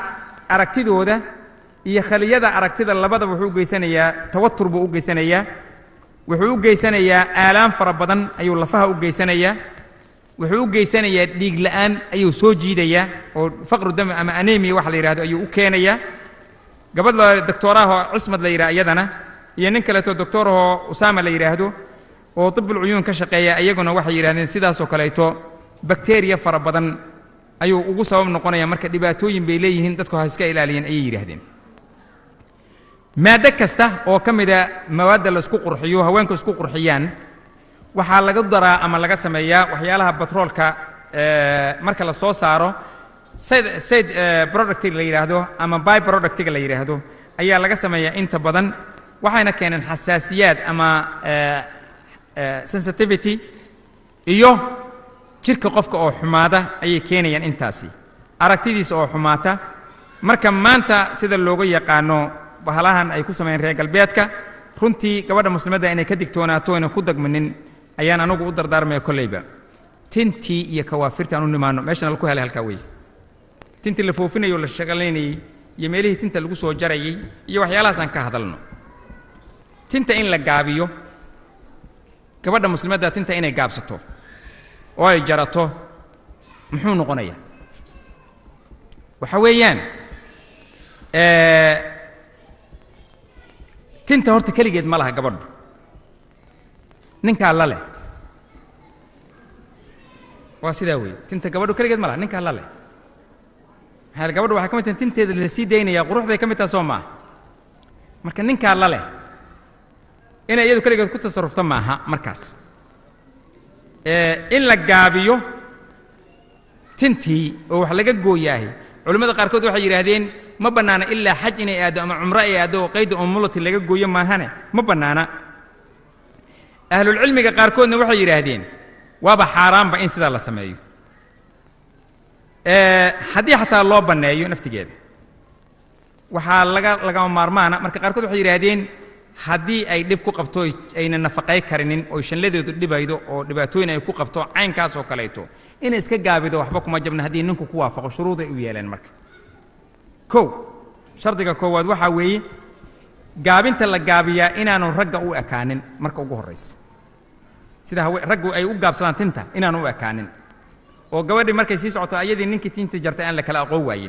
aragtidooda iyo khaliyada aragtida labadaba wuxuu u geysanayaa tawatur buu u geysanayaa wuxuu u geysanayaa aalaan fara badan ayuu lafaha u geysanayaa wuxuu u geysanayaa dhiig la'aan ayuu soo jiidayaa oo faqru dami ama anemiya waxa la yidhahdo ayuu u keenayaa gabadh la doctoorahoo cismad la yidhaha iyadana iyo nin kaleeto doctoorahoo usaama la yidhaahdo oo tibul cuyuun ka shaqeeya iyaguna waxay yidhahdeen sidaasoo kaleeto bakteriya fara badan ayuu ugu sabab noqonaya marka dhibaatooyin bay leeyihiin dadku ha iska ilaaliyeen ayay yidhaahdeen maaddo kasta oo ka mida mawaadda la isku qurxiyo haweenku isku qurxiyaan waxaa laga daraa ama laga sameeyaa waxyaalaha batroolka marka la soo saaro sayd sayd productiga la yidhaahdo ama by productiga la yidhaahdo ayaa laga sameeyaa inta badan waxayna keeneen xasaasiyaad ama sensitivity iyo jirka qofka oo xumaada ayay keenayaan intaasi aragtidiisa oo xumaata marka maanta sida looga yaqaano bahalahan ay ku sameeyeen reer galbeedka runtii gabadha muslimadda inay ka digtoonaato ayna ku dagmanin ayaan anagu u dardaarmaya kolleyba tintii iyo kawaafirta aan u nimaano meeshana laku helay halkaa weeye tintii la foofinayo o la shaqalaynayey iyo meelihii tinta lagu soo jarayey iyo waxyaalahaas aan ka hadalno tinta in la gaabiyo gabadha muslimadda tinta inay gaabsato oo ay jarato muxuu noqonayaa waxa weeyaan tinta horta keligeed ma laha gabadhu ninkaa la leh waa sidaa weeye tinta gabadhu keligeed ma laha ninkaa la leh maxaa gabadhu waxay ka mid tahay tinteeda la sii daynayaa quruxday ka mid taha soo maaha marka ninkaa la leh inay iyadu keligeed ku tasarrufto maaha markaas in la gaabiyo tintii oo wax laga gooyaahay culimmada qaarkood waxay yidhaahdeen ma bannaana ilaa xaj inay aaddo ama cumro ay aaddo oo qayda umulati laga gooyo maahane ma bannaana ahlulcilmiga qaarkoodna waxay yidhaahdeen waaba xaaraanba in sidaa la sameeyo haddii xataa loo banneeyo naftigeeda waxaa laga lagama maarmaana marka qaarkood waxay yidhaahdeen haddii ay dhib ku qabto ayna nafaqay karinin oo shanladeedu dhibaydo oo dhibaatooyin ay ku qabto caynkaas oo kaleeto inay iska gaabido waxba kuma jabna haddii ninku ku waafaqo shuruuday u yeeleen marka kow shardiga koowaad waxaa weeye gaabinta la gaabiyaa inaanu ragga u ekaanin marka ugu horraysa sida hawe raggu ay u gaabsadaan tinta inaanu u ekaanin oo gabadhii markay sii socoto ayadii ninkii tinta jartay aan la kala aqoon waayin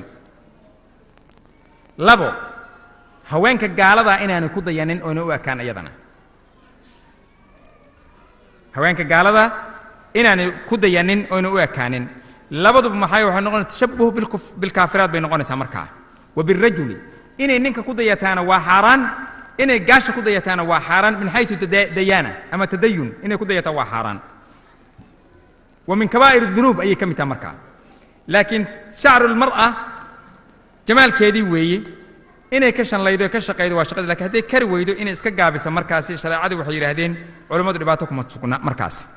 labo haweenka gaaladaa inaanay ku dayanin oona u ekaan iyadana haweenka gaaladaa inaanay ku dayanin oyna u ekaanin labaduba maxay waxay noqonaysa tashabuh bilkuf- bilkaafiraad bay noqonaysaa markaa wa birajuli inay ninka ku dayataana waa xaaraan inay gaasha ku dayataana waa xaaraan min xaysu tada- dayaana ama tadayun inay ku dayataa waa xaaraan wa min kabaa'ir dunuub ayay ka mid tahay markaa laakiin shacru lmar'a jamaalkeedii weeye inay ka shanlaydo ka shaqaydo waa shaqadii lakin hadday kari weydo inay iska gaabiso markaasi shareecadii waxay yidhaahdeen culammadu dhibaato kuma sugna markaasi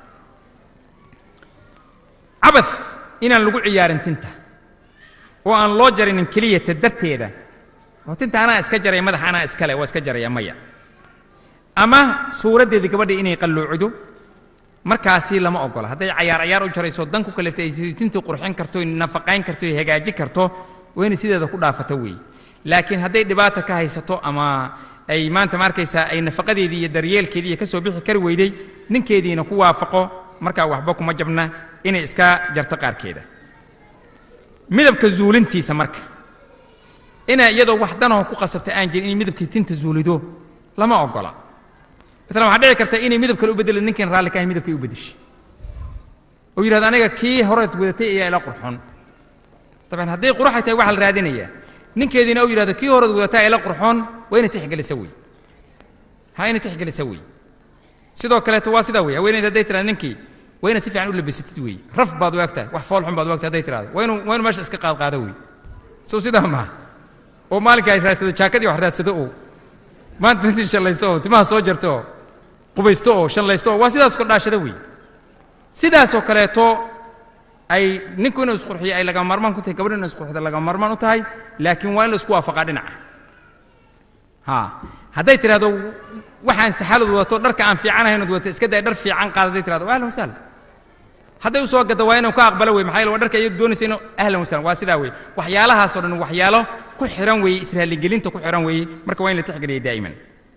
cabad inaan lagu ciyaarin tinta oo aan loo jarinin keliyata darteeda oo tinta anaa iska jaray madaxa anaa iskale waa iska jaraya maya ama suuraddeedii gabadha inay qalloocido markaasi lama ogola hadday cayaar cayaar u jarayso dan ku kaleftay ay tintii qurxin karto nafaqayn karto hagaajin karto waa inay sideeda ku dhaafato weeye laakiin hadday dhibaata ka haysato ama ay maanta ma arkaysaa ay nafaqadeedii iyo daryeelkeedii iyo ka soo bixi kari weyday ninkeediina ku waafaqo markaa waxba kuma jabna inay iska jarto qaarkeeda midabka zuulintiisa marka inay iyadoo wax danoo ku qasabta aan jirin inay midabkii tinta zuulido lama ogola maalan waxaa dhici karta inay midab kale u bedelo ninkan raalli ka ahay midabkay u bedeshay oo yidhahdo aniga kii horeed wadatay ayaa ila qurxoon dabcan hadday quruxay tahay waxaa la raadinayaa ninkeediina uu yidhahdo kii horeed wadataa ila qurxoon waa inay tixgelisa wey ha inay tixgelisa wey sidoo kaleeto waa sidaa wey haweeneyda hadday tirahdo ninkii waa inaad si fiican u labisatid wey raf baad u egtahay wax fool xun baad u egtahay hadday tirahdo waa inuu waa inuu meesha iska qaad qaado wey sow sidaa maaha oo maalinka ay raadsado jaakadii wax raadsado oo maanta intii shallaysto oo timaha soo jarto oo qubaysto oo shallaysto oo waa sidaas kordhaashada wey sidaasoo kaleeto ay ninku inuu isqurxiyo ay lagama maarmaan ku tahay gabadhu inuu isqurxido lagama maarmaan u tahay laakiin waa in la isku waafaqaa dhinaca ha hadday tidhahdo waxaan saxalad wadato dharka aan fiicanahayn od wadato iska day dhar fiican qaada hadday tidhahdo ahlan wasahlan hadday u soo gadda waa inuu ka aqbalo wey maxaa yeele waa dharka iyadu doonaysa inuu ahlan wasahlan waa sidaa wey waxyaalahaasoo dhan waxyaalo ku xihan weeye israaligelinta ku xihan weeye marka waa in la tixgeliya daa'iman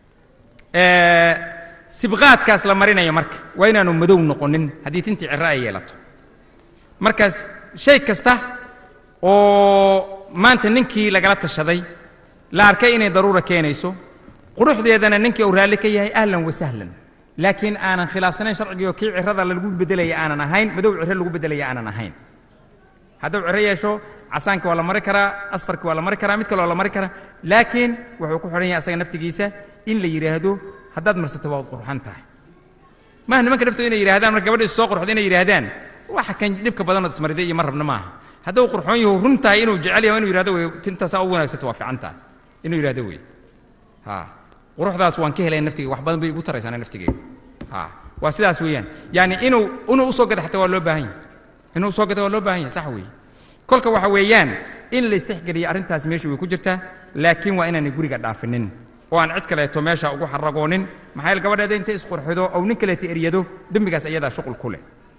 sibqaadkaas la marinayo marka waa inaanu madow noqonin haddii tintii ciro ay yeelato markaas shay kasta oo maanta ninkii lagala tashaday la arkay inay daruura keenayso quruxdeedana ninkii uu raalli ka yahay ahlan wa sahlan laakiin aanan khilaafsanayn sharcigii oo kii cirada lagu beddelaya aanan ahayn madow ciro lagu beddelaya aanan ahayn hadduu ciro yeesho casaankii waa la mari karaa asfarkii waa la mari karaa mid kale waa la mari karaa laakiin wuxuu ku xidhan yahay asaga naftigiisa in la yidhaahdo haddaad marsato waad qurxan tahay maaha nimanka naftooda inay yidhahdaan marka gabadha is soo qurxdo inay yidhaahdaan waxa kan dhibka badanood ismariday iyo ma rabna maaha hadduu qurxoon yahu run tahay inuu jecel yahay inuu yidhahdo wey tintaasaa u wanaagsato waa fiican tahay inuu yidhahdo wey ha quruxdaas waan ka helay naftigeyga wax badan bay igu taraysaana naftigeyga ha waa sidaas weeyaan yani inuu inuu usoo gada xataa waa loo baahan yahay inuu usoo gada waa loo baahan yahay sax weeye kolka waxa weeyaan in la istixgeliyo arrintaas meesha way ku jirtaa laakiin waa inaanay guriga dhaafinin oo aan cid kaleeto meesha ugu xaragoonin maxaa yeele gabadheeda intay isqurxido ou nin kaleeto eryado dembigaas ayadaa shuqul ku leh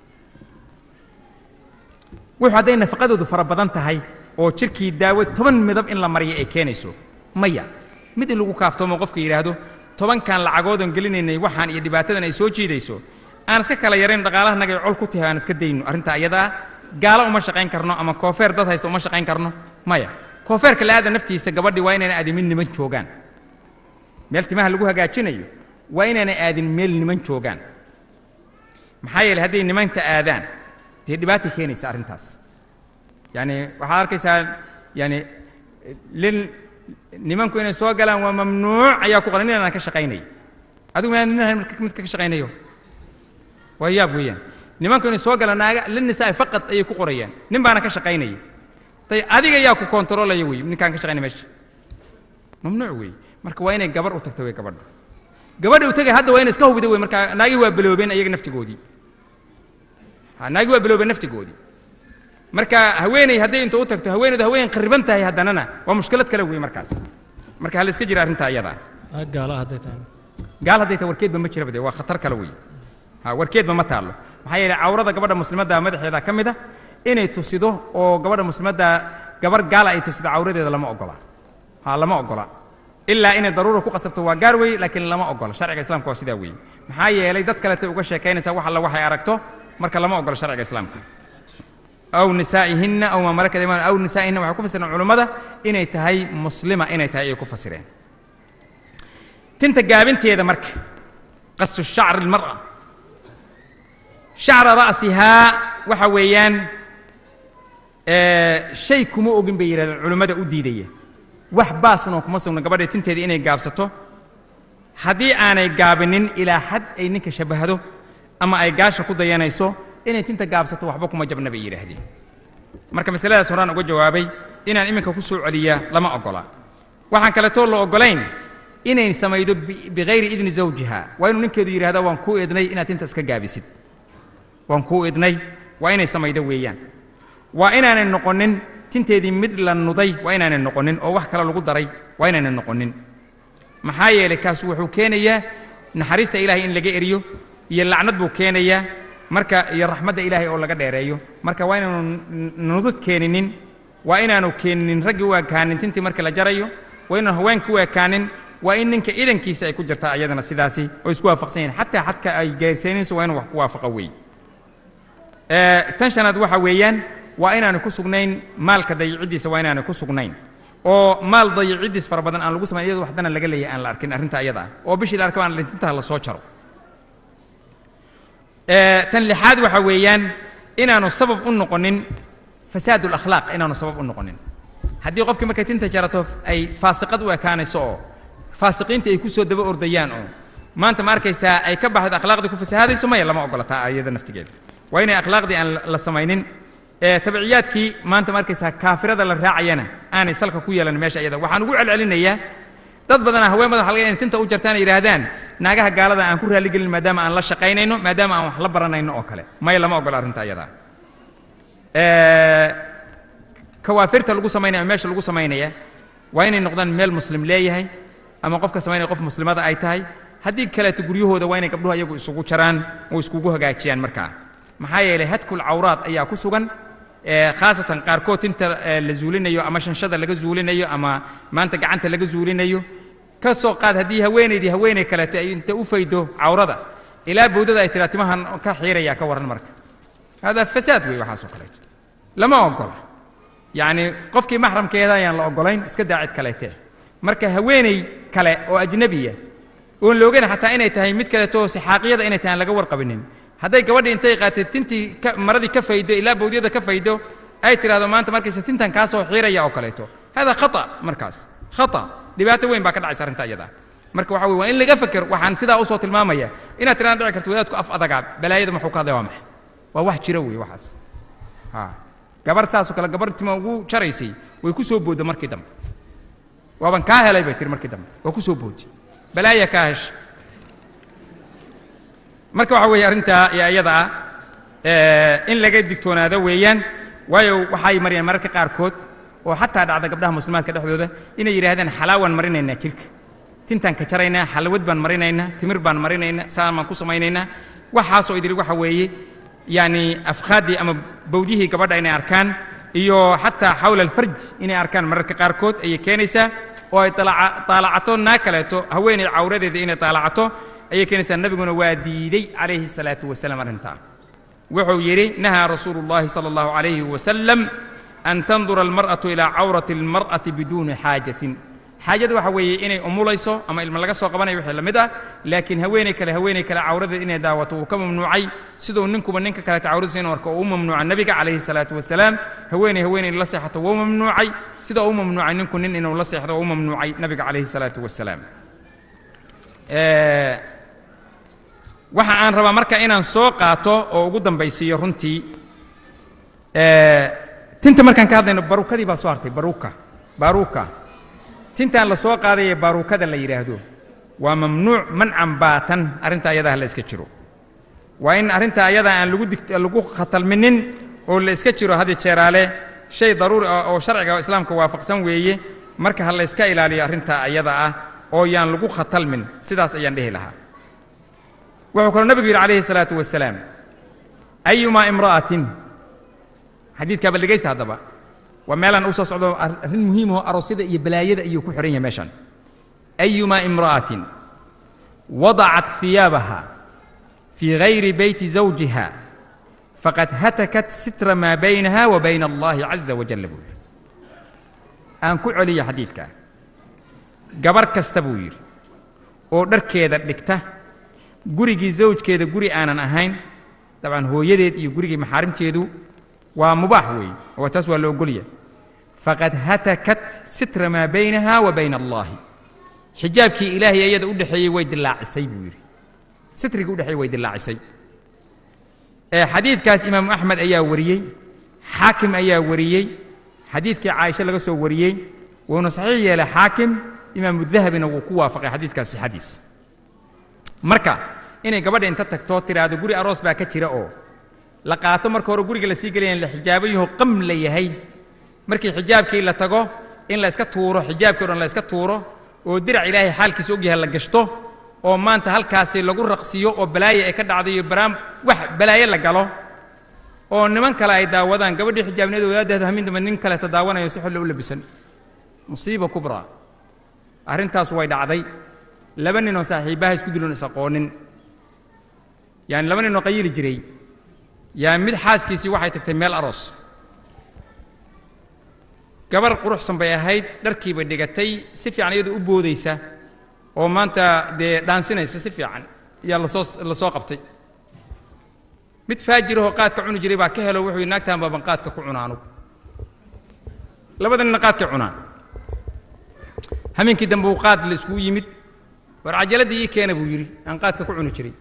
wuxuu hadday nafaqadoodu fara badan tahay oo jirkii daawo toban midab in la mariyo ay keenayso maya mid in lagu kaaftoomo qofka yidhaahdo tobankan lacagoodan gelinaynay waxaan iyo dhibaatadan ay soo jiidayso aan iska kala yarayn dhaqaalahanaga col ku tahay aan iska dayno arrinta ayadaa gaalo uma shaqayn karno ama koofeer dad haysta uma shaqayn karno maya koofeerka la-aada naftiisa gabadhii waa inayna aadin mid niman joogaan meel timaha lagu hagaajinayo waa inaanay aadin meel niman joogaan maxaa yeeley hadday nimanta aadaan dee dhibaatay keenaysa arrintaas yani waxaad arkaysaa yani lin nimanku inay soo galaan waa mamnuuc ayaa ku qoran inaan ka shaqaynay adigu maa mid ka shaqaynayo waa yaab weeyaan nimanku inay soo galaan naaga linnisaa faqad ayay ku qorayaan nin baana ka shaqaynaya tay adiga yaa ku kontaroolaya wey ninkaan ka shaqaynay meesha mamnuuc wey marka waa inay gabar u tagto wey gabadha gabadha u tagay hadda waa inay iska hubida wey marka naagii waa biloobeen ayaga naftigoodii ha naagii waa biloobeen naftigoodii marka haweeney hadday inta u tagto haweeneydu haween qariban tahay haddanana waa mushkilad kale wey markaas marka ha la iska jira arrinta ayadaa
gaala hadday tahay
gaal hadday tahay warkeedba ma jiraba de waa khatar kale wey ha warkeedba ma taallo maxaa yeelay cawrada gabadha muslimadda madaxeeda ka mid a inay tusido oo gabadha muslimadda gabar gaala ay tusido cawradeeda lama ogola ha lama ogola ilaa inay daruura ku qasabto waa gaar wey laakiin lama ogola sharciga islaamka waa sidaa weeye maxaa yeelay dad kaletay uga sheekaynaysaa wax alla waxay aragto marka lama ogola sharciga islaamka aw nisaa'ihinna aw maa malakat aymaan aw nisaa'ihinna waxay ku fasireen culummada inay tahay muslima inay tahay ayay ku fasireen tinta gaabinteeda marka qasu shacri almar'a shacra ra'sihaa waxa weeyaan shay kuma ogin bay yidhahdeen culummada u diidaya wax baasunoo kuma sugna gabadha tinteeda inay gaabsato haddii aanay gaabinin ilaa xad ay ninka shabbahdo ama ay gaasha ku dayanayso inay tinta gaabsato waxba kuma jabna bay yidhaahdeen marka masaladaas horaan uga jawaabay inaan iminka ku soo celiyaa lama ogola waxaan kaleetoo la ogolayn inay samaydo bikayri idni zawjiha waa inuu ninkeedu yidhahda waan kuu idnay inaad tinta iska gaabisid waan kuu idnay waa inay samaydo weeyaan waa inaanay noqonin tinteedii mid la nuday waa inaanay noqonin oo wax kale lagu daray waa inaanay noqonin maxaa yeelay kaas wuxuu keenayaa naxariista ilaahay in laga eriyo iyo lacnad buu keenayaa marka iyo raxmadda ilaahay oo laga dheereeyo marka waa inaanu nudud keeninin waa inaanu keeninin raggii u ekaanin tintii marka la jarayo waa inaanu haweenka u ekaanin waa in ninka idankiisa ay ku jirtaa ayadana sidaasi oo isku waafaqsan yihin xataa xadka ay gaarsiinayso waa inuu wax ku waafaqa wey tan shanaad waxa weeyaan waa inaanu ku sugnayn maalka dayiciddiisa waa inaanu ku sugnayn oo maal dayiciddiis fara badan aan lagu samayn iyadoo waxdana laga leeyahay aan la arkin arrinta ayada ah oo bishii la arkaba aan lintintaha la soo jaro tan lixaad waxa weeyaan inaanu sabab u noqonin fasaad alakhlaaq inaanu sabab u noqonin haddii qofkii markay tinta jarato ay faasiqad u ekaanayso oo faasiqiinta ay ku soo daba ordayaan oo maanta ma arkaysaa ay ka baxdo akhlaaqdii ku fasahaadayso maya lama ogolataa iyada naftigeeda waa inay akhlaaqdii aan la samaynin tabiciyaadkii maanta ma arkaysaa kaafirada la raacayana aanay salka ku yeelan meesha iyada waxaan ugu celcelinayaa dad badanaa haween badan halga inay tinta u jartaan yidhaahdaan naagaha gaalada aan ku raaligelin maadaama aan la shaqaynayno maadaama aan wax la baranayno oo kale maya lama ogola arrinta ayadaa kawaafirta lagu samaynaya ama meesha lagu samaynaya waa inay noqdaan meel muslim leeyahay ama qofka samaynaya qof muslimada ay tahay haddii kaleeto guryahooda waa inay gabdhuhu ayagu isugu jaraan oo iskugu hagaajiyaan markaa maxaa yeelay hadkul cawraad ayaa ku sugan khaasatan qaarkood tinta la zuulinayo ama shanshada laga zuulinayo ama maanta gacanta laga zuulinayo ka soo qaad haddii haweenaydii haweenay kaleete ay inta u faydo cawrada ilaa bowdada ay tiraa timahan ka xiiraya ka warran marka hada fasaad wey waxaasoo kaleeto lama ogola yacni qofkii maxramkeeda ayaan la ogolayn iska daa cid kaleete marka haweenay kale oo ajnabiya oon la ogeyn xataa inay tahay mid kaleeto sixaaqiyada inay tahay aan laga warqabinin hadday gabadhii intay qaatay tintii maradii ka faydo ilaa bowdyada ka faydo ay tidhahdo maanta markayse tintan kaa soo xiiraya oo kaleeto hada khata markaas khata dhibaato weyn baa ka dhacaysa arrinta iyada marka waxa weye waa in laga feker waxaan sidaa usoo tilmaamaya inaad tiraan dhici karto wadaadku af adagaa balaayada muxuu ka hadlay waa maxay waa wax jira wey waxaas ha gabarh saasoo kale gabarh tima ugu jaraysay way ku soo boodda markii dambe waaban kaa helay bay tiri markii dambe waa ku soo boodi balaaya kaa hesha marka waxa weeye arrintaa iyo iyada ah in laga digtoonaado weeyaan waayo waxay mariyaan mararka qaarkood oo xataa dhacda gabdhaha muslimaadka dhexdooda inay yidhaahdaan xalaawaan marinaynaa jirka tintaan ka jaraynaa xalawad baan marinaynaa timir baan marinaynaa saan baan ku samaynaynaa waxaasoo idiri waxa weeye yani afkhaaddii ama bawdyihii gabadha inay arkaan iyo xataa xawla alfarj inay arkaan mararka qaarkood ayay keenaysaa oo ay taalacato naa kaleeto haweenay cawradeeda inay taalacato ayay keenaysaa nabiguna waa diiday calayhi الsalaatu wasalaam arrintaa wuxuu yidhi nahaa rasuulu اllahi salى اllahu عalayhi wasalam an tandura almar'atu ilaa cawrati اlmar'ati biduuni xaajatin xaajada waxa weeye inay umulayso ama ilma laga soo qabanayo wixii la mid ah laakiin haweenay kale haweenay kale cawradeed inay daawato wuu ka mamnuucay siduu ninkuba ninka kaleeta cawradiisa inuu arko oo u mamnuuca nebiga calayhi salaatu wasalaam haweenay haweenay la seexato wuu mamnuucay sida u mamnuucay ninku nin inuu la seexdo u mamnuucay nebiga calayhi salaatu wasalaam waxa aan rabaa marka inaan soo qaato oo ugu dambaysiiyo runtii tinta markaan ka hadlayno baruukadii baa soo hartay baruuka baruuka tintaan la soo qaadayee baruukada la yidhaahdo waa mamnuuc mancan baatan arrinta ayadaa la iska jiro waa in arrinta ayadaa aan lagu dig lagu khatalminin oo la iska jiro hadi jeeraale shay daruuri ah oo sharciga islaamka waafaqsan weeye marka ha la iska ilaaliyo arrinta ayada ah oo yaan lagu khatalmin sidaas ayaan dhehi lahaa wuxuu kaloo nabigu yidhi calayhi الsalaatu wasalaam ayumaa imra'atin xadiidkaaba dhegaysta haddaba waa meelaan u soo socdo arrin muhiimaho aroosyada iyo balaayada ayuu ku xidhan yahay meeshan ayumaa imra'atin wadacat hiyaabaha fii gayri beyti zawjiha faqad hatakat sitra maa baynaha wa bayna allahi caza wajalla buu yidhi aan ku celiyo xadiidkaa gabar kasta buu yidhi oo dharkeeda dhigta gurigii zawjkeeda guri aanan ahayn dabcan hooyadeed iyo gurigii maxaarimteedu waa mubaax weeye oo taas waa la ogolya faqad hatakat sitra maa baynaha wa bayna allahi xijaabkii ilaahay iyada u dhexeeyey way dilaacisay buu yidhi sitrigii u dhexeeyey way dilaacisay xadiidkaas imaamu axmed ayaa wariyey xaakim ayaa wariyey xadiidkii caaisha laga soo wariyey wuuna saxiix yeelay xaakim imaamu dahabina wuu ku waafaqay xadiidkaas sixadiis marka inay gabadha inta tagtoo tiraahdo guri aroos baa ka jira oo la qaato marka hore guriga la sii gelayan la xijaabayahoo qam la yahay markii xijaabkii la tago in la iska tuuro xijaabkii o dhan la iska tuuro oo dirac ilaahay xaalkiisa ogyahay la gashto oo maanta halkaasi lagu raqsiyo oo balaaye ay ka dhacdo iyo baraam wax balaaye la galo oo niman kale ay daawadaan gabadhii xijaabneed wadaaddeeda hamin dambe nin kaleta daawanayo si xolle u labisan musiiba kubraa arrintaas way dhacday laba ninoo saaxiibbaha isku diloon is aqoonin yaani laba ninoo qayili jiray yaa mid xaaskiisii waxay tagtay meel aroos gabar quruxsan bay ahayd dharkii bay dhigatay si fiican iyadoo u boodaysa oo maanta dee dhaansinaysa si fiican yaa lasoo la soo qabtay mid faajirahoo qaadka cuni jiray baa ka helo wuxuu yidhi naagtaan baaban qaadka ku cunaanu labada ninna qaadkay cunaan hameenkii dambe uu qaad la iskugu yimid war cajaladii ii keena buu yidhi aan qaadka ku cuni jiray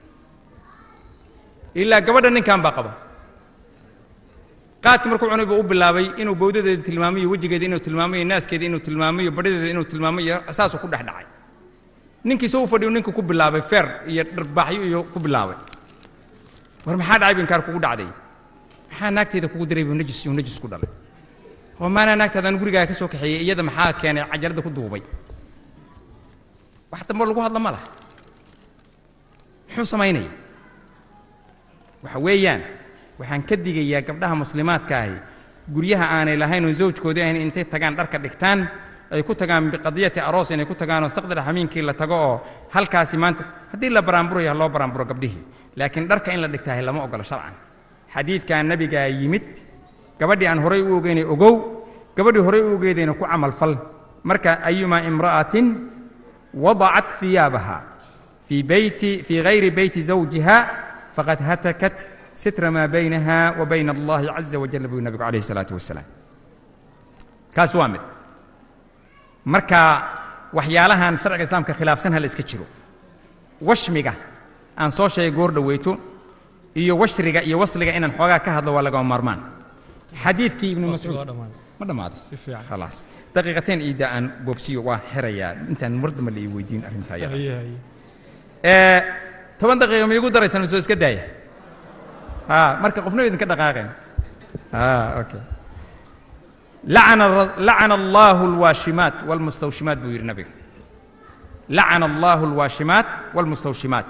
ilaa gabadha ninkan baa qaba qaadkii markuu cunay buu u bilaabay inuu bawdadeeda tilmaamayo wejigeeda inuu tilmaamayo naaskeeda inuu tilmaamayo badhadeeda inuu tilmaamayo saasuu ku dhex dhacay ninkii soo u fadhiyu ninku ku bilaabay feer iyo dharbaaxyo iyo ku bilaabay war maxaa dhacay bu inkaar kugu dhacday maxaa naagteeda kugu diray buu najis iyo najis ku dhalay oo maanaa naagtaadaan gurigaaga ka soo kaxeeyey iyada maxaa keenay cajaladda ku duubay wax dambe lagu hadla ma laha muxuu samaynaya waxa weeyaan waxaan ka digayaa gabdhaha muslimaadka ahi guryaha aanay lahayn oo zawjkoodii ahayn intay tagaan dharka dhigtaan ay ku tagaan biqadiyati aroos inay ku tagaanoo saqdar xamiinkii la tago oo halkaasi maanta haddii la baraanburaya ha loo baraanburo gabdhihii laakiin dharka in la dhigtahay lama ogolo sharcan xadiidkaa nabigaa yimid gabadhii aan horay u ogeynay ogow gabadhii horay u ogeydayna ku camal fal marka ayumaa imra'atin wadacat hiyaabaha fii beyti fii gayri beyti zawjiha faqad hatakat sitra maa baynaha wa bayna allahi caza wajal buu nabigu calayhi salaatu wasalaam kaas waa mid marka waxyaalahan sharciga islaamka khilaafsan ha la iska jiro washmiga aan soo sheegay goor dhoweyto iyo washriga iyo wasliga inaan xoogaa ka hadlo waa lagama maarmaan xadiidkii ibnu mascuud ma dhammaaday
Si fiican.
khalaas daqiiqateen iida aan boobsiyo waa xirayaa intaan mar dambe la ii weydiin arrintaa yada ee toban daqiiqa ma iigu daraysan mise waa iska daaya ha marka qofna idinka dhaqaaqeen ha okay لعن الر- لعن الله الواشمات والمستوشمات بو يري نبيك لعن الله الواشمات والمستوشمات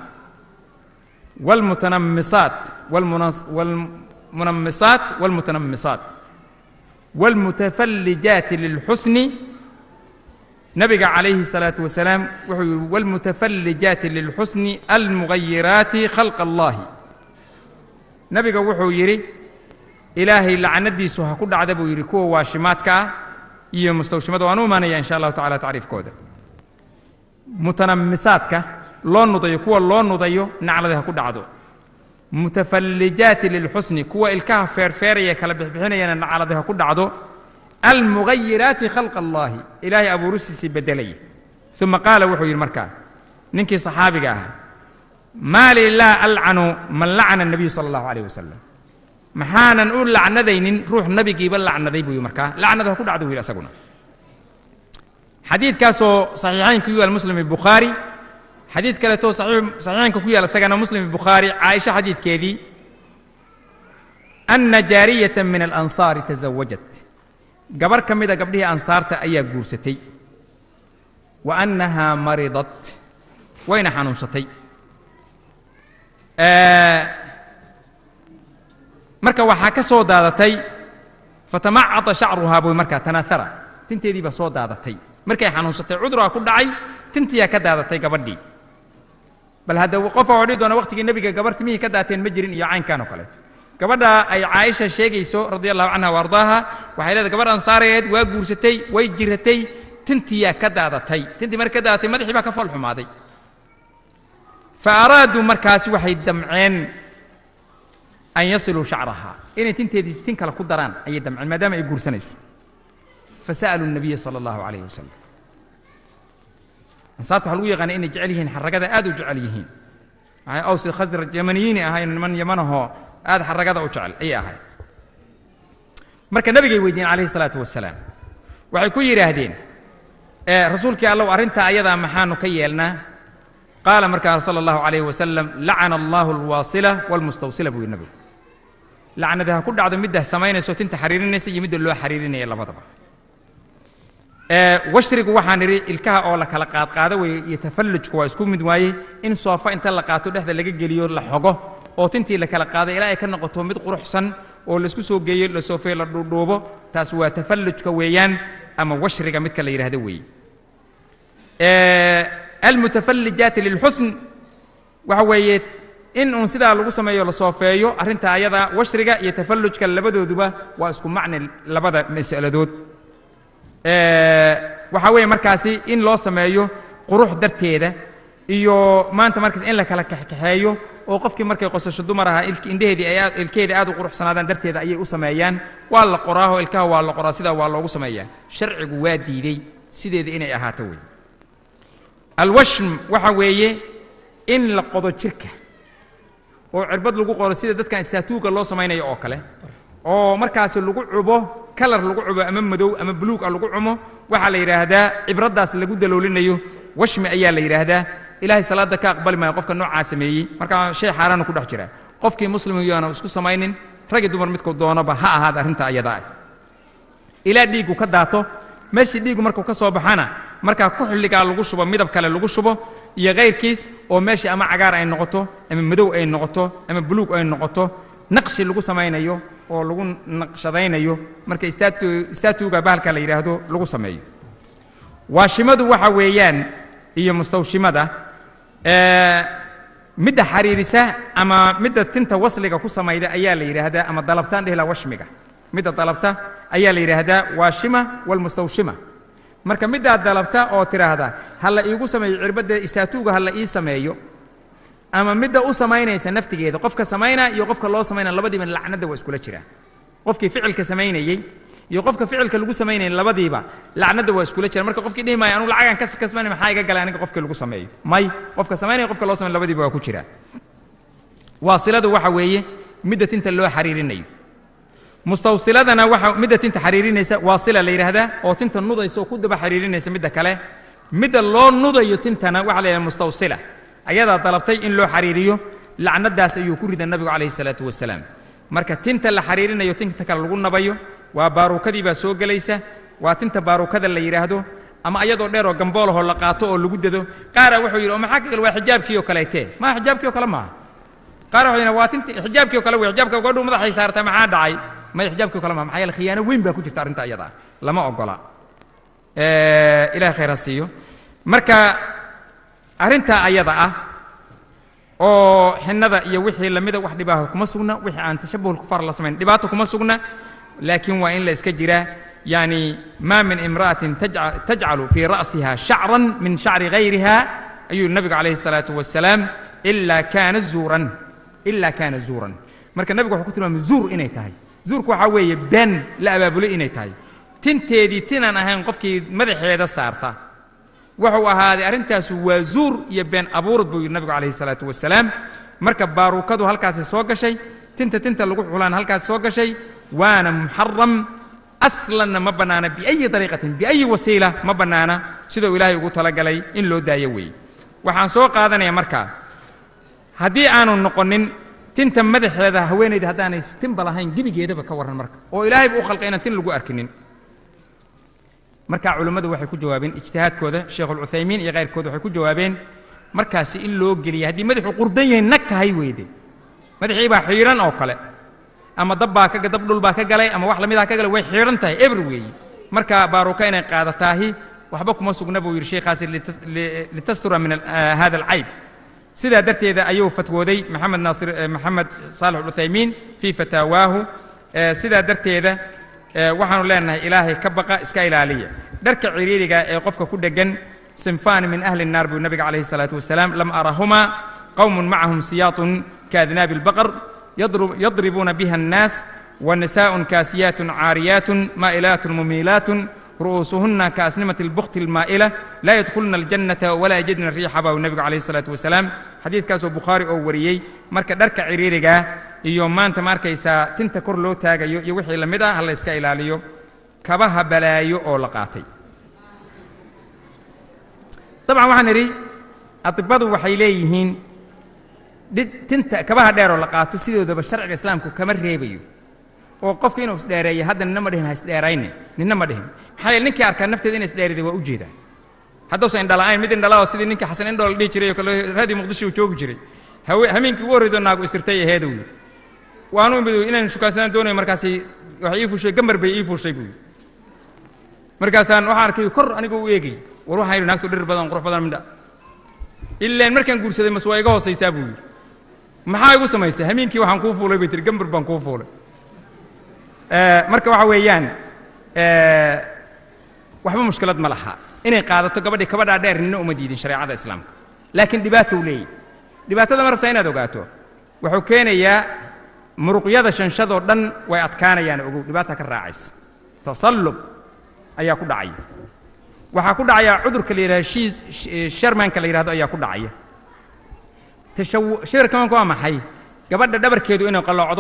والمتنمصات والمنص والمنمصات والمتنمصات والمتفلجات للحسن نبي عليه الصلاة والسلام وحي والمتفلجات للحسن المغيرات خلق الله نبي وحو يري ilaahay lacnadiisu ha ku dhacda buu yidhi kuwa waashimaadka ah iyo mustawshimada waan u imaanaya insha allahu tacala tacriifkooda mutanammisaadka loo nudayo kuwa loo nudayo naclada ha ku dhacdo mutafallijaati lilxusni kuwa ilkaha feerfeeraya kala bixbixinayana naclada ha ku dhacdo almugayiraati khalqa allaahi ilaahay abuuristiisii beddelaya uma qaala wuxuu yidhi markaa ninkii saxaabiga ahaa maa li laa alcanu man lacana الnabiyu sala allahu alayh wasalam maxaanan u lacnadaynin ruux nabigiiba lacnaday buu yidhi markaa lacnada ha ku dhacdo buu yidhi asaguna xadiidkaasoo saxiixaynka ku yaal muslim bukhaari xadiid kaleetoo saxiix- saxiixaynka ku yaal isagana muslim bukhaari caaisha xadiidkeedii ana jaariyata min alansaari tasawajat gabar ka mida gabdhihii ansaarta ayaa guursatay wa annahaa maridat wayna xanuunsatay Eh, marka waxaa ka soo daadatay fatamacada shacruhaa buy markaa tanaahara tinteedii baa soo daadatay markay xanuunsatay cuduraa ku dhacay tintiyaa ka daadatay gabadhii bal hadda qofa oo dhihi doona waqtigii nebiga gabar timihii ka daateen ma jirin iyo caynkan oo kaleeto gabadha ay caaisha sheegayso radia allahu canha wa ardaaha waxay leedahay gabadh ansaareed waa guursatay way jiratay tintiyaa ka daadatay tintii markay ka daadatay madaxii baa ka fool xumaaday fa araaduu markaasi waxay damceen an yasiluu shacrahaa inay tinteedii tin kale ku daraan ayay damceen maadaama ay guursanayso fasa'aluu nabiya sala allahu calayhi wasalam ansaarta waxaa lagu yaqaana inay jecel yihiin xaragada aad u jecel yihiin waxay awsi khasraj yamaniyiini ahayn niman yamanahoo aad xaragada u jecel ayay ahayd marka nabigay weydiiyeen calayhi salaatu wasalaam waxay ku yidhaahdeen ee rasuulkii allow arrintaa ayadaa maxaanu ka yeelnaa qaala markaa sala allahu calayhi wasalam lacana allahu alwaasila walmustawsila buu yidhi nabigu lacnada ha ku dhacdo midda samaynayso tinta xariirinaysa iyo midda loo xariirinaya labadaba ee washrigu waxaan idhi ilkaha oo la kala qaadqaado weeye iyo tafallujka waa isku mid waaye in soofa inta la qaato dhexda laga geliyo la xogo oo tintii la kala qaado ilaa ay ka noqoto mid quruxsan oo laisku soo geeyo la soofeey la dhuudhuubo taas waa tafallujka weeyaan ama washriga midka la yidhaahdo weeye ee almutafallijaati lilxusn waxa weeye in uun sidaa lagu sameeyo la soofeeyo arrinta ayada washriga iyo tafallujka labadooduba waa isku macni labada mas'aladood ee waxaa weeye markaasi in loo sameeyo qurux darteeda iyo maanta markaas in la kala kaxkaxeeyo oo qofkii markay qosasho dumar ahaa ilk- indheheedii ay aad ilkeedii aad u quruxsanaadaan darteeda ayay u sameeyaan waa la qoraaho ilkaha waa la qoraa sidaa waa loogu sameeyaa sharcigu waa diiday sideeda inay ahaato wey alwashm waxa weeye in la qodo jirka oo cirbad lagu qoro sida dadkan istaatuuga loo samaynayo oo kale oo markaasi lagu cubo kalar lagu cubo ama madow ama buluug ah lagu cumo waxaa la yidhaahdaa cibraddaas lagu daloolinayo washmi ayaa la yidhaahdaa ilaahay salaada ka aqbali maayo qofka noocaa sameeyey markaa shay xaaraanu ku dhex jira qofkii muslimkiyaana isku samaynin ragi dumar midku doonaba ha ahaada arrinta ayada ah ilaa dhiiggu ka daato meeshii dhiiggu markuu ka soo baxana markaa kuxligaa lagu shubo midab kale lagu shubo iyo kayrkiis oo meeshii ama cagaar ay noqoto ama madow ay noqoto ama buluug ay noqoto naqshi lagu samaynayo oo lagu naqshadaynayo marka statu statuga bahalka la yidhaahdo lagu sameeyo waashimadu waxa weeyaan iyo mustawshimada ee, midda xariirisa ama midda tinta wasliga ku samayda ayaa la yidhaahdaa ama dalabtaan dhehla washmiga midda dalabta ayaa la yidhaahdaa waashima walmustawshima marka middaa dalabta oo tidhaahda ha la iigu sameeyo cirbadda istaatuuga ha la ii sameeyo ama midda u samaynaysa naftigeeda qofka samaynaa iyo qofka loo samaynaa labadiiba lacnada waa iskula jiraan qofkii ficilka samaynayey iyo qofka ficilka lagu samaynayay labadiiba lacnada waa iskula jiraan marka qofkii dhihi maayo anugu lacagan kas kasbanay maxaa iga galay aniga qofkii lagu sameeyo may qofka samaynaya qofka loo samayn labadiiba waa ku jiraa waasiladu waxa weeye midda tinta loo xariirinayo mustawsiladana waxa midda tinta xariirinaysa waasila la yidhaahdaa oo tinta nudaysa oo ku daba xariirinaysa midda kale midda loo nudayo tintana waxa la yidhahda mustawsila ayadaa dalabtay in loo xariiriyo lacnadaas ayuu ku rida nabigu calayhi salaatu wasalaam marka tinta la xariirinayo tinta kale lagu nabayo waa baaruukadii baa soo gelaysa waa tinta baaruukada la yidhaahdo ama ayadoo dheer oo gamboolahoo la qaato oo lagu dado qaara wuxuu yidhi oo maxaa ka gal waa xijaabkii oo kaleetee maa xijaabkii oo kale maaha qaar wuxuu yidhi waa tinti xijaabkii oo kale wey xijaabka gabadhu madaxay saartaa maxaa dhacay may xijaabkii oo kale maaha maxaa yeele khiyaano weyn baa ku jirta arrinta iyada ah lama ogola ilahay khayr ha siiyo marka arrintaa ayada ah oo xinnada iyo wixii lamida wax dhibaaho kuma sugna wixii aan tashabuh kufaar la samayn dhibaato kuma sugna laakiin waa in la iska jiraa yani ma min imra'atin tajca- tajcalu fii ra'siha shacran min shacri gayriha ayuu nabigu calayhi الsalaatu wasalaam ilaa kaana zuuran ilaa kaana zuuran marka nabigu wuxuu ku tilmaamay zuur inay tahay zuurku waxaa weeye been la abaabulay inay tahay tinteedii tinaan ahayn qofkii madaxeeda saarta wuxuu ahaaday arrintaasu waa zuur iyo been abuurad buu yidhi nabigu calayhi salaatu wasalaam marka baaruukadu halkaasay soo gashay tinta tinta lagu xulaan halkaas soo gashay waana muxaram aslanna ma bannaana biayi dariiqatin biayi wasiila ma bannaana siduu ilaahay ugu talagalay in loo daayo weeye waxaan soo qaadanaya markaa haddii aanu noqonin tinta madaxeeda haweenayda haddaanay tinba lahayn gebigeedaba ka warran marka oo ilaahay buu u khalqay inaan tin lagu arkinin markaa culimmadu waxay ku jawaabeen ijtihaadkooda sheekhuulcuthaymiin iyo kayrkooda waxay ku jawaabeen markaasi in loo geliya haddii madaxuu qurdan yahay nag tahay weyde madaxii baa xiidhan oo kale ama dab baa ka dab dhul baa ka galay ama wax lamidaa ka galay way xiidhan tahay eber weeye marka baaruka inay qaadataahi waxba kuma sugna buu yidhi sheekhaasi litas- li- litastura min al- ah, hada alcayb sidaa darteeda ayuu fatwooday maxamed naasir eh, maxamed saalix uthaymiin fii fataawaahu Eh, sidaa darteeda eh, waxaanu leenahay ilaahay ka baqa iska ilaaliya dharka ciriiriga ee qofka ku dheggan sinfaani min ahli الnaar buu nabiga calayhi الsalaatu wasalaam lam arahumaa qowm macahum siyaatun kaadnaabi اlbaqar yadrub- yadribuuna biha الnaas ونساء كاسيات عاريات مائلات مميلات رؤوسهن كأسنمة البخت المائلة لا يدخلن الجنة ولا يجدن الريح باو النبي عليه الصلاة والسلام حديث كاسو بخاري أو وريي مركا دركا عريريغا iyo maanta ma arkaysaa tinta kor loo taagayo iyo wixii la mid ah ha la iska ilaaliyo kabaha balaayo oo la qaatay dabcan waxaan idhi adibadu waxay leeyihiin dhi- tinta kabaha dheer oo la qaato sidoodaba sharciga islaamku kama reebayo oo qofka inuu isdheereeyo hadda nina ma dhihin ha isdheeraynin nina ma dhihin maxaa yeele ninkii arkaa nafteeda inay isdheeriday waa u jeedaa haddausan indhala'ayn mid indhala oo sidii ninkii xasan indhool dhihi jiray oo kale raadii muqdisho uu joogi jiray hawe hameenkii ugu horreydoo naagu isirtay aheedow yidhi waanu imid inaan shukaansanaan doonayo markaasi waxay ii fuushay gambar bay ii fuushay buu yidhi markaasaan waxaan arkay kor anigoo u eegay war waxaan yidhi naagtu dhir badan qurux badan midha ilaan markaan guursaday mas waa iga hoosaysaa buu yidhi maxaa igu samaysay hameenkii waxaan kuu fuulay bay tihi gambar baan kuu fuulay Eh, marka waxa weeyaan eh, waxba mushkilad ma laha inay qaadato gabadhii kabadhaa dheer nina uma diidin shareecada islaamka laakiin dhibaatou leeyahy dhibaatada ma rabtaa inaad ogaato wuxuu keenayaa muruqyada shanshadoo dhan way adkaanayaan ogow dhibaata ka raacaysa tasallub ayaa ku dhacaya waxaa ku dhacaya cudurka la yidhahdo shiis sh- sharmanka la yidhahdo ayaa ku dhacaya tashawu shirkamanku waa maxay gabadha dhabarkeedu inay qalloocdo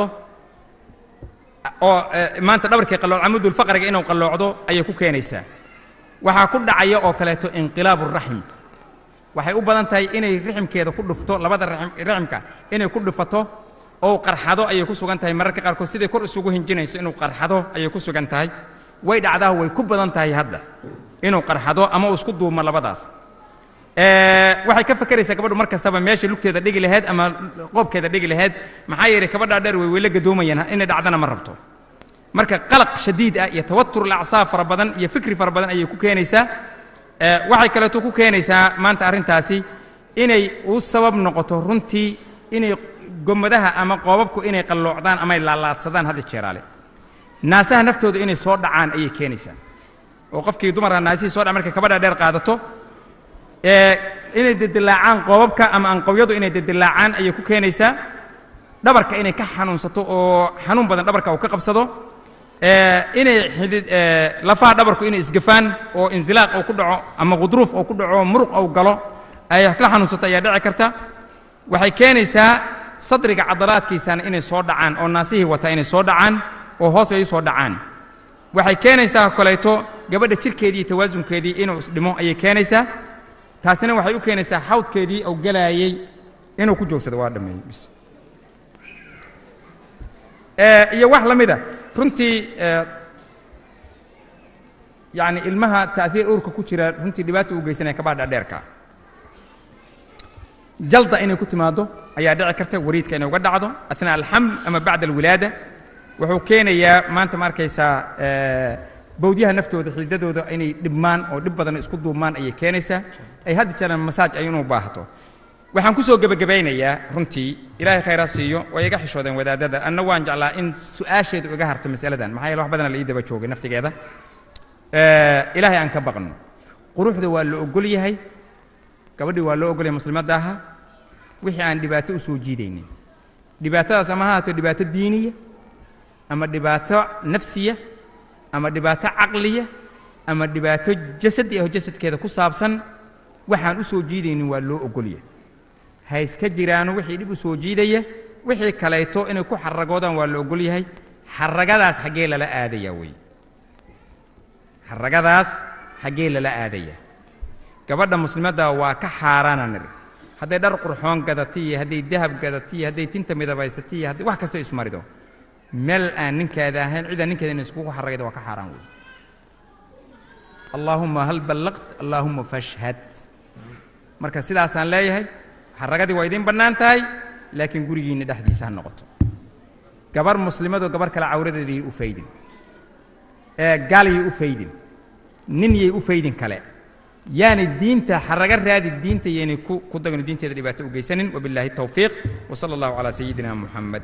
oo eh, maanta dhabarkii qallooc camudulfaqriga inuu qalloocdo ayay ku keenaysaa waxaa ku dhacaya oo kaleeto inqilaabu raxim waxay u badan tahay inay riximkeeda ku dhufto labada raxim- raximka inay ku dhufato oo qarxado ayay ku sugan tahay mararka qaarkood siday kor isugu hinjinayso inuu qarxado ayay ku sugan tahay way dhacdaa way ku badan tahay hadda inuu qarxado ama uu isku duumo labadaas waxay ka fakeraysaa gabadhu mar kastaba meesha lugteeda dhigi lahayd ama qoobkeeda dhigi lahayd maxaa yeelay gabadhaa dheer way weyla gadoomayaan inay dhacdana ma rabto marka qalaq shadiid ah iyo tawatur alacsaab fara badan iyo fikri fara badan ayay ku keenaysaa waxay kaleeto ku keenaysaa maanta arrintaasi inay u sabab noqoto runtii inay gomadaha ama qoobabku inay qalloocdaan ama ay laalaadsadaan hadda jeeraale naasaha naftooda inay soo dhacaan ayay keenaysaa oo qofkii dumarka naasihii soo dhac markay kabadha dheer qaadato inay dedilaacaan qoobabka ama anqowyadu inay dedilaacaan ayay ku keenaysaa dhabarka inay ka xanuunsato oo xanuun badan dhabarka uu ka qabsado inay xidid lafaha dhabarku inay isgafaan oo inzilaaq uu ku dhaco ama qudruuf uu ku dhaco muruq uu galo ay ka xanuunsato ayaa dhici karta waxay keenaysaa sadriga cadalaadkiisana inay soo dhacaan oo naasihii wata inay soo dhacaan oo hoos ay u soo dhacaan waxay keenaysaa kolayto gabadha jirkeedii iyo tawaasunkeedii inuu isdhimo ayay keenaysaa taasina waxay u keenaysaa xawdkeedii uu galaayey inuu ku joogsado waa dhammeeyey bis iyo wax la mida runtii yani ilmaha ta'hiir uurka ku jira runtii dhibaata u geysanaya kabaha dhaadheerka jalda inay ku timaaddo ayaa dhici karta wariidka inay uga dhacdo athnaa alxaml ama bacda alwilaada wuxuu keenayaa maanta ma arkaysaa bawdyaha naftooda xididadooda inay dhibmaan oo dhib badan isku duubmaan ayay keenaysaa ay haddi jeeraan masaaj ay inuu baahato waxaan ku soo gebagabaynayaa runtii ilaahay khayraa siiyo way iga xishoodeen wadaadada anna waan jeclaa in su-aasheedu iga harto masaladan maxaa yeele wax badana la ii daba joogay naftigeeda ilaahay aan ka baqno quruxda waa la ogol yahay gabadhii waa loo ogol yahay muslimadda aha wixii aan dhibaato u soo jiidaynin dhibaatadaas ama ha haato dhibaato diiniya ama dhibaato nafsiya ama dhibaato caqliya ama dhibaato jasadi aho jasadkeeda ku saabsan waxaan u soo jiidaynin waa loo ogolya ha iska jiraano wixii dhib u soo jiidaya wixii kaleeto inay ku xaragoodaan waa la ogol yahay xaragadaas xaggee lala aadayaa wey xaragadaas xaggee lala aadayaa gabadha muslimadda waa ka xaaraana niri hadday dhar qurxoon gadata iyo hadday dahab gadata iyo hadday tinta midabaysata iyo hadday wax kasta ismarido meel aan ninkeeda ahayn cidaan ninkeeda inay iskugu xaragayda waa ka xaaraan wey allaahuma hal ballaqt allaahuma fashhad marka sidaasaan leeyahay xaragadii waa idiin bannaan tahay laakiin gurigiinna dhexdiisa ha noqoto gabar muslimadoo gabar kale cawradeedii u faydin ee gaalyay u faydin nin yay u faydin kale yaanay diinta xaraga raadi diinta yaynay ku ku dagno diinteeda dhibaato u geysanin wabilaahi tawfiiq wasala allahu calaa sayidina muxamed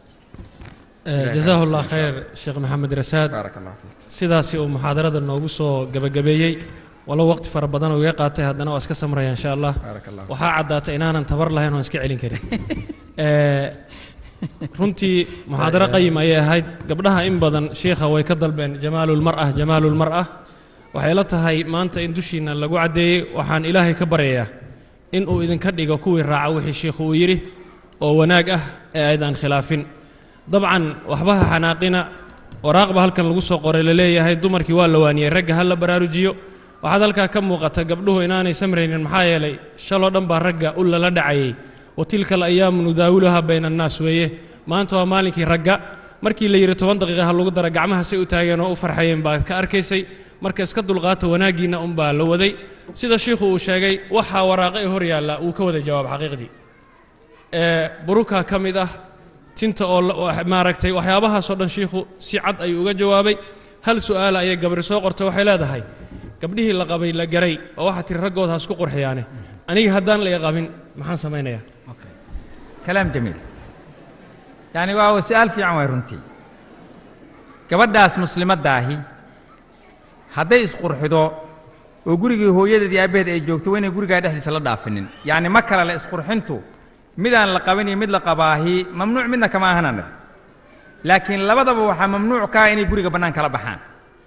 jasaahu llah khayr sheekh maxamed rasaad
baaraka allah fiik
sidaasi uu muxaadarada noogu soo gebagabeeyey walow waqti fara badan uu iga qaatay haddana waa iska samraya insha allah
baaraka allah
waxaa caddaatay inaanan tabar lahayn oon iska celin karin Eh, runtii muxaadaro qayim ayay ahayd gabdhaha in badan shiikha way ka dalbeen jamaalulmar'ah jamaalulmar'ah waxay la tahay maanta in dushiinna lagu caddeeyey waxaan ilaahay ka baryayaa in uu idinka dhigo kuwii raaca wixii shiikhu uu yidhi oo wanaag ah ee aydaan khilaafin dabcan waxbaha xanaaqina waraaqba halkan lagu soo qoray la leeyahay dumarkii waa la waaniyey ragga ha la baraarujiyo waxaad halkaa ka muuqata gabdhuhu inaanay samraynin maxaa yeelay shaloo dhan baa ragga u lala dhacayey wa tilka alayaamu nudaawiluha bayna annaas weeye maanta waa maalinkii ragga markii la yidhi toban daqiiqa ha lagu dara gacmahasay u taageen oo u farxayeen baad ka arkaysay marka iska dulqaata wanaaggiinna unbaa la waday sida shiikhu uu sheegay waxaa waraaqo ee hor yaalla uu ka wada jawaab xaqiiqdii ee burukaa ka mid ah tinta oo la- oo maaragtay waxyaabahaasoo dhan shiikhu si cad ayuu uga jawaabay hal su'aala ayay gabri soo qortay waxay leedahay gabdhihii la qabay la garay oo waxaa tiri raggood ha isku qurxiyaane aniga haddaan la i qabin maxaan samaynayaa
kalaam jamiil yani waa su-aal fiican waay runtii gabadhaas muslimaddaahi hadday isqurxido oo gurigii hooyadeed iyo aabbaheed ay joogto waa inay gurigaa dhexdiisa la dhaafinin yacni ma kale le isqurxintu midaan la qabin iyo mid la qabaahi mamnuuc midna kama ahanan laakiin labadaba waxaa mamnuuc ka ah inay guriga bannaan kala baxaan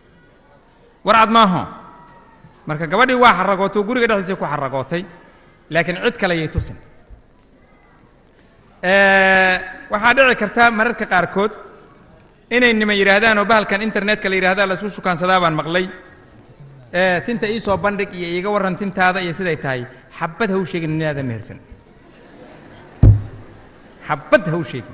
warcad maaho marka gabadhii waa xaragootay oo guriga dhexdiisa ku xaragootay laakiin cid kale yay tusin waxaa dhici karta mararka qaarkood inay niman yidhaahdaan oo bahalkan internetka la yidhahda la isku shukaansadaa baan maqlay ee tinta ii soo bandhig iyo iiga warran tintaada iyo siday tahay xabad ha u sheegin ninaadan mehersan xabad ha u sheegin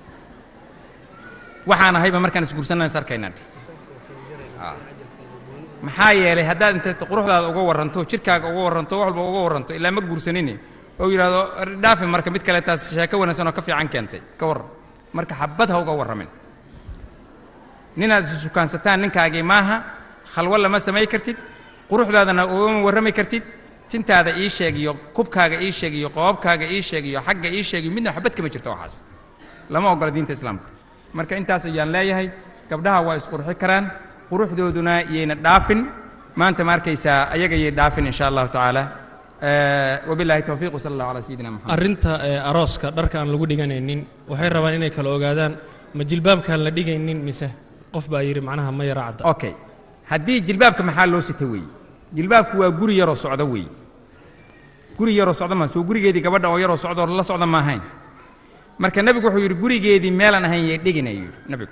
waxaan ahayba markaan isguursanaan is arkaynaan maxaa yeelay haddaad inta quruxdaada uga warranto jidhkaaga uga warranto wax walba uga warranto ilaa ma guursanini oo yidhaahdo dhaafi marka mid kale taas sheeko wanaagsan oo ka fiican keentay ka warran marka xabad ha uga warramin ninaad isu sukaansataan ninkaagii maaha khalwo lama samay kartid quruxdaadana ugama warrami kartid tintaada ii sheeg iyo kubkaaga ii sheeg iyo qoobkaaga ii sheeg iyo xagga ii sheeg iyo midna xabad kama jirto waxaas lama ogola diinta islaamka marka intaas ayaan leeyahay gabdhaha waa isqurxi karaan quruxdooduna yayna dhaafin maanta ma arkaysaa ayaga yay dhaafin insha allahu tacaala wabillahi towfiiq wasala allahu calaa sayidina maxamed
arrinta ee arooska dharka aan lagu dhiganaynin waxay rabaan inay kala ogaadaan ma jilbaabkaan la dhigaynin mise qof baa yidhi macnaha ma yara cadda
okay haddii jilbaabka maxaa loo sita weeye jilbaabku waa guri yaroo socda weeye guri yaroo socda maa soo gurigeedii gabadha oo yaroo socda oo la socda ma ahayn marka nebigu wuxuu yidhi gurigeedii meelaan ahayn yay dhigina yidhi nebigu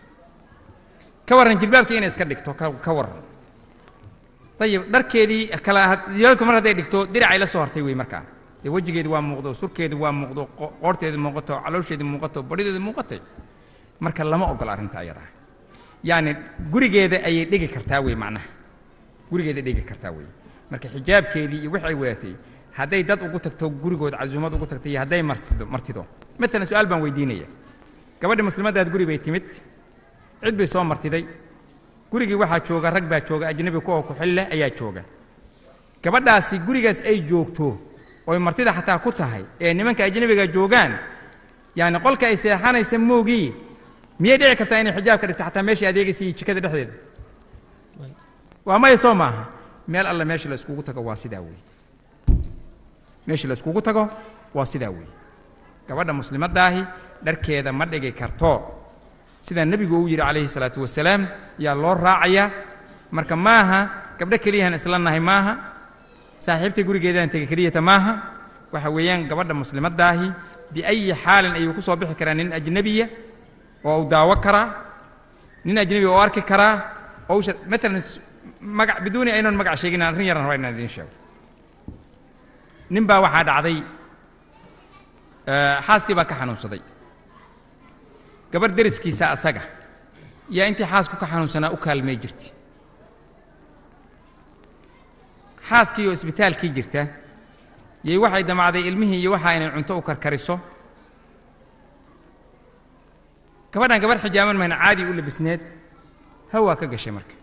ka warran jilbaabka inay iska dhigto ka ka warran ayib dharkeedii kala jilbaabka mar hadday dhigto diracay la soo hartay wey markaa dee wejigeedi waa muuqdo surkeedi waa muuqdo qo- qoorteedi muuqato caloosheedi muuqato badhideedi muuqatay marka lama ogola arrinta ayadaa yacni gurigeeda ayay dhigi kartaa wey macnaha gurigeeda dhigi kartaa wey marka xijaabkeedii iyo wixii ay wadatay hadday dad ugu tagto gurigood casuumad ugu tagto iyo hadday marsido martido maalan su-aal baan weydiinaya gabadha muslimaddaad guri bay timid cid bay soo martiday gurigii waxaa jooga rag baa jooga ajnabi kuwa ku-xil leh ayaa jooga gabadhaasi gurigaas ay joogto oy martida xataa ku tahay ee nimanka ajnabiga joogaan yacni qolka ay seexanaysa moogii miyay dhici kartaa inay xijaab ka dhigto xataa meeshai adeegaysa iyo jikada dhexdeeda waa maya soo maaha meel alle meesha la iskugu tago waa sidaa weeye meesha la iskugu tago waa sidaa weeye gabadha muslimaddaahi dharkeeda ma dhigi karto sidaa nebigu uu yidhi calayhi salaatu wasalaam yaa loo raacayaa marka maaha gabdho keliyahan isla nahay maaha saaxiibta gurigeedaan tegi keliyata maaha waxa weeyaan gabadha muslimaddaahi biayi xaalin ayuu ku soo bixi karaa nin ajnabiya oo uu daawo karaa nin ajnabiya oo arki karaa oo usha maalan s- magac biduuni aynoon magac sheegin aan arrin yaran rabaa inaan idiin sheego nin baa waxaa dhacday eh, xaaskii baa ka xanuunsaday gabarh deriskiisa asaga yaa intii xaasku ka xanuunsanaa u kaalmay jirtay xaaskii oo isbitaalkii jirta yay waxay damacday ilmihii iyo waxa inay cunto u karkariso gabadhan gabarh xijaaban mayna caadi u labisneed hawaa ka gashay marka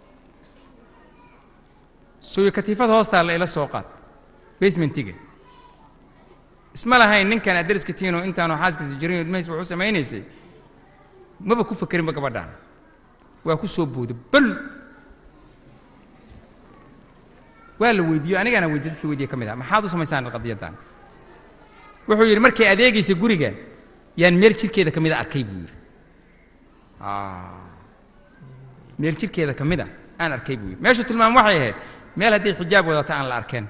suuyo katiifada hoostaa la ila soo qaad basementiga isma lahayn ninkan aad deriska tihiin oo intaanu xaaskiisa jirin ilmahiis wuxuu samaynaysay maba ku fakerinba gabadhaan waa ku soo booda bal waa la weydiiyo anigaana weydiye dadkii weydiye ka mid ah maxaad u samaysaan qadiyaddan wuxuu yidhi markay adeegaysa guriga yaan meel jirkeeda ka mida arkay buu yidhi Ah. meel jirkeeda ka mid a aan arkay buu yidhi meeshu tilmaam waxay ahayd meel hadday xijaab wadato aan la arkeen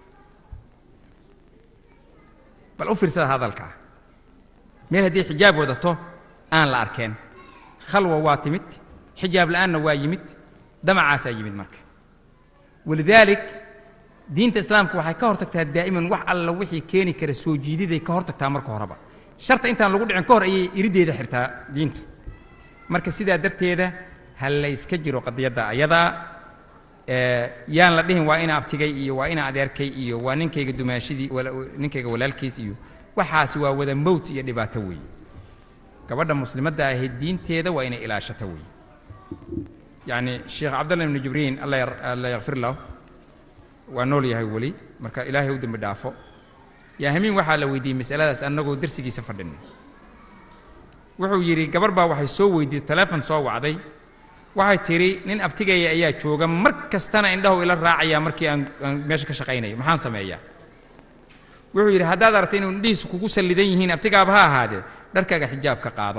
bal u fiirsada hadalkaa meel haddii xijaab wadato aan la arkeen khalwa waa timid xijaab la'aanna waa yimid damacaasaa yimid marka walidaalik diinta islaamka waxay ka hortagtaa daa'iman wax alla wixii keeni kara soo jiididay ka hortagtaa marka horeba sharta intaan lagu dhicin ka hor ayay iriddeeda xirtaa diintu marka sidaa darteeda ha la iska jiro qadiyadda ayadaa ee, yaan la dhihin waa ina abtigay iyo waa ina adeerkay iyo waa ninkayga dumaashidii wala- ninkayga walaalkiis iyo waxaasi waa wada mowt iyo dhibaato weeye gabadha muslimadda ahayd diinteeda waa inay ilaashato weeye yacni sheekh cabdallah ibnu jibriin alla yar- alla yakfir lahu waa nool yahay weli marka ilaahay u dembi dhaafo yaa hamiin waxaa la weydiiyey masaladaas annagoo darsigiisa fadhin wuxuu yidhi gabar baa waxay soo weydiiyey taleefon soo wacday waxay tidhi nin abtigaya ayaa jooga mar kastana indhahu ila raacaya markii aan aan meesha ka shaqaynayo maxaan sameeyaa wuxuu yidhi haddaad aragtay inuu indhihiisu kugu sallidan yihiin abtigaaba ha ahaadee dharkaaga xijaabka qaado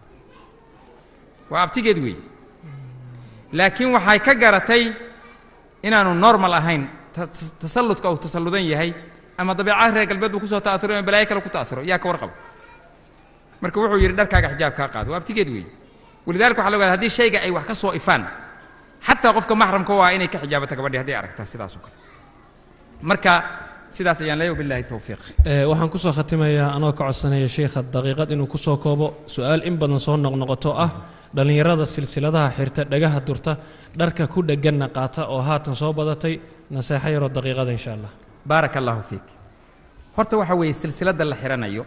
waa abtigeed weey laakiin waxay ka garatay inaanu normal ahayn ta- ta- tasalludka uu tasalludan yahay ama dabeecada reer galbeed buu kusoo ta'asuro ama balaayo kale ku ta'asuro yaa ka warqaba marka wuxuu yidhi dharkaaga xijaab kaa qaado waa abtigeed weeye walidaalika waxaa la ogaada haddii shayga ay wax ka soo ifaan xataa qofka maxramka waa inay ka xijaabato gabadhii hadday aragtaa sidaas oo kale marka sidaas ayaan leeyahay wabilaahi towfiiq
Ee, waxaan kusoo khatimayaa anoo ka codsanaya sheikha daqiiqad inuu kusoo koobo su-aal in badan soo noqnoqoto ah dhallinyarada silsiladaha xirta dhagaha durta dharka ku dhegganna qaata oo haatan soo badatay naseexo yaroo daqiiqada insha allah
baaraka allaahu fiik horta waxa weeye silsiladda la xidhanayo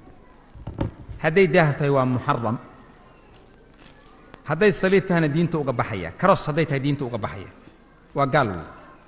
hadday daahab tahay waa muxaram hadday saliib tahayna diinta uga baxaya karos hadday tahay diinta uga baxaya waa gaal wey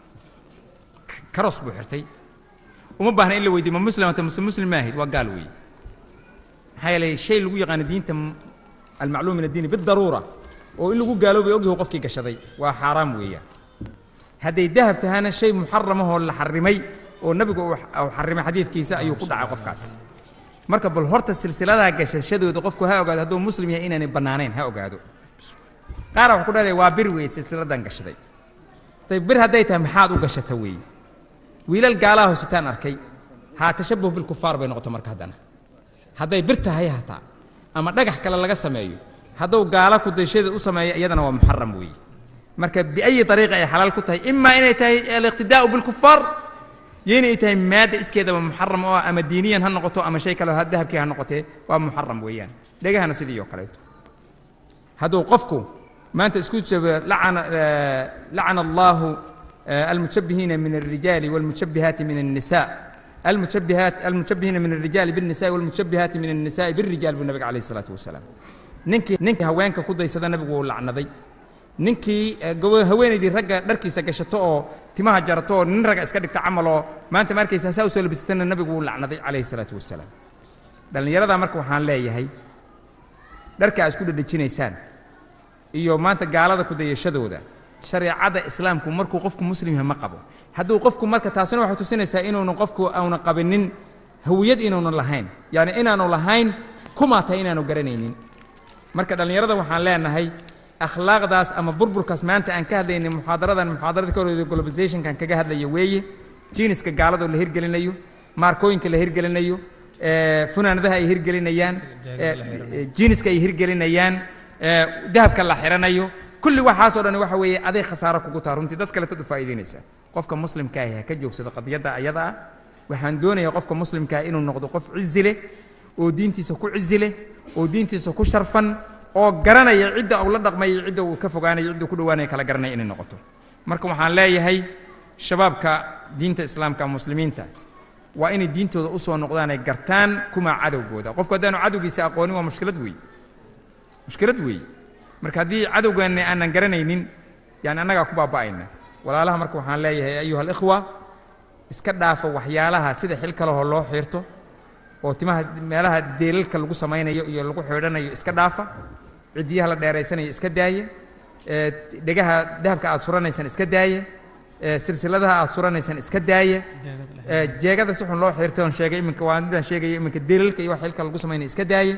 karos buu xirtay uma baahna in la weydiyo ma muslimata mase muslim ma ahayd waa gaal weeye maxaa yeelay shay lagu yaqaano diinta almacluum min addiini bidaruura oo in lagu gaaloobay ogyahu qofkii gashaday waa xaaraam weeyaan hadday dahab tahana shay muxaramahoo la xarimay oo nebigu uu xarimay xadiidkiisa ayuu ku dhacay qofkaasi marka bal horta silsiladaa gashashadooda qofku ha ogaado hadduu muslim yahay inaanay bannaanayn ha ogaado qaara waxaa ku dhahaya waa bir weeye silsiladan gashaday dayb bir hadday tahay maxaad u gashata weeye wiilal gaalaha hositaan arkay haa tashabuh bilkufaar bay noqoto marka haddana hadday bir tahay hataa ama dhagax kale laga sameeyo hadduu gaala kudayshada u sameeyo iyadana waa muxaram weeye marka biayi ariiqa ay xalaal ku tahay imaa inay tahay aliqtidaa'u bilkufaar iyo inay tahay maadda iskeedaba muxaram oo ah ama diiniyan ha noqoto ama shay kale ha dahabkii ha noqotee waa muxaram weeyaan dhegahana sidii oo kaleeto hadduu qofku maanta isku jabo lacana lacana allahu almushabbihiina min alrijaali walmushabbihaati min النساء المشبهات المشبهين من الرجال بالنساء والمشبهات من النساء بالرجال بالنبي عليه الصلاة والسلام ninkii ninkii haweenka ku daysada nabigu wuu lacnaday ninkii haweenaydii ragga dharkiisa gashato oo timaha jarato oo nin ragga iska dhigta camal oo maanta ma arkaysa saa usoo labisatana nabigu wuu lacnaday calayhi salaatu wasalaam dhallinyarada marka waxaan leeyahay dharka aad isku dhedhejinaysaan iyo maanta gaalada ku dayashadooda shareecada islaamku markuu qofku muslim yahay ma qabo hadduu qofku marka taasina waxay tusinaysaa inuunu qofku auna qabinin hawiyad inuunu lahayn yani inaanu lahayn kumaa tahay inaanu garanaynin marka dhallinyarada waxaan leenahay akhlaaqdaas ama burburkaas maanta aan ka hadlaynay muxaadaradan muxaadarada ka horreeday globalizationkan kaga hadlaya weeye jiiniska gaaladoo la hirgelinayo maarkooyinka la hirgelinayo funaanadaha ay hirgelinayaan jiiniska ay hirgelinayaan dahabka la xiranayo kulli waxaasoo dhan waxa weeye aday khasaaro kugu taa runtii dad kale tad u faa'iidaynaysaa qofka muslimka ahi ha ka joogsado qadiyadda ayada ah waxaan doonayaa qofka muslimka ah inuu noqdo qof cizi leh oo diintiisa ku cizi leh oo diintiisa ku sharfan oo garanaya cidda uu la dhaqmayo cidda uu ka fogaanayo cidda ku dhowaanaya kala garanaya inay noqoto marka waxaan leeyahay shabaabka diinta islaamka muslimiinta waa inay diintooda u soo noqdaan ay gartaan kuma cadowgooda qofku haddaanu cadowgiisa aqoonin waa mushkilad weeye mushkilad weeye marka haddii cadowgeenna aanan garanaynin yani annagaa ku baaba'ayna walaalaha marka waxaan leeyahay ayuha alikhwa iska dhaafa waxyaalaha sida xil kalehoo loo xiirto oo timaha meelaha deelalka lagu samaynayo iyo lagu xidhanayo iska dhaafa ciddiyaha la dheeraysanayo iska daaya dhegaha dahabka aad suranaysaan iska daaya silsiladaha aad suranaysaan iska daaya jeegada si xun loo xiirtay oon sheegay iminka waa midaan sheegaya iminka deelalka iyo wax xilka lagu samaynayo iska daaya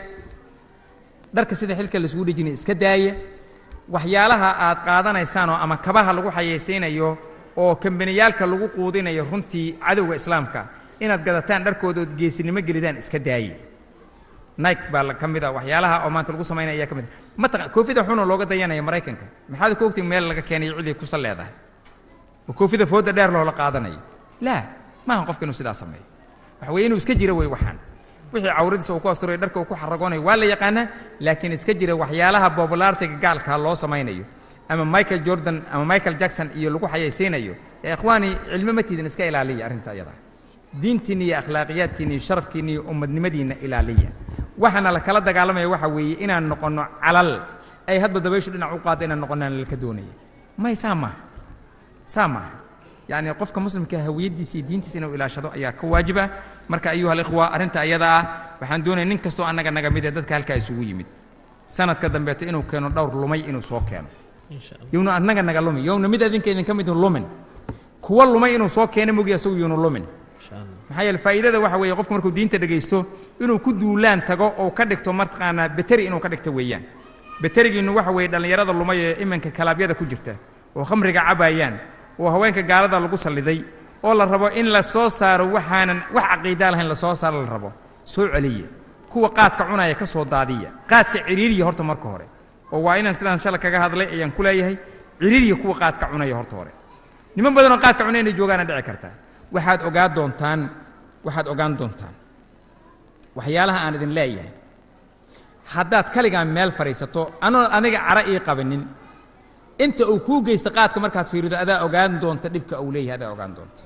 dharka sida xilka laisugu dhejinaya iska daaya waxyaalaha aad qaadanaysaan oo ama kabaha lagu xayaysiinayo oo kambaniyaalka lagu quudinayo runtii cadowga islaamka inaad gadataan dharkooda ood geesinimo gelidaan iska daaye nike baa ka mid a waxyaalaha oo maanta lagu samaynaya ayaa ka mid a mataqa koofida xunoo looga dayanaya maraykanka maxaad ku ogtiin meel laga keenayo ciday kusa leedahay oo koofida fooda dheer loola qaadanayo laa maahan qofka inuu sidaa sameeyo waxa weeye inuu iska jiro wey waxaan wixii cawradiisa uu ku asturay dharka uu ku xaragoonayo waa la yaqaanaa laakiin iska jira waxyaalaha bobulaartiga gaalka loo samaynayo ama michael jordan ama michael jackson iyo lagu xayaysiinayo ee ikhwaani cilmo ma tiidin iska ilaaliya arrinta iyada diintiinna iyo akhlaaqiyaadkiinna iyo sharafkiinna iyo ummadnimadiinna ilaaliya waxaana la kala dagaalamaya waxa weeye inaan noqonno calal ay hadba dabayshu dhinac u qaada inaan noqonnaan lalka doonaya may saa maaha saa maaha yacni qofka muslimka hawiyaddiisa iyo diintiisa inuu ilaashado ayaa ka waajib ah marka ayuha alikhwa arrinta iyada ah waxaan doonaya nin kastoo annaga naga mid ee dadka halkaa isugu yimid sanadka dambeeto inuu keeno dhowr lumay inuu soo keeno yowna annaga naga lumi yowna mid adinka idinka mid lumin kuwa lumay inuu soo keeno mogi asagu yowna lumin maxaa yeele faa'iidada waxa weeye qofku markuu diinta dhegaysto inuu ku duulaan tago oo ka dhigto martaqaanaa beteri inuu ka dhigto weeyaan beterigiinnu waxa weeye dhallinyarada lumay ee iminka kalaabyada ku jirta oo khamriga cabaayaan oo haweenka gaalada lagu salliday oo la rabo in la soo saaro waxaanan wax caqiidaa lahayn la soo saaro la rabo soo celiya kuwa qaadka cunaya ka soo daadiya qaadka ciriiriya horta marka hore oo waa inaan sidaan shala kaga hadlay ayaan ku leeyahay ciriiriya kuwa qaadka cunaya horta hore niman badanoo qaadka cunaya inay joogaana dhici kartaa waxaad ogaa doontaan waxaad ogaan doontaan waxyaalaha aan idin leeyahay haddaad kaligaa meel fadhiisato anoo aniga cara ii qabanin inta uu kuu geysta qaadka markaad fiirido adaa ogaan doonta dhibka uu leeyahay adaa ogaan doonta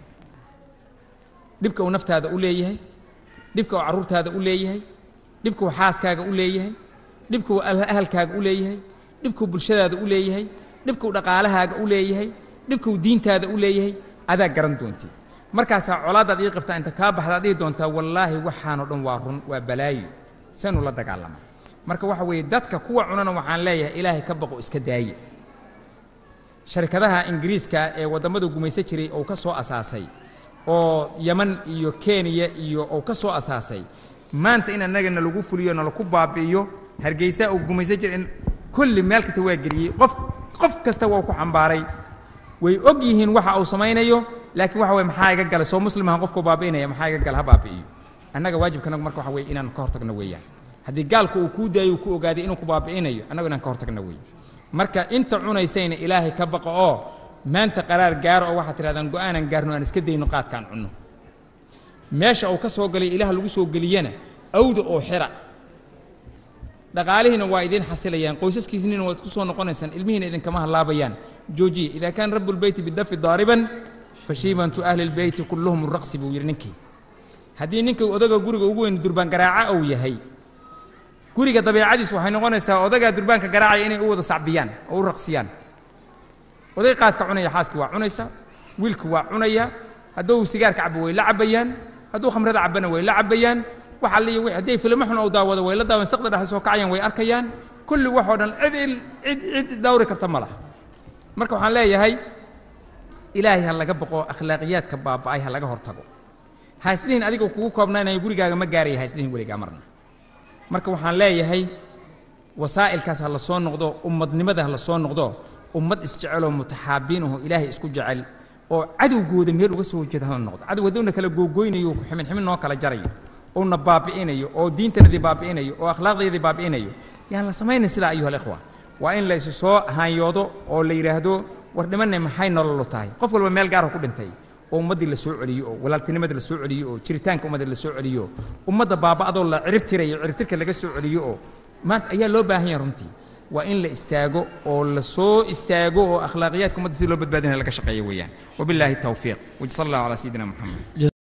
dhibka uu naftaada u leeyahay dhibka uu carruurtaada u leeyahay dhibka uu xaaskaaga u leeyahay dhibka uu ahalkaaga u leeyahay dhibka uu bulshadaada u leeyahay dhibka uu dhaqaalahaaga u leeyahay dhibka uu diintaada u leeyahay adaa garan doontid markaasaa colaadaad ii qabtaa inta kaa baxdaad dhihi doontaa wallaahi waxaanoo dhan waa run waa balaayo saynu la dagaalamaa marka waxa weeye dadka kuwa cunana waxaan leeyahay ilaahay ka baqo iska daaye sharikadaha ingiriiska ee waddamada gumaysan jiray oo ka soo asaasay oo yaman iyo kenya iyo uu ka soo asaasay maanta in annagana lagu fuliyo nalaku baabi'iyo hargeysa uu gumaysan jiray in kulli meel kasta waa geliyey qof qof kasta waa ku xambaaray way og yihiin waxa uu samaynayo laakiin waxa weye maxaa iga gala soo muslimahan qofku baabi'inaya maxaa iga gala ha baabi'iyo annaga waajibkanagu marka waxa weye inaan ka hortagno weeyaan haddii gaalku uu kuu daayo uu ku ogaaday inuu ku baabi'inayo annagu inaan ka hortagno weeye marka inta cunaysayna ilaahay ka baqo oo maanta qaraar gaaro oo waxaad tidhahdaan go'aanan gaarno aan iska dayno qaadkaan cunno meesha uu ka soo galay ilaah lagu soo geliyana awda oo xira dhaqaalihiina waa idiin xasilayaan qoysaskiisniina waad isku soo noqonaysaan ilmihiina idinkama hallaabayaan joojiye idaa kaana rabu lbeyti bidafi daariban fashiibantu ahli lbeyti kulluhum raqsi buu yidhi ninkii haddii ninka odaga guriga ugu weyn durbaan garaaca uu yahay guriga dabeecadiis waxay noqonaysaa odagaa durbaanka garaacaya inay u wada sacbiyaan oo u raqsiyaan oday qaadka cunaya xaaskii waa cunaysa wiilka waa cunaya hadduu sigaarka cabo way la cabayaan hadduu khamrada cabana way la cabayaan waxa liyo wixii hadday filmo xun uu daawado way la daawan saqda dhexe soo kacayaan way arkayaan kulli waxoo dhan cid il cid cid dhawri karta ma laha marka waxaan leeyahay ilaahay ha laga boqo akhlaaqiyaadka baaba'ay ha laga hortago ha isdhihin adiga kugu koobnaanayo gurigaaga ma gaaraya ha isdhihin weligaa marna marka waxaan leeyahay wasaa'ilkaas ha la soo noqdo ummadnimada ha la soo noqdo ummad isjeceloo mutaxaabiin aho ilaahay isku jecel oo cadowgooda meel uga soo jeeda hala noqdo cadow hadduu na kala googoynayo ximin ximin noo kala jarayo oo na baabi'inayo oo diintanadii baabi'inayo oo akhlaaqdeedii baabi'inayo yaan la samaynin sidaa ayuha alikhwa waa in la isu soo hanyoodo oo la yidhaahdo war dhimanay maxay nololu tahay qof walba meel gaarha ku dhintay oo ummaddii la soo celiyo oo walaaltinimadii la soo celiyo oo jiritaanka ummadda la soo celiyo ummadda baaba'adoo la cirib tirayo ciribtirka laga soo celiyo oo maanta ayaa loo baahan yahay runtii waa in la istaago oo la soo istaago oo akhlaaqiyaadka ummadda sidii loo badbaadinaya laga shaqeeyo weeyaan wabilaahi tawfiiq wajsal allahu calaa sayidina moxamed